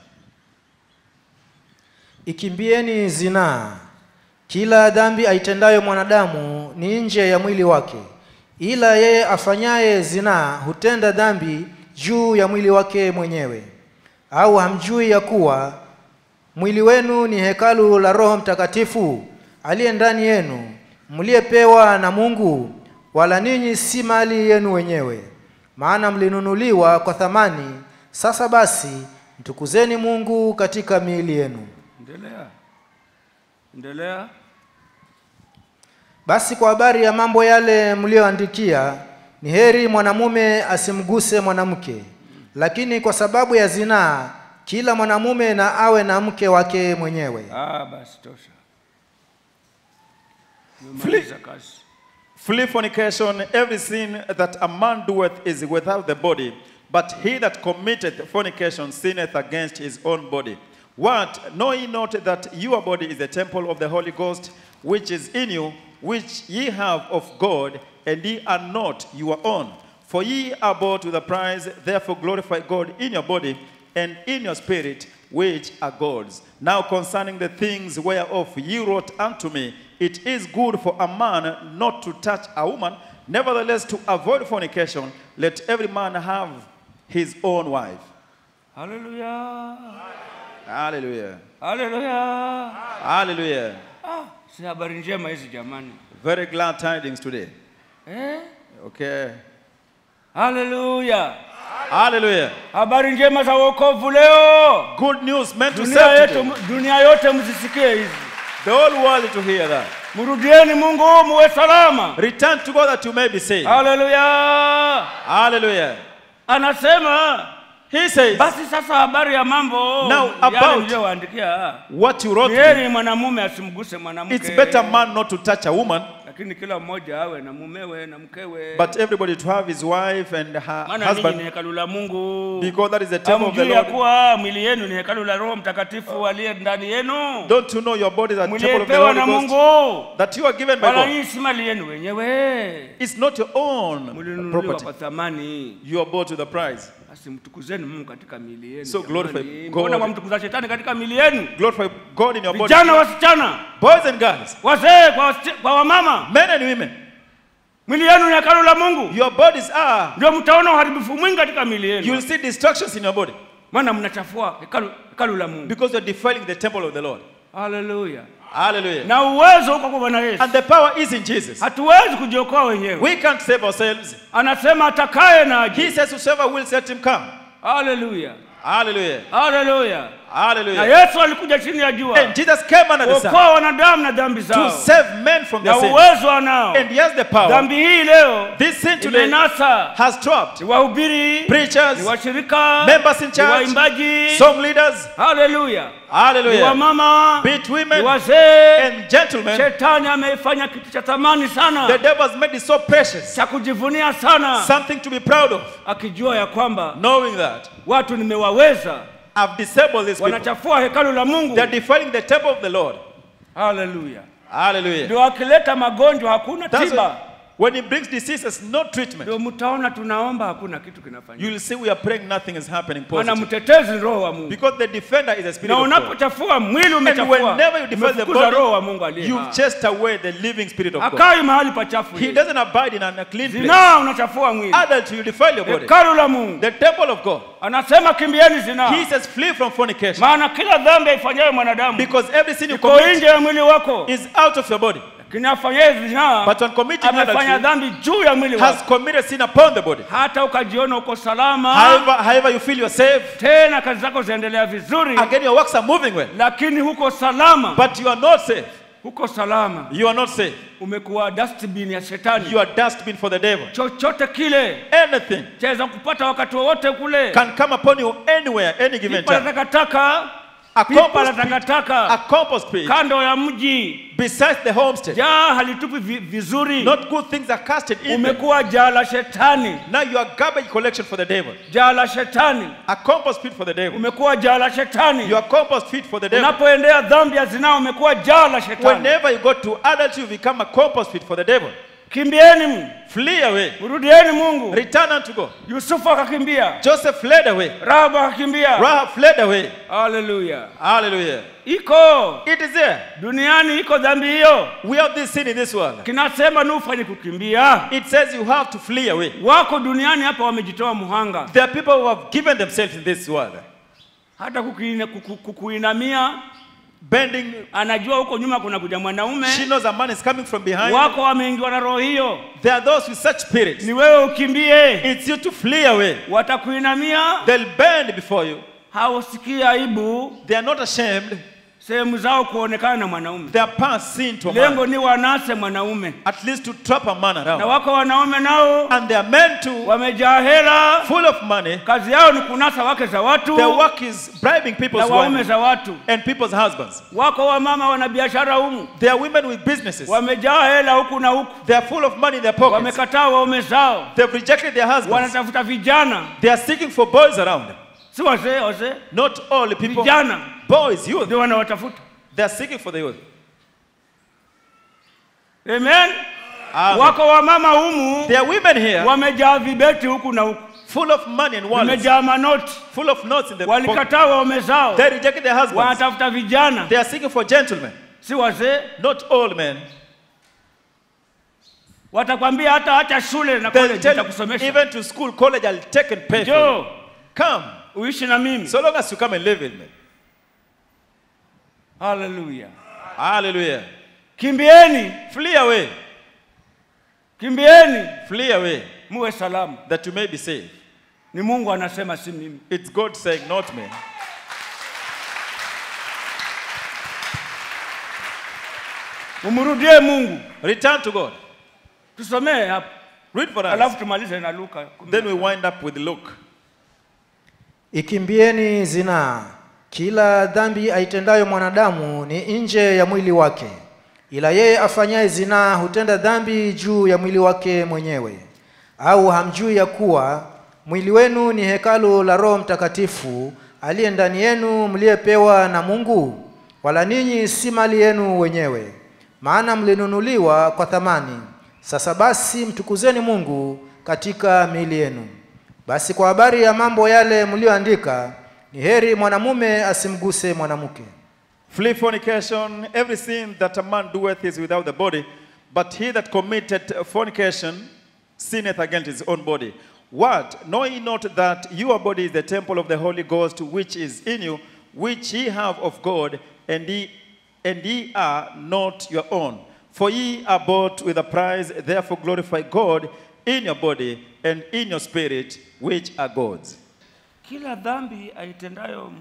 Ikimbieni zinaa. Kila dhambi aitendayo mwanadamu ni nje ya mwili wake, ila yeye afanyaye zinaa hutenda dhambi juu ya mwili wake mwenyewe. Au hamjui ya kuwa mwili wenu ni hekalu la Roho Mtakatifu aliye ndani yenu, mliyepewa na Mungu, wala ninyi si mali yenu wenyewe, maana mlinunuliwa kwa thamani. Sasa basi mtukuzeni Mungu katika miili yenu. endelea endelea Basi kwa habari ya mambo yale mliyoandikia, ni heri mwanamume asimguse mwanamke, lakini kwa sababu ya zinaa, kila mwanamume na awe na mke wake mwenyewe. ah, basi tosha Nimemaliza kazi. Flee fornication. Every sin that a man doeth is without the body, but he that committeth fornication sinneth against his own body. What? Know ye not that your body is the temple of the Holy Ghost, which is in you, which ye have of God, and ye are not your own? For ye are bought with a price, therefore glorify God in your body and in your spirit, which are God's. Now concerning the things whereof ye wrote unto me, it is good for a man not to touch a woman, nevertheless to avoid fornication, let every man have his own wife. Haleluya. Hallelujah. Haleluya. Hallelujah. Ah, si habari njema hizi jamani. Very glad tidings today. Eh? Okay. Haleluya. Hallelujah. Habari njema za wokovu leo. Good news meant to Dunia save yetu, today. dunia yote mzisikie hizi. The whole world to hear that. Mrudieni Mungu muwe salama. Return to God that you may be saved. Haleluya. Hallelujah. Anasema He says, basi sasa habari ya mambo Now, yale about- niliyowaandikia. what you wrote Ni me, heri mwanamume asimguse mwanamke. it's better man not to touch a woman, lakini kila mmoja awe na mumewe na mkewe. but everybody to have his wife and her maana ninyi ni husband, hekalu la Mungu. because that is the temple of the Hamjui ya Lord. kuwa mwili yenu ni hekalu la Roho Mtakatifu aliye ndani yenu, Don't you know your body is a temple of the mliyepewa na Holy Ghost Mungu, that you are given by wala God? hii si mali yenu wenyewe, It's not your own mlinunuliwa property. kwa thamani. You are bought with a price. Basi mtukuzeni Mungu katika miili yenu. So glorify jamani. God. Mbona mwamtukuza shetani katika miili yenu? Glorify God in your body. Vijana, wasichana, Boys and girls, wazee kwa, wasi- kwa wamama, men and women, miili yenu ni hekalu la Mungu, your bodies are. ndio mtaona uharibifu mwingi katika miili You'll yenu, see destructions in your body maana mnachafua hekalu, hekalu la Mungu. because you're defiling the temple of the Lord. Haleluya! Hallelujah. Na uwezo uko kwa Bwana Yesu. And the power is in Jesus. hatuwezi kujiokoa wenyewe. We can't save ourselves. Anasema atakaye na He aje. says, Whosoever will let him come. Haleluya, Hallelujah. haleluya. Na Hallelujah. Yesu alikuja chini ya jua And Jesus came under the sun kuokoa wanadamu na dhambi to zao, save men from na their sin. uwezo anao. And he has the power. Dhambi hii leo This sin today imenasa has trapped ni wahubiri, ni preachers, washirika, members in ni church, waimbaji. song leaders. Haleluya, ni Hallelujah. wamama, Be it ni women wazee. and gentlemen. Shetani ameifanya kitu cha thamani The sana, devil has made it so precious, cha kujivunia sana, something to be proud of, akijua ya kwamba knowing that watu nimewaweza I've disabled these people. wanachafua hekalu la Mungu. They're defiling the temple of the Lord. Haleluya. Hallelujah. Ndio akileta magonjwa hakuna That's tiba, why when he brings diseases, no treatment. ndio mtaona tunaomba hakuna kitu kinafanyika. You'll see we are praying, nothing is happening Maana positive. mtetezi ni roho wa Mungu, Because the defender is the spirit na of God. unapochafua mwili And umechafua, whenever you defend the umefukuza roho wa body, Mungu aliye you've hai. chased away the living spirit of God. Akai mahali pachafu, He yeye. doesn't abide in a clean place. zinaa unachafua mwili, Adult, you defile your body. hekalu la Mungu. The temple of God. Anasema kimbieni zinaa, He says, flee from fornication. maana kila dhambi aifanyayo mwanadamu Because every sin you iko commit nje ya mwili wako, is out of your body. lakini afanyaye zinaa But when committing amefanya adultery, dhambi juu ya mwili has wako, committed sin upon the body. hata ukajiona uko salama, However, however you feel you're safe, tena kazi zako zinaendelea vizuri, again your works are moving well. lakini huko salama, But you are not safe. huko salama, You are not safe. umekuwa dustbin ya shetani. You are dustbin for the devil. Chochote kile Anything chaweza kupata wakati wowote kule, can come upon you anywhere, any given pipa la time. takataka, A pipa la compost pit, a takataka compost pit kando ya mji, besides the homestead. jaa halitupi vi- vizuri, Not good things are casted in. them. umekuwa jaa la shetani, Now you are garbage collection for the devil. jaa la shetani, A compost pit for the devil. umekuwa jaa la shetani. You are compost pit for the devil. Unapoendea dhambi ya zinaa, umekuwa jaa la shetani. Whenever you go to adultery, you become a compost pit for the devil. Kimbieni, Flee away. mrudieni Mungu. Return unto God. Yusufu akakimbia, Joseph fled away. Rahabu akakimbia. Rahab fled away. Haleluya! Hallelujah. Iko It is there. duniani, iko dhambi hiyo, We have this sin in this world. kinasema ni ufanye kukimbia. It says you have to flee away. Wako duniani hapa wamejitoa muhanga, There are people who have given themselves in this world. hata kukuina- kuku- kukuinamia, Bending. anajua huko nyuma kuna kuja mwanaume. She knows a man is coming from behind. Wako wameingiwa na roho hiyo, There are those with such spirits. ni wewe ukimbie. It's you to flee away. Watakuinamia, They'll bend before you. hausikii aibu, They are not ashamed. sehemu zao kuonekana na mwanaume their parts seen to a lengo man, ni wanase mwanaume at least to trap a man na around. wako wanaume nao And they are men too, wamejaa hela full of money. kazi yao ni kunasa wake za watu Their work is bribing na people's waume women za watu and people's husbands. wako wamama wana biashara humu They are women with businesses. wamejaa hela huku na huku They are full of money in their pockets. wamekataa waume zao They've rejected their husbands. wanatafuta vijana They are seeking for boys around. si wazee wazee Not all the people. vijana Boys, youth. ndio wanawatafuta They are seeking for the youth. amen Amen. wako wamama humu There are women here wamejaa vibeti huku na huku full of money and wallets, wamejaa manoti full of notes in their pocket. walikataa waume zao They rejected their husbands. wanatafuta vijana They are seeking for gentlemen, si wazee not old men. watakwambia hata acha shule na They'll college tell you, nitakusomesha even to school, college, I'll take and pay for you. njoo Come, uishi na mimi so long as you come and live with me. haleluya Hallelujah. kimbieni Flee away, kimbieni flee away, muwe salama that you may be saved. ni mungu anasema si mimi It's God saying, not me. umrudie mungu Return to God. tusomee hapa Read for us. alafu tumalize na luka Then we wind up with Luke. Ikimbieni zinaa. Kila dhambi aitendayo mwanadamu ni nje ya mwili wake, ila yeye afanyaye zinaa hutenda dhambi juu ya mwili wake mwenyewe. Au hamjui ya kuwa mwili wenu ni hekalu la Roho Mtakatifu aliye ndani yenu, mliyepewa na Mungu? Wala ninyi si mali yenu wenyewe, maana mlinunuliwa kwa thamani. Sasa basi mtukuzeni Mungu katika miili yenu. Basi kwa habari ya mambo yale mlioandika, ni heri mwanamume asimguse mwanamke. Flee fornication. Every sin that a man doeth is without the body, but he that committed fornication sinneth against his own body. What? Know ye not that your body is the temple of the Holy Ghost, which is in you, which ye have of God, and ye, and ye are not your own? For ye are bought with a price, therefore glorify God in your body and in your spirit, which are God's. kila dhambi aitendayo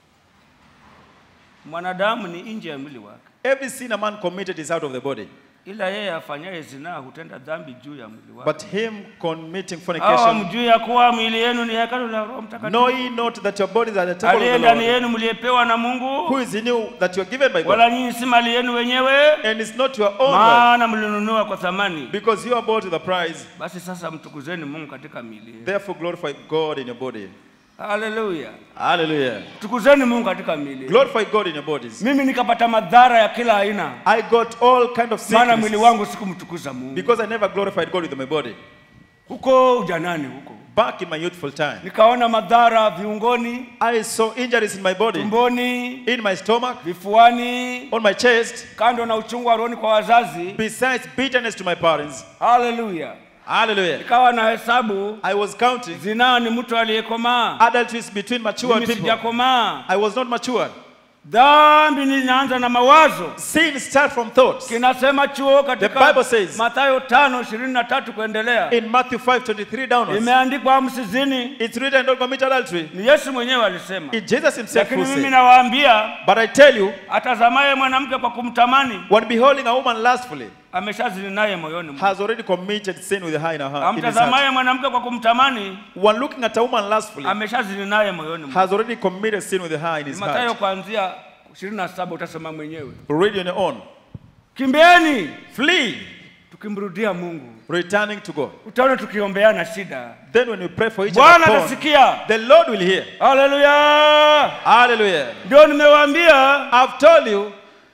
mwanadamu ni nje ya mwili wake Every sin a man committed is out of the body, ila yeye afanyaye zinaa hutenda dhambi juu ya mwili wake but him committing au fornication hamjui ya kuwa mwili yenu ni hekalu la roho Know mtakatifu ye not that your bodies are the temple aliye of the ndani Lord, yenu mliyepewa na who mungu is in you, that you are given by God, wala nyinyi si mali yenu wenyewe and it's not your own wealth, maana mlinunua kwa thamani because you are bought with a price. basi sasa mtukuzeni mungu katika miili yenu Therefore, glorify God in your body. haleluya Hallelujah. tukuzeni mungu katika miili yenu. Glorify God in your bodies. mimi nikapata madhara ya kila aina I got all kind of maana mwili sickness wangu sikumtukuza mungu because I never glorified God with my body. huko ujanani huko Back in my youthful time, nikaona madhara viungoni I saw injuries in my body, tumboni in my stomach, vifuani on my chest, kando na uchungu wa rohoni kwa wazazi besides bitterness to my parents. haleluya Hallelujah. nikawa na hesabu I was counting zinaa ni mtu aliyekomaa adultery is between mature mimi people. sijakomaa I was not matured. dhambi ninaanza na mawazo Sin start from thoughts. kinasema chuo The Bible katika says- mathayo tano ishirini na tatu kuendelea In Matthew 5:23 downwards, imeandikwa msizini it's written, "Don't commit adultery." ni yesu mwenyewe alisema It's Jesus Himself lakini who mimi said. nawaambia But I tell you, atazamaye mwanamke kwa kumtamani when beholding a woman lustfully, ameshazini naye moyoni mwake. has already committed sin with her in her heart. in his heart. amtazamaye mwanamke kwa kumtamani When looking at a woman lustfully, ameshazini naye moyoni mwake. has already committed sin with her in his Mathayo heart. kuanzia 27 utasema mwenyewe. Read on your own. Kimbieni Flee, tukimrudia Mungu, returning to God. utaona tukiombeana shida, Then when we pray for each Bwana other, upon, atasikia. the Lord will hear. Haleluya! Hallelujah. Ndio nimewaambia, I've told you,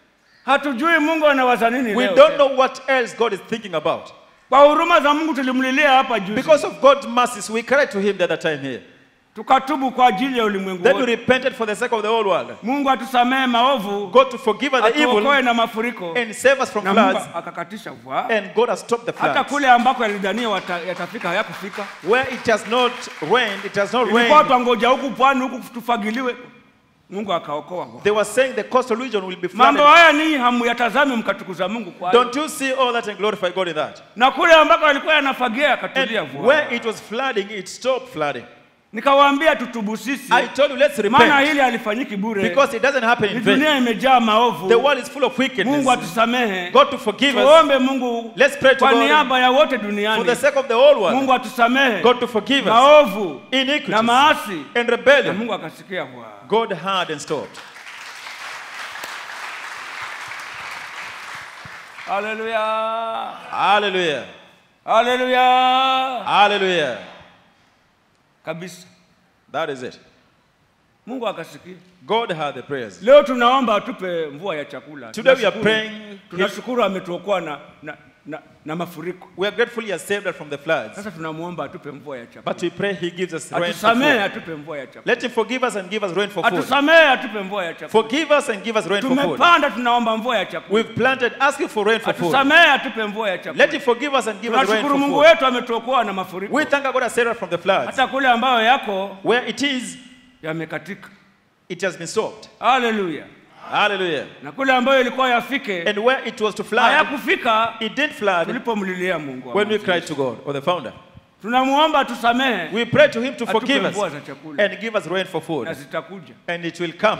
hatujui Mungu anawaza nini we leo don't tena. know what else God is thinking about. Kwa huruma za Mungu tulimlilia hapa juzi, Because of God's mercies, we cried to Him the other time here. tukatubu kwa ajili ya ulimwengu Then we wote. repented for the sake of the whole world. Mungu atusamehe maovu, God to forgive us the atuokoe evil na mafuriko, and save us from na Mungu floods. akakatisha mvua. And God has stopped the hata floods. kule ambako yalidhania wata- yatafika hayakufika. Where it has not rained, it has not Ilikuwa rained. twangoja huku pwani huku tufagiliwe, Mungu akaokoa. They were saying the coastal region will be Mambo flooded. haya ninyi hamuyatazami mkatukuza Mungu kwa hayo. Don't you see all that and glorify God in that? na kule ambako yalikuwa yanafagia yakatulia And mvua. where it was flooding, it stopped flooding. nikawaambia tutubu sisi I told you, let's maana repent. hili halifanyiki bure Because it doesn't happen Ni in vain. dunia imejaa maovu The world is full of mungu wickedness. atusamehe God to forgive us tuombe mungu Let's pray to kwa God niaba ya wote for the duniani sake of the whole world. mungu atusamehe God to forgive us maovu na iniquities maasi and na rebellion. mungu akasikia kwa God heard and stopped. haleluya Hallelujah. haleluya Hallelujah. kabisa That is it. mungu akasikia God heard the prayers. leo tunaomba atupe mvua ya chakula Today we are Tunashukuru- praying. tunashukuru ametuokoa na, na, na, na mafuriko We are grateful He has saved us from the floods. sasa tunamwomba atupe mvua ya chakula But we pray He gives us rain for atusamehe food. atupe mvua ya chakula Let Him forgive us and give us rain for food. atusamehe atupe mvua ya chakula Forgive us and give us rain for food. tumepanda tunaomba mvua ya chakula We've planted asking for rain for food. atusamehe atupe mvua ya Let chakula Him forgive us and give us rain tunashukuru for mungu food. wetu ametuokoa na mafuriko We thank God has saved us from the floods. hata kule ambayo yako Where it is, yamekatika it has been stopped. haleluya Hallelujah. na kule ambayo ilikuwa yafike And where it was to flood, hayakufika it did flood tulipomlilia mungu when we cried to God or the founder. tunamuomba atusamehe We pray to Him to atupe forgive mvua us za chakula and give us rain for na food. zitakuja And it will come.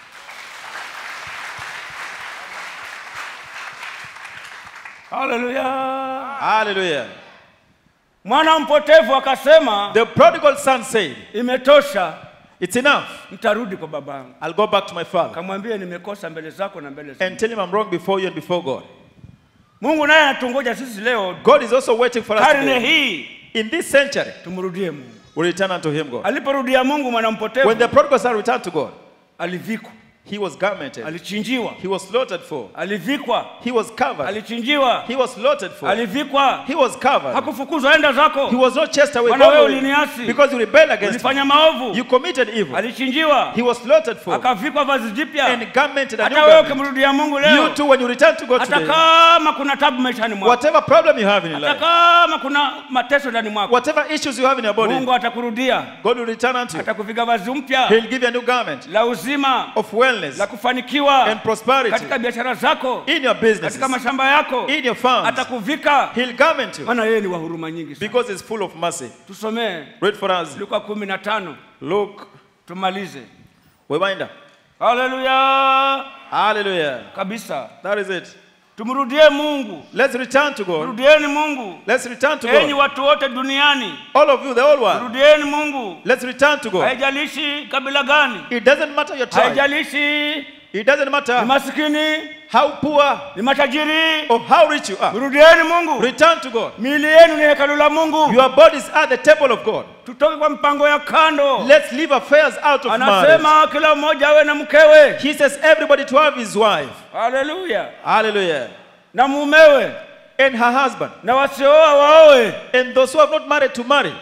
haleluya Hallelujah. mwana mpotevu akasema The prodigal son said, imetosha It's enough. mtarudi kwa babangu I'll go back to my father kamwambie nimekosa mbele zako na mbele zako and tell him I'm wrong before you and before God. mungu naye anatungoja sisi leo God is also waiting for us karne today. hii In this century, tumrudie mungu we return unto him, God. aliporudia mungu mwana mpotevu When the prodigal son returned to God, alivikwa he was garmented, alichinjiwa he was slaughtered for, alivikwa he was covered, alichinjiwa he was slaughtered for, alivikwa he was covered. hakufukuzwa enda He zako was not chased away Bwana go wewe away, uliniasi. because you rebelled against him. ulifanya maovu You committed evil. alichinjiwa He was slaughtered for akavikwa vazi jipya and garmented a new hata wewe garment. ukimrudia mungu You leo too, when you return to God hata today, kama kuna tabu maishani mwako whatever problem you have in your hata life, kama kuna mateso ndani mwako whatever issues you have in your body, mungu atakurudia God will return unto you. atakuviga vazi mpya He'll give you a new garment la uzima of wellness la kufanikiwa and prosperity katika biashara zako in your businesses, katika mashamba yako in your farms. atakuvika He'll garment you maana yeye ni wa huruma nyingi sana because He's full of mercy. tusomee Read for us. luka kumi na tano Look, tumalize we wind up. haleluya Hallelujah. kabisa That is it. tumrudie mungu Let's return to God. rudieni mungu Let's return to enyi God. watu wote duniani All of you, the whole world. rudieni mungu Let's return to God. haijalishi kabila gani It doesn't matter your tribe. haijalishi It doesn't ni matter masikini how poor ni matajiri or how rich you are. rudieni mungu Return to God. miili yenu ni hekalu la mungu Your bodies are the temple of God. tutoke kwa mpango ya kando Let's leave affairs out of marriage. anasema kila mmoja awe na mkewe He says everybody to have his wife. haleluya Hallelujah. na mumewe And her husband. na wasiooa waoe And those who have not married to marry.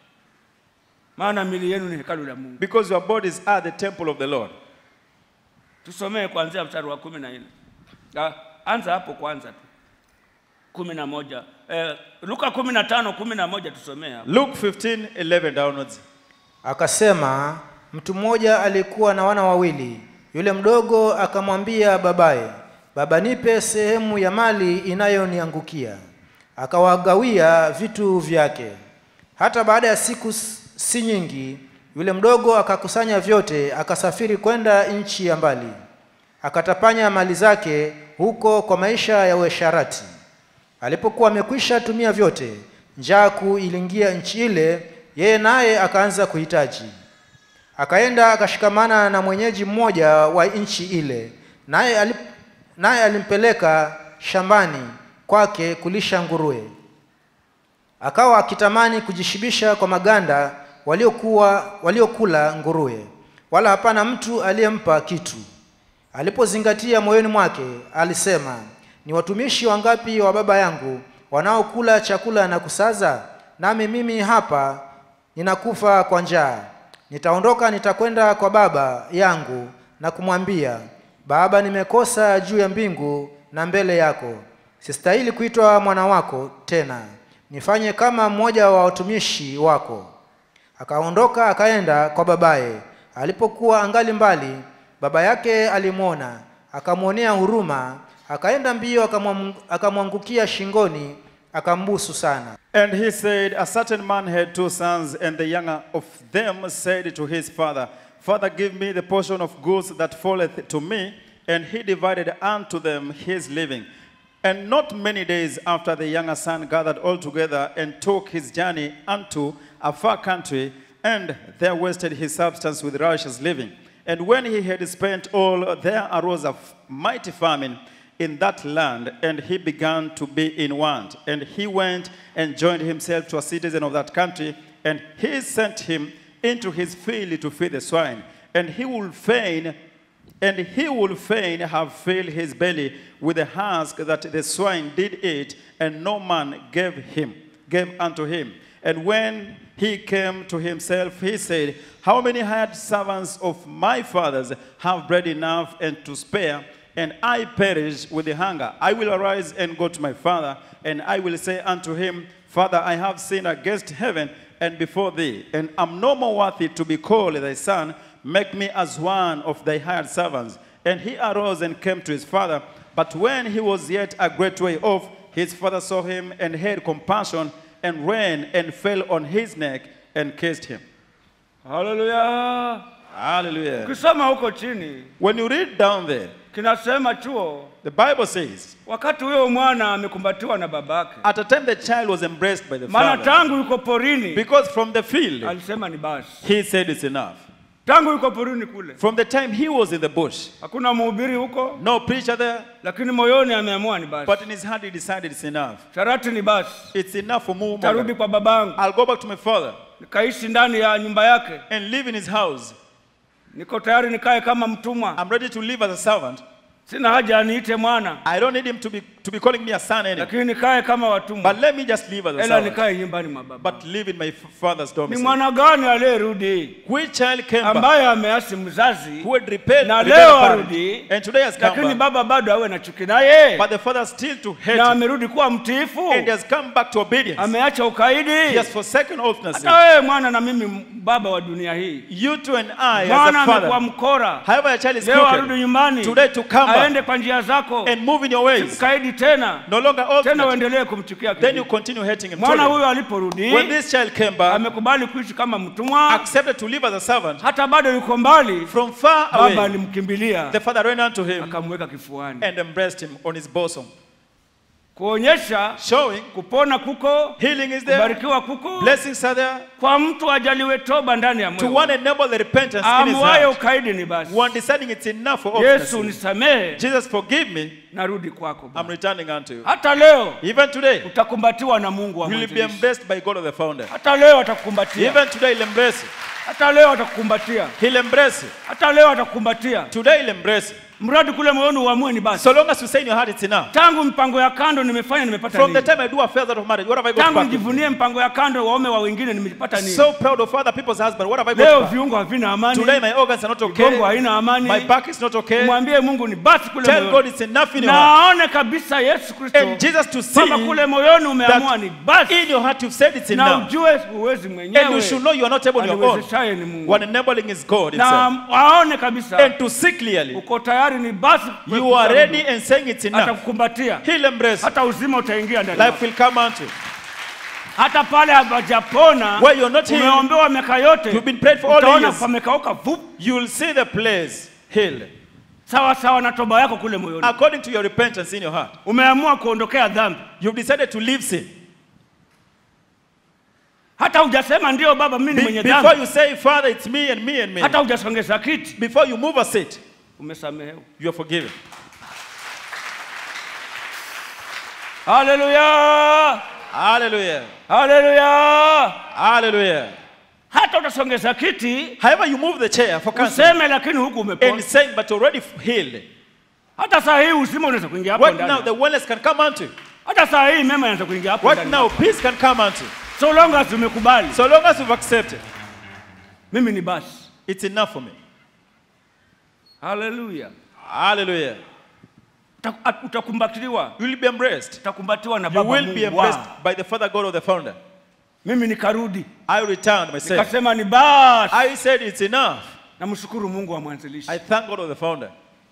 maana miili yenu ni hekalu la mungu Because your bodies are the temple of the Lord. tusomee kuanzia mstari wa kumi na nne Ah, anza hapo kwanza tu kumi na moja eh, luka kumi na tano kumi na moja tusomee hapo Luke 15, 11 downwards. Akasema, mtu mmoja alikuwa na wana wawili. Yule mdogo akamwambia babaye, baba, nipe sehemu ya mali inayoniangukia. Akawagawia vitu vyake. Hata baada ya siku s- si nyingi, yule mdogo akakusanya vyote, akasafiri kwenda nchi ya mbali, akatapanya mali zake huko kwa maisha ya uasherati. Alipokuwa amekwisha tumia vyote, njaa kuu iliingia nchi ile, yeye naye akaanza kuhitaji. Akaenda akashikamana na mwenyeji mmoja wa nchi ile, naye alip, naye alimpeleka shambani kwake kulisha nguruwe. Akawa akitamani kujishibisha kwa maganda waliokuwa waliokula nguruwe, wala hapana mtu aliyempa kitu. Alipozingatia moyoni mwake, alisema, ni watumishi wangapi wa baba yangu wanaokula chakula na kusaza, nami mimi hapa ninakufa kwa njaa. Nitaondoka, nitakwenda kwa baba yangu na kumwambia, Baba, nimekosa juu ya mbingu na mbele yako, sistahili kuitwa mwana wako tena, nifanye kama mmoja wa watumishi wako. Akaondoka akaenda kwa babaye. Alipokuwa angali mbali, baba yake alimwona, akamwonea huruma, akaenda mbio, akamwam- akamwangukia shingoni, akambusu sana And he said, A certain man had two sons, and the younger of them said to his father, Father, give me the portion of goods that falleth to me. And he divided unto them his living. And not many days after, the younger son gathered all together and took his journey unto a far country, and there wasted his substance with righteous living. And when he had spent all, there arose a f- mighty famine in that land, and he began to be in want. And he went and joined himself to a citizen of that country, and he sent him into his field to feed the swine. And he would fain, and he would fain have filled his belly with the husk that the swine did eat, and no man gave him, gave unto him. And when he came to himself, he said, How many hired servants of my father's have bread enough and to spare? and I perish with the hunger. I will arise and go to my father, and I will say unto him, Father, I have sinned against heaven and before thee, and am no more worthy to be called thy son. Make me as one of thy hired servants. And he arose and came to his father. But when he was yet a great way off, his father saw him and had compassion, and ran and fell on his neck and kissed him. haleluya Hallelujah. ukisoma huko chini When you read down there, kinasema chuo the Bible says, wakati huyo mwana amekumbatiwa na babake at a time the child was embraced by the maana father. tangu yuko porini Because from the field, alisema ni basi he said it's enough. tangu yuko porini kule From the time he was in the bush, hakuna mhubiri huko no preacher there, lakini moyoni ameamua ni basi but in his heart he decided it's enough. sharati ni basi It's enough for me. tarudi kwa babangu I'll go back to my father nikaishi ndani ya nyumba yake and live in his house. niko tayari nikae kama mtumwa I'm ready to live as a servant. sina haja aniite mwana I don't need him to be, to be calling me a son anymore. lakini nikae kama watumwa But let me just live as a ela servant. nikae nyumbani mwa baba But live in my f- father's ni domicile. mwana gani aliyerudi Which child came back ambaye ameasi mzazi who had repelled na rebelled leo parent, arudi and today has lakini come back. baba bado awe na chuki naye But the father still to hate na him. amerudi kuwa mtiifu And he has come back to obedience. ameacha ukaidi He has forsaken oathness. hata wewe mwana na mimi m- baba wa dunia hii You two and I, as mwana a amekuwa father, mkora however your child is leo arudi crooked, nyumbani today to come back aende kwa njia zako and move in your ways, kaidi tena no longer tena obstinate, uendelee kumchukia then you kijiji. continue hating him. mwana Truly, huyo aliporudi When this child came back, amekubali kuishi kama mtumwa accepted to live as a servant, hata bado yuko mbali from far baba away, alimkimbilia the father ran unto him akamweka kifuani and embraced him on his bosom, kuonyesha showing kupona kuko healing is there, kubarikiwa kuko blessings are there, kwa mtu ajaliwe toba ndani ya to moyo one enable the repentance in his amwaye heart, ukaidi ni basi one deciding it's enough for yesu obstinacy. nisamehe Jesus, forgive me, narudi kwako I'm Baba. returning unto you. hata leo Even today, utakumbatiwa na mungu wa you will be mwanzilishi. embraced by God of the founder. hata leo atakukumbatia Even today, he'll embrace you. hata leo atakukumbatia He'll embrace you. hata leo atakukumbatia Today, he'll embrace you. mradi kule moyoni uamue ni basi So long as you say in your heart it's enough. tangu mpango ya kando nimefanya nimepata From the nini time I do affairs out of marriage, what have I got tangu back? with? nijivunie mpango ya kando waume wa wengine nimepata nini So proud of other people's husband. What have I got leo back? viungo havina amani Today my organs are not gongo okay. haina amani My back is not okay. mwambie mungu ni basi kule Tell God moyoni it's enough in your heart. naone kabisa yesu kristo And Jesus to see kwamba kule moyoni umeamua that ni basi in your heart you've said it's na enough. ujue huwezi And you mwenyewe should know you are not able on your own. aniwezeshaye ni mungu What enabling is God na himself. waone kabisa And to see clearly, uko tayari ni basi you are ready and saying it's enough. atakukumbatia He'll embrace you. hata uzima utaingia ndani Life yako. will come unto you. hata pale hapajapona Where you're not healed, umeombewa miaka yote you've been prayed for all utaona years. pamekauka vup You'll see the place healed. sawa sawa na toba yako kule moyoni According to your repentance in your heart. umeamua kuondokea dhambi You've decided to leave sin. hata hujasema ndio baba mimi ni Be- mwenye before dhambi you say, Father, it's me and me and me. hata hujasongeza kiti Before you move a seat, umesamehewa you are forgiven. haleluya Hallelujah. haleluya Hallelujah. hata utasongeza kiti However, you move the chair for cancer useme lakini huku and umepona saying, but you're already healed. hata saa hii uzima unaweza kuingia hapo Right now, ndani the wellness can come unto you. hata saa hii mema yanaweza kuingia hapo Right ndani now, peace can come unto you. so long as umekubali So long as you've accepted, mimi ni basi it's enough for me. haleluya Hallelujah. Uta- utakumbatiliwa You will be embraced. utakumbatiwa na You baba will be Mungu wa. embraced by the Father God of the founder. mimi nikarudi I returned myself. nikasema ni basi I said it's enough. namshukuru mungu wa mwanzilishi I thank God of the founder.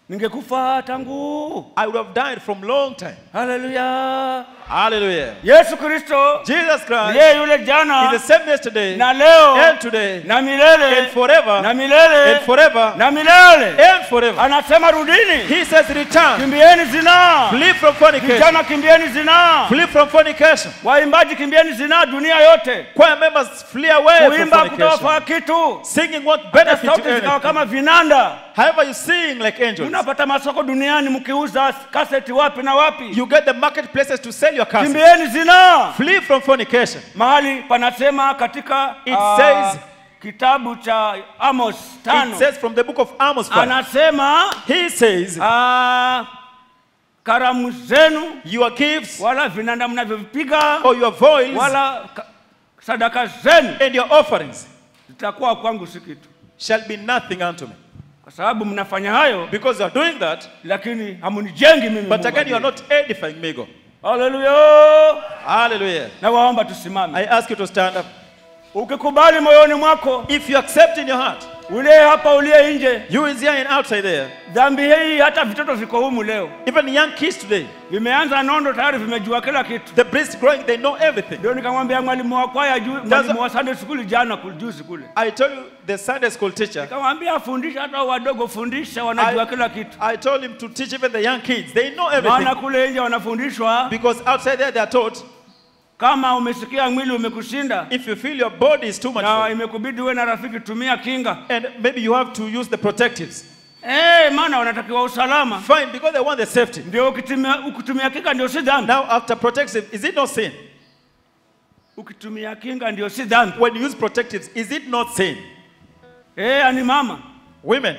ningekufa tangu. I would have died from long time. Haleluya! Hallelujah. Yesu Kristo Jesus Christ ndiye yule is the jana same yesterday na leo and today na milele and forever na milele and forever na milele. and forever. Anasema rudini, He says, Return, kimbieni zinaa. flee from fornication, Vijana kimbieni zinaa. flee from fornication. Waimbaji kimbieni zinaa dunia yote. Choir members flee away from Kuimba fornication. kutawafaa kitu. Singing what Hata benefit sauti you zikawa anything. kama vinanda. However, you sing like angels. Unapata masoko duniani mkiuza kaseti wapi na wapi. You get the marketplaces to sell your castle. Kimbieni zinaa. Flee from fornication. Mahali panasema katika It ah, says- kitabu cha Amos tano It says from the book of Amos 5. anasema He says, ah, karamu zenu Your gifts wala vinanda mnavyovipiga or your voice wala ka- sadaka zenu and your offerings zitakuwa kwangu si kitu, shall be nothing unto me. kwa sababu mnafanya hayo, Because you are doing that, lakini hamunijengi mimi. but Mungu again, you are aliye. not edifying me, God. Haleluya! Hallelujah. Na waomba tusimame. I ask you to stand up. Ukikubali moyoni mwako, If you accept in your heart, uliye hapa, uliye nje, you is here and outside there, dhambi hii, hata vitoto viko humu leo, even young kids today, vimeanza nondo tayari, vimejua kila kitu. the breast growing, they know everything. Ndio nikamwambia mwalimu wa kwaya juu, mwalimu wa Sunday school jana kul- juzi kule, I told you, the Sunday school teacher, nikamwambia afundisha hata wadogo, fundisha, wanajua kila kitu, I told him to teach even the young kids. They know everything. maana kule nje wanafundishwa. Because outside there, they are taught Kama umesikia mwili umekushinda if you feel your body is too much na for you, imekubidi uwe na rafiki, tumia kinga. and maybe you have to use the protectives. Eh, maana wanatakiwa usalama. Fine, because they want the safety. Ndio ukitumia, ukitumia kinga ndio si dhambi. Now, after protectives, is it not sin? Ukitumia kinga ndio si dhambi. When you use protectives, is it not sin? Eh, ani mama Women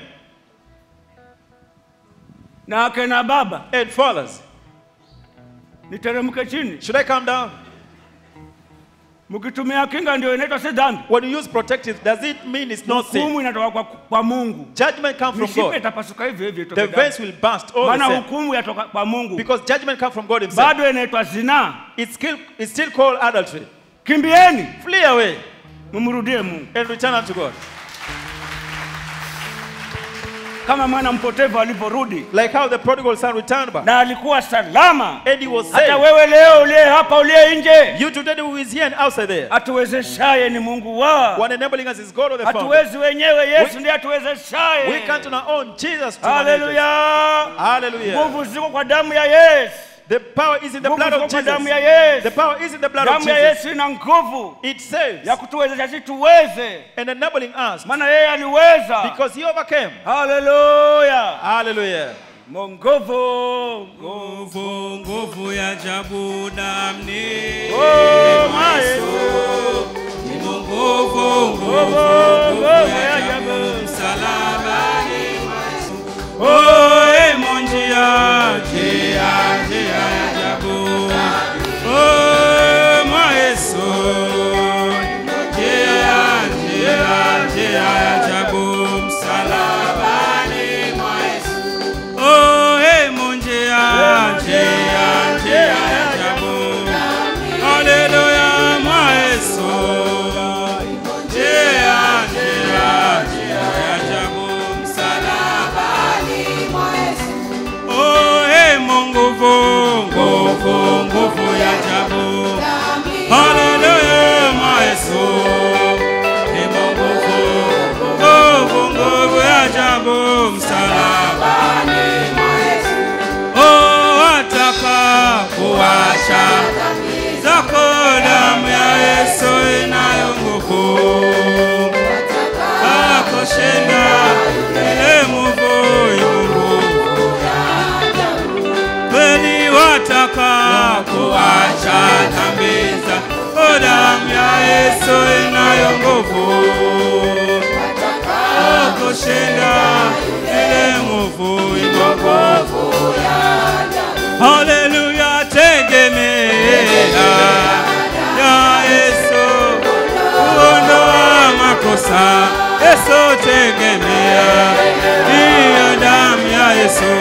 na akina baba, and fathers, niteremke chini. should I come down? Mkitumia kinga ndio inaitwa si dhambi. When you use protectives, does it mean it's not sin? Hukumu inatoka kwa, kwa Mungu. Judgment comes from Mishipa God. itapasuka hivyo hivyo The itoke damu. veins will burst all the Maana same. hukumu yatoka kwa Mungu. Because judgment comes from God Himself. Bado inaitwa zinaa. It's still, it's still called adultery. Kimbieni, Flee away mumrudie Mungu. and return unto God. Kama mwana mpotevu alivyorudi Like how the prodigal son returned back. na alikuwa salama. And he was Hata saved. wewe leo uliye hapa uliye nje, You today who is here and outside there. atuwezeshaye ni Mungu wa One enabling us is God or the Father. hatuwezi wenyewe, Yesu We- ndiye atuwezeshaye. We can't on our own. Jesus to manage us. Haleluya! Hallelujah. Nguvu ziko kwa damu ya Yesu, The power is in the nguvu blood ziko of kwa damu ya Jesus. Yesu. The power is in the blood of Damu ya Jesus. Yesu ina nguvu It saves ya kutuwezesha sisi tuweze, and enabling us maana yeye aliweza. because he overcame. Haleluya! Hallelujah. Mo nguvu, nguvu. Nguvu, nguvu ya ajabu damni. Oh, my Yesu. Nguvu, nguvu, Nguvu, nguvu ya ajabu. msalabani. Oh, emo njia, njia, njia ya ajabu. Oh, mwa Yesu. Njia, njia, njia ya ajabu. Msalabani mwa Yesu. Oh, emo njia, njia, njia ya ajabu. Haleluya, mwa Yesu. Njia, njia, njia ya ajabu. Msalabani mwa Yesu. Oh, emo nguvu, nguvu, nguvu ya ajabu. Haleluya, mwa Yesu. Emo nguvu, nguvu, nguvu ya ajabu. Msalabani mwa Yesu. Oh, wataka kuacha zako damu ya Yesu inayo nguvu akoshinda ile muvu nguvu kweli wataka kuacha dhambi zako damu ya Yesu inayo nguvu akoshinda ile muvu nguvu Haleluya, tegemea ya Yesu, kuondoa makosa. Yesu tegemea hiyo damu ya Yesu.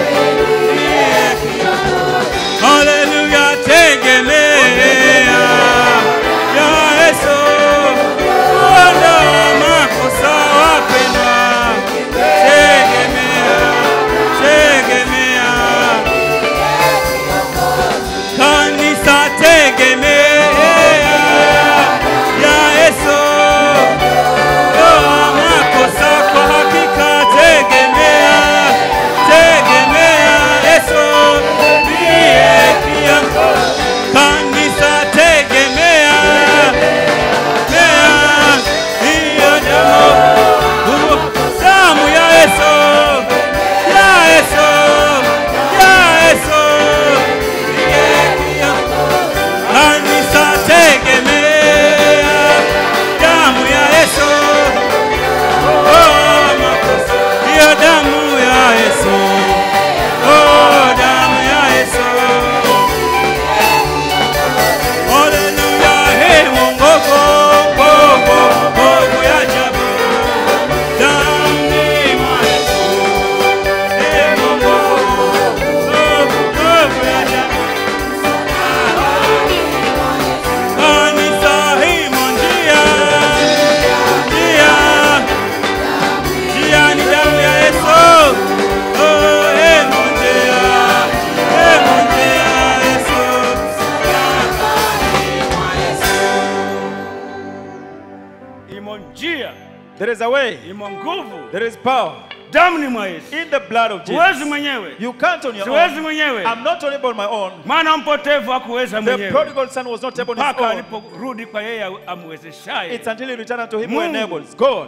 Haleluya, tegemea ya Yesu, kuondoa makosa. Wapendwa, tegemea, There is a way. imo nguvu There is power damuni mwa Yesu. in the blood of Huwezi Jesus. mwenyewe, You can't on your siwezi own. mwenyewe, I'm not able on my own. maana mpotevu hakuweza The mwenyewe prodigal son was not able on his mpaka own. aliporudi kwa yeye amwezeshaye. It's until he returned unto him who Mungu. enables. God.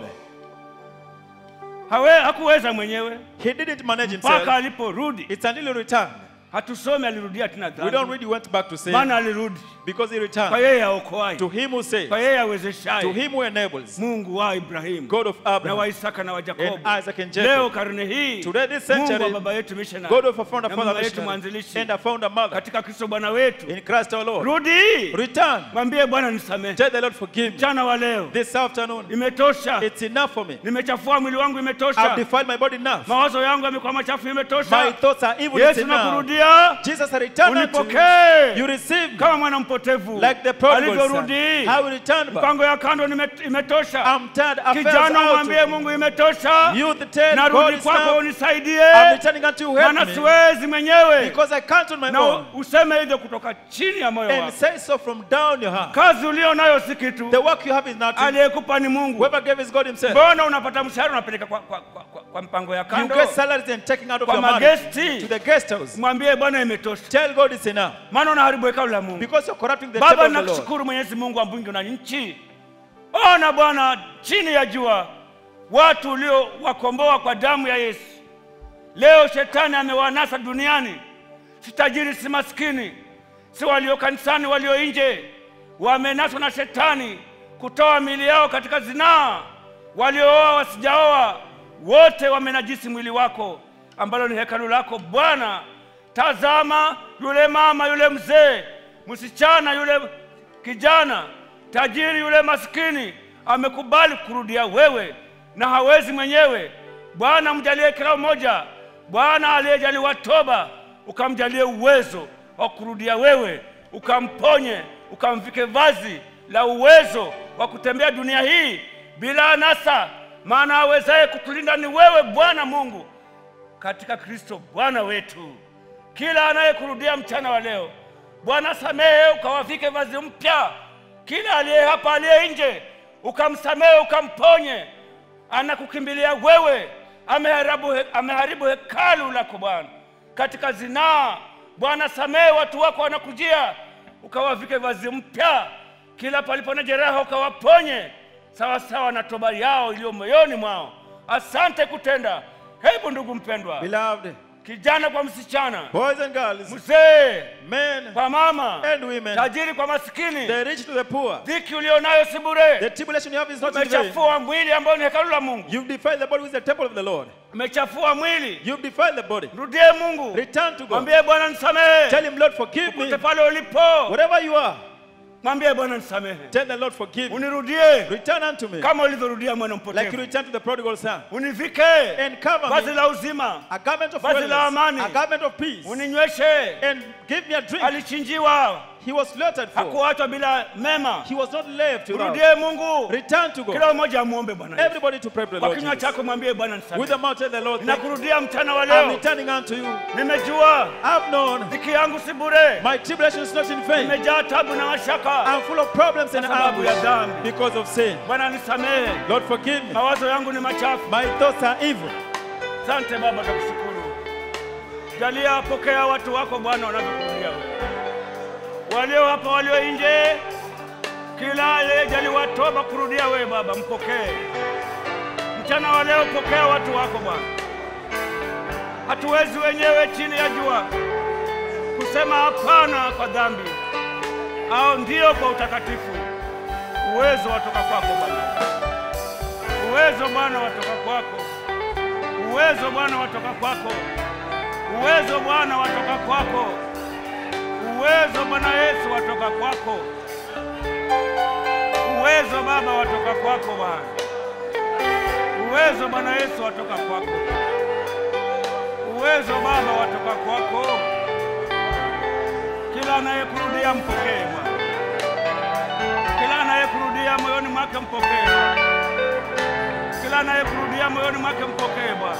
Hawe, hakuweza mwenyewe He didn't manage mpaka himself. aliporudi. It's until he returned. Hatusomi alirudia tena We don't dhambi, read he went back to sin maana alirudi because he kwa returned yeye aokoaye, to him who saves, kwa yeye to awezeshaye, him who enables, Mungu wa Ibrahimu God of na wa Abraham, Isaka na wa and Yakobo. Isaac and Jacob. Leo karne hii Today, this Mungu wa century, baba yetu missionary God of a founder, na father, mama yetu missionary, mwanzilishi and a founder, mother, katika Kristo Bwana wetu, in Christ our Lord. rudi Return. mwambie Bwana nisamehe, Tell the Lord, forgive me. mchana wa leo This afternoon, imetosha, it's enough for me. nimechafua mwili wangu, I've imetosha, defiled my body enough. mawazo yangu yamekuwa machafu, My imetosha. thoughts are evil. It's Yesu enough. nakurudia, Jesus had returned unto you. unipokee You received kama mwana mpotevu like the prodigal son. alivyorudi. How will return back? Mpango ya kando nime- imetosha. I'm tired. Affairs Kijana, out. mwambie Mungu imetosha, Youth tell God narudi is kwako, now. I'm unisaidie, returning unto you. Help maana me. siwezi mwenyewe. Because I can't on my Na own. useme hivyo kutoka chini ya moyo And wako. say so from down your heart. Kazi ulio nayo si kitu, The work you have is nothing. aliyekupa ni Mungu. Whoever gave is God himself. Mbona unapata mshahara unapeleka kwa, kwa, kwa, kwa, kwa mpango ya You kando? get salaries and taking out of Kwa your money magesti. to the guest house. Mwambie Bwana imetosha, Tell God it's enough. maana unaharibu hekalu la Mungu. Because you're corrupting the Baba, temple of the Lord. nakushukuru Mwenyezi Mungu wa mbingu na nchi. Ona Bwana, chini ya jua watu uliowakomboa kwa damu ya Yesu, leo shetani amewanasa duniani. Si tajiri, si maskini, si walio kanisani, walio nje, wamenaswa na shetani kutoa mili yao katika zinaa, waliooa, wasijaoa, wote wamenajisi mwili wako ambalo ni hekalu lako Bwana. Tazama yule mama, yule mzee, msichana, yule kijana, tajiri, yule maskini, amekubali kurudia wewe na hawezi mwenyewe. Bwana, mjalie kila mmoja, Bwana aliyejaliwa toba, ukamjalie uwezo wa kurudia wewe, ukamponye, ukamvike vazi la uwezo wa kutembea dunia hii bila anasa, maana awezaye kutulinda ni wewe Bwana Mungu katika Kristo Bwana wetu. Kila anayekurudia mchana wa leo, Bwana samehe, ukawavike vazi mpya. Kila aliye hapa, aliye nje, ukamsamehe, ukamponye. Anakukimbilia wewe, ameharibu, he, ameharibu hekalu lako Bwana katika zinaa. Bwana samehe, watu wako wanakujia, ukawavike vazi mpya. Kila palipo na jeraha, ukawaponye sawa sawa na toba yao iliyo moyoni mwao. Asante kutenda. Hebu ndugu mpendwa, Beloved, kijana kwa msichana, boys and girls, mzee men kwa mama, and women, tajiri kwa maskini, the rich to the poor. dhiki ulionayo si The bure. tribulation you have is not in vain. Umechafua mwili ambao ni hekalu la Mungu, You've defiled the body with the temple of the Lord. umechafua mwili. You've defiled the body. Rudie Mungu, Return to God. mwambie Bwana nisamehe. Tell him, Lord, forgive me. Popote pale ulipo, Whatever you are, mwambie Bwana nisamehe, tell the Lord, forgive me. unirudie Return unto me. kama ulivyorudia mwana Like you mpotevu, return to the prodigal son. univike And cover vazi me la uzima, a garment of Vazi la wellness, amani. a garment of peace, uninyweshe. and give me a drink. Alichinjiwa, He was slaughtered for. hakuachwa bila mema. He was not left without. Rudie Mungu, Return to God. kila mmoja amuombe Bwana Yesu. Everybody to pray to the Kwa Lord kinywa Jesus. chako mwambie Bwana With nisamehe. the mouth tell the Lord, thank you. Ninakurudia mchana wa I'm leo, returning unto you. nimejua I've known dhiki yangu si bure, my tribulation is not in vain. nimejaa tabu na mashaka I'm full of problems and Kwa sababu ya anguish dhambi. because of sin. Bwana nisamehe, Lord, forgive me. mawazo yangu ni machafu. My thoughts are evil. Asante Baba, nakushukuru. Jalia, pokea watu wako Bwana wanavyokurudia wewe, walio hapa, walio nje, kila aliyejaliwa toba kurudia wewe Baba, mpokee mchana wa leo. Pokea watu wako Bwana, hatuwezi wenyewe chini ya jua kusema hapana kwa dhambi au ndio kwa utakatifu. Uwezo watoka kwako Bwana, uwezo Bwana watoka kwako uwezo Bwana watoka kwako, uwezo Bwana watoka kwako, uwezo Bwana Yesu watoka kwako, uwezo Baba watoka kwako Bwana, uwezo Bwana Yesu watoka kwako, uwezo Baba watoka kwako. Kila anayekurudia mpokee Bwana, kila anayekurudia moyoni mwake mpokee Bwana kila anayekurudia moyoni mwake mpokee Bwana,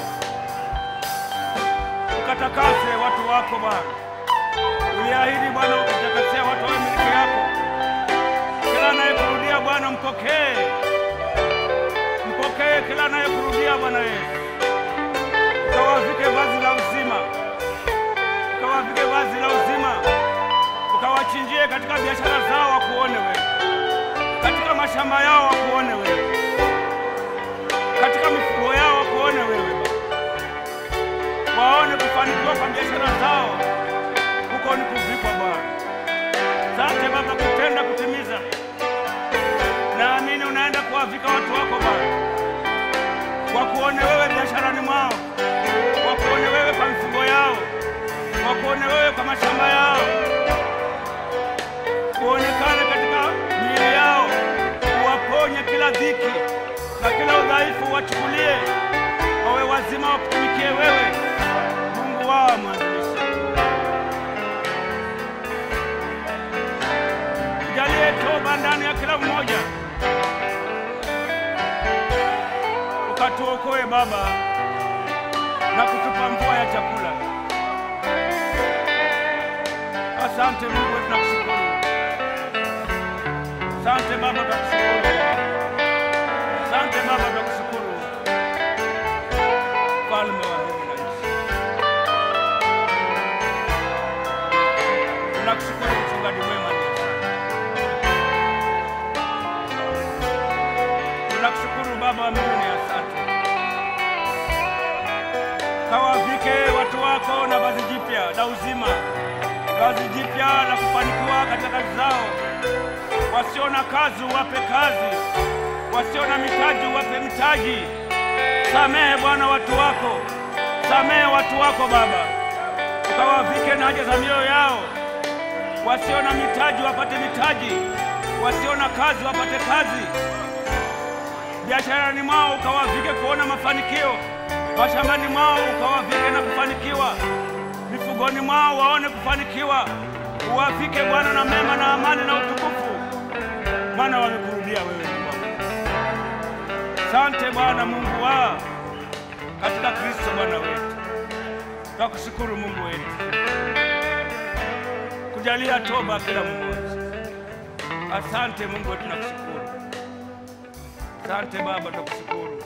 ukatakase watu wako Bwana. Uliahidi Bwana ukitakasia watu wa miliki yako. Kila anayekurudia Bwana mpokee, mpokee ukapokee kila anayekurudia Bwana Yesu, ukawavike vazi la uzima, ukawavike vazi la uzima, ukawachinjie katika biashara zao wakuone wewe, katika mashamba yao wakuone wewe, katika mifugo yao wakuone wewe Baba, waone kufanikiwa kwa biashara zao, huko ni kuvikwa Bwana. Asante Baba kutenda kutimiza. Naamini unaenda kuwavika watu wako Bwana, wakuone wewe biasharani mwao, wakuone wewe kwa mifugo yao, wakuone wewe kwa mashamba yao, kuonekane katika miili yao, uwaponye kila dhiki na kila udhaifu, wachukulie wawe wazima, wakutumikie wewe, Mungu wao mwanzilishi. Jalie toba ndani ya kila mmoja, ukatuokoe Baba na kutupa mvua ya chakula. Asante Mungu, tunakushukuru. Asante Baba, tunakushukuru. Asante Baba, tunakushukuru. Mfalme wa mbingu na nchi, tunakushukuru mchungaji mwema ni Tunakushukuru Baba wa mbinguni, asante. Kawavike watu wako na vazi jipya la uzima, vazi jipya la kufanikiwa katika kazi zao. Wasio na kazi uwape kazi, wasio na mitaji uwape mitaji. Samehe Bwana watu wako, samehe watu wako Baba, ukawavike na haja za mioyo yao. Wasio na mitaji wapate mitaji, wasio na kazi wapate kazi biasharani mwao ukawavike kuona mafanikio, mashambani mwao ukawavike na kufanikiwa, mifugoni mwao waone kufanikiwa. Uwavike Bwana na mema na amani na utukufu, maana wamekurudia wewe Mungu wangu. Asante Bwana Mungu wa katika Kristo Bwana wetu, twakushukuru Mungu wetu kujalia toba kila mmoja. Asante Mungu wetu, nakushukuru. Asante Baba, tukushukuru.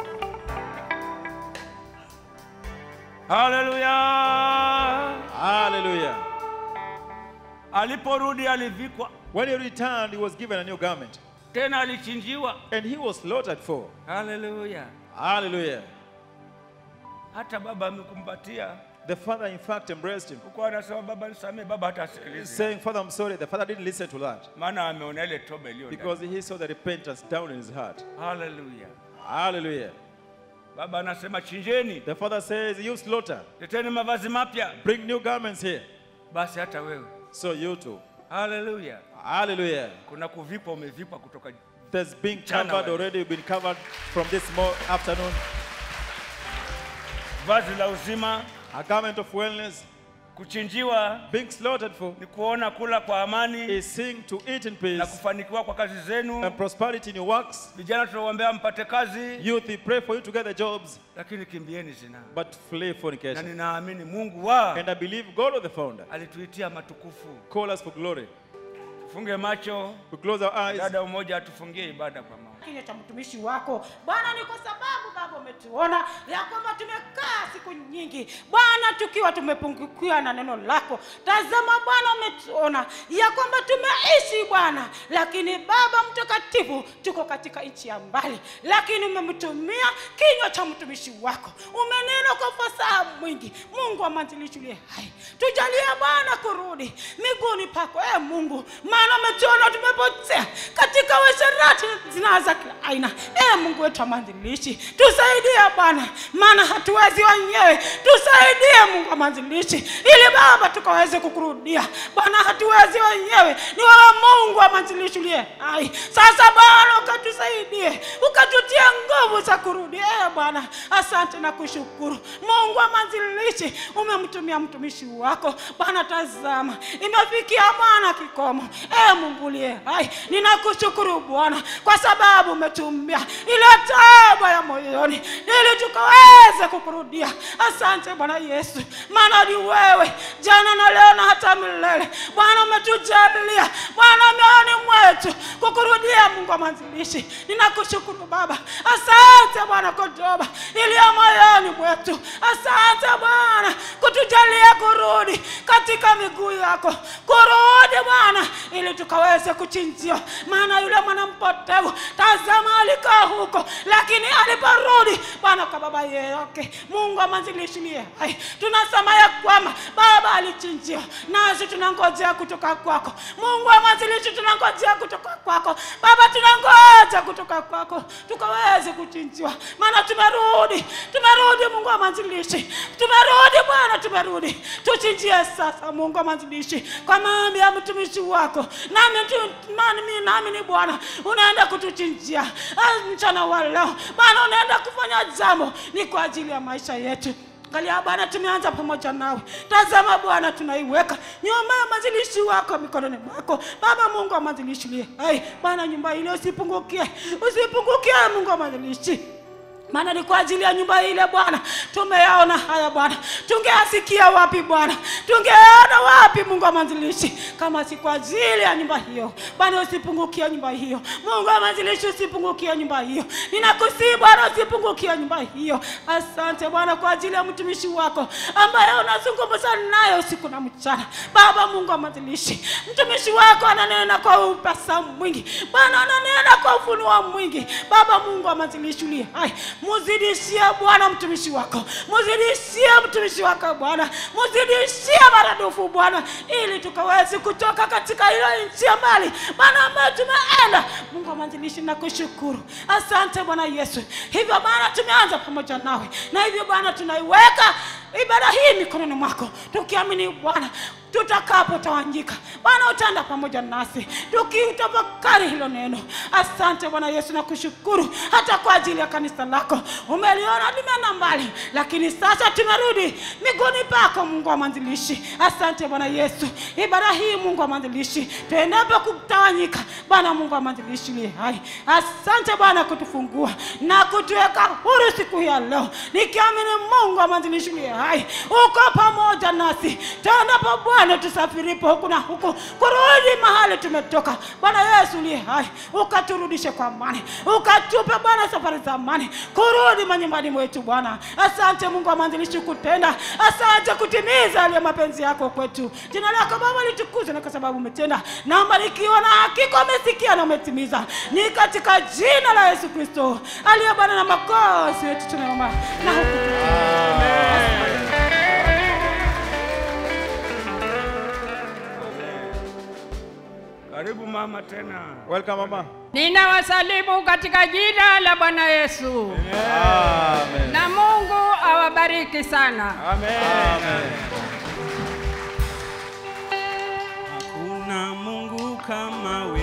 Haleluya! Hallelujah. Aliporudi alivikwa When he returned, he was given a new garment, tena, alichinjiwa. and he was slaughtered for. Haleluya! Hallelujah. Hata baba amekumbatia The father, in fact, embraced him, huko, anasema baba nisamehe. Baba hata asikilize, saying, Father, I'm sorry. The father didn't listen to that maana ameona ile toba iliyo ndani. because he saw the repentance down in his heart. Haleluya! Hallelujah. Baba anasema chinjeni, The father says, You slaughter, leteni mavazi mapya. bring new garments here. Basi hata wewe, So you too. haleluya, Hallelujah. kuna kuvipwa, umevipwa kutoka There's been Mchana covered wa- already. You've been covered from this mo- afternoon. vazi la uzima. A garment of wellness, Kuchinjiwa being slaughtered for, ni kuona kula kwa amani is seeing to eat in na peace kufanikiwa kwa kazi zenu. and prosperity in your works. Vijana tunawaombea mpate kazi, Youth, we pray for you to get the jobs, lakini kimbieni zinaa. but flee Na fornication. ninaamini Mungu wa And I believe God, the founder, alituitia matukufu. call us for glory. Tufunge macho, We close our eyes. dada mmoja atufungie ibada kwa maombi. kinywa cha mtumishi wako Bwana, ni kwa sababu Baba umetuona ya kwamba tumekaa siku nyingi Bwana tukiwa tumepungukiwa na neno lako. Tazama Bwana, umetuona ya kwamba tumeishi Bwana, lakini Baba mtakatifu, tuko katika nchi ya mbali, lakini umemtumia kinywa cha mtumishi wako, umenena kwa fasaha mwingi. Mungu wa mwanzilishi uliye hai, tujalie Bwana kurudi miguuni pako, e Mungu, maana umetuona tumepotea katika uasherati zinaa za kila aina. E Mungu wetu wa mwanzilishi, tusaidie Bwana, maana hatuwezi wenyewe. Tusaidie Mungu wa mwanzilishi, ili Baba tukaweze kukurudia Bwana, hatuwezi wenyewe, ni wewe Mungu wa mwanzilishi uliye hai. Sasa Bwana ukatusaidie, ukatutia nguvu za kurudi. E Bwana, asante na kushukuru Mungu wa mwanzilishi, umemtumia mtumishi wako Bwana. Tazama, imefikia Bwana kikomo. E Mungu uliye hai, ninakushukuru Bwana kwa sababu umetumia ile toba ya moyoni ili tukaweze kukurudia. Asante Bwana Yesu, maana ni wewe jana na leo na hata milele. Bwana umetujalia Bwana mioyoni mwetu kukurudia Mungu wa mwanzilishi. Ninakushukuru Baba, asante Bwana kwa toba iliyo moyoni mwetu. Asante Bwana kutujalia kurudi katika miguu yako, kurudi Bwana ili tukaweze kuchinjiwa. Maana yule mwana mpotevu, tazama, alikaa huko, lakini aliporudi Bwana kwa baba yake, Mungu wa mwanzilishi aliye hai, tunasema ya kwamba baba alichinjiwa, nasi tunangojea kutoka kwako. Mungu wa mwanzilishi, tunangojea kutoka kwako Baba, tunangoja kutoka kwako tukaweze kuchinjiwa, maana tumerudi, tumerudi Mungu wa mwanzilishi, tumerudi Bwana, tumerudi. Tuchinjie sasa, Mungu wa mwanzilishi, kwa maombi ya mtumishi wako, nami tu- nami nami ni Bwana, unaenda kutuchinjia Ah, mchana wa leo Bwana, unaenda kufanya jambo ni kwa ajili ya maisha yetu. Angalia Bwana, tumeanza pamoja nawe. Tazama Bwana, tunaiweka nyumba ya mwanzilishi wako mikononi mwako Baba Mungu wa mwanzilishi uliye hai. Bwana, nyumba ile usipungukie, usipungukie Mungu wa mwanzilishi maana ni kwa ajili ya nyumba ile Bwana tumeyaona haya Bwana, tungeasikia wapi Bwana, tungeona wapi Mungu wa mwanzilishi kama si kwa ajili ya nyumba hiyo Bwana, usipungukie nyumba hiyo Mungu wa mwanzilishi, usipungukie nyumba hiyo, ninakusihi Bwana, usipungukie nyumba hiyo. Asante Bwana kwa ajili ya mtumishi wako ambaye unazungumza naye usiku na mchana Baba Mungu wa mwanzilishi, mtumishi wako ananena kwa upasa mwingi Bwana, ananena kwa ufunuo mwingi Baba Mungu wa mwanzilishi uliye hai muzidishie Bwana mtumishi wako, muzidishie mtumishi wako Bwana, muzidishie maradufu Bwana, ili tukaweze kutoka katika ile nchi ya mbali Bwana ambayo tumeenda. Mungu wa mwanzilishi, nakushukuru, asante Bwana Yesu. Hivyo Bwana, tumeanza pamoja nawe, na hivyo Bwana tunaiweka ibada hii mikononi mwako, tukiamini Bwana tutakapotawanyika Bwana utaenda pamoja nasi tukitafakari hilo neno. Asante Bwana Yesu, na kushukuru hata kwa ajili ya kanisa lako. Umeliona limeenda mbali, lakini sasa tumerudi miguuni pako, Mungu wa mwanzilishi. Asante Bwana Yesu, ibada hii Mungu wa mwanzilishi, tuendapo kutawanyika Bwana Mungu wa mwanzilishi uliye hai. Asante Bwana kutufungua na kutuweka huru siku hii ya leo, nikiamini Mungu wa mwanzilishi uliye hai uko pamoja nasi tuendapo Bwana, tusafiripo huku na huku, kurudi mahali tumetoka. Bwana Yesu uliye hai, ukaturudishe kwa amani, ukatupe Bwana safari za amani, kurudi manyumbani mwetu Bwana. Asante Mungu wa mwanzilishi kutenda, asante kutimiza aliye mapenzi yako kwetu. Jina lako Baba litukuzwe, na kwa sababu umetenda na umebarikiwa, na hakika umesikia na umetimiza. Ni katika jina la Yesu Kristo aliye Bwana na makosi wetu tunaomba na huku Karibu mama tena. Welcome, Mama. Ninawasalimu katika jina la Bwana Yesu, Amen. na Mungu awabariki sana. Hakuna Mungu kama wewe.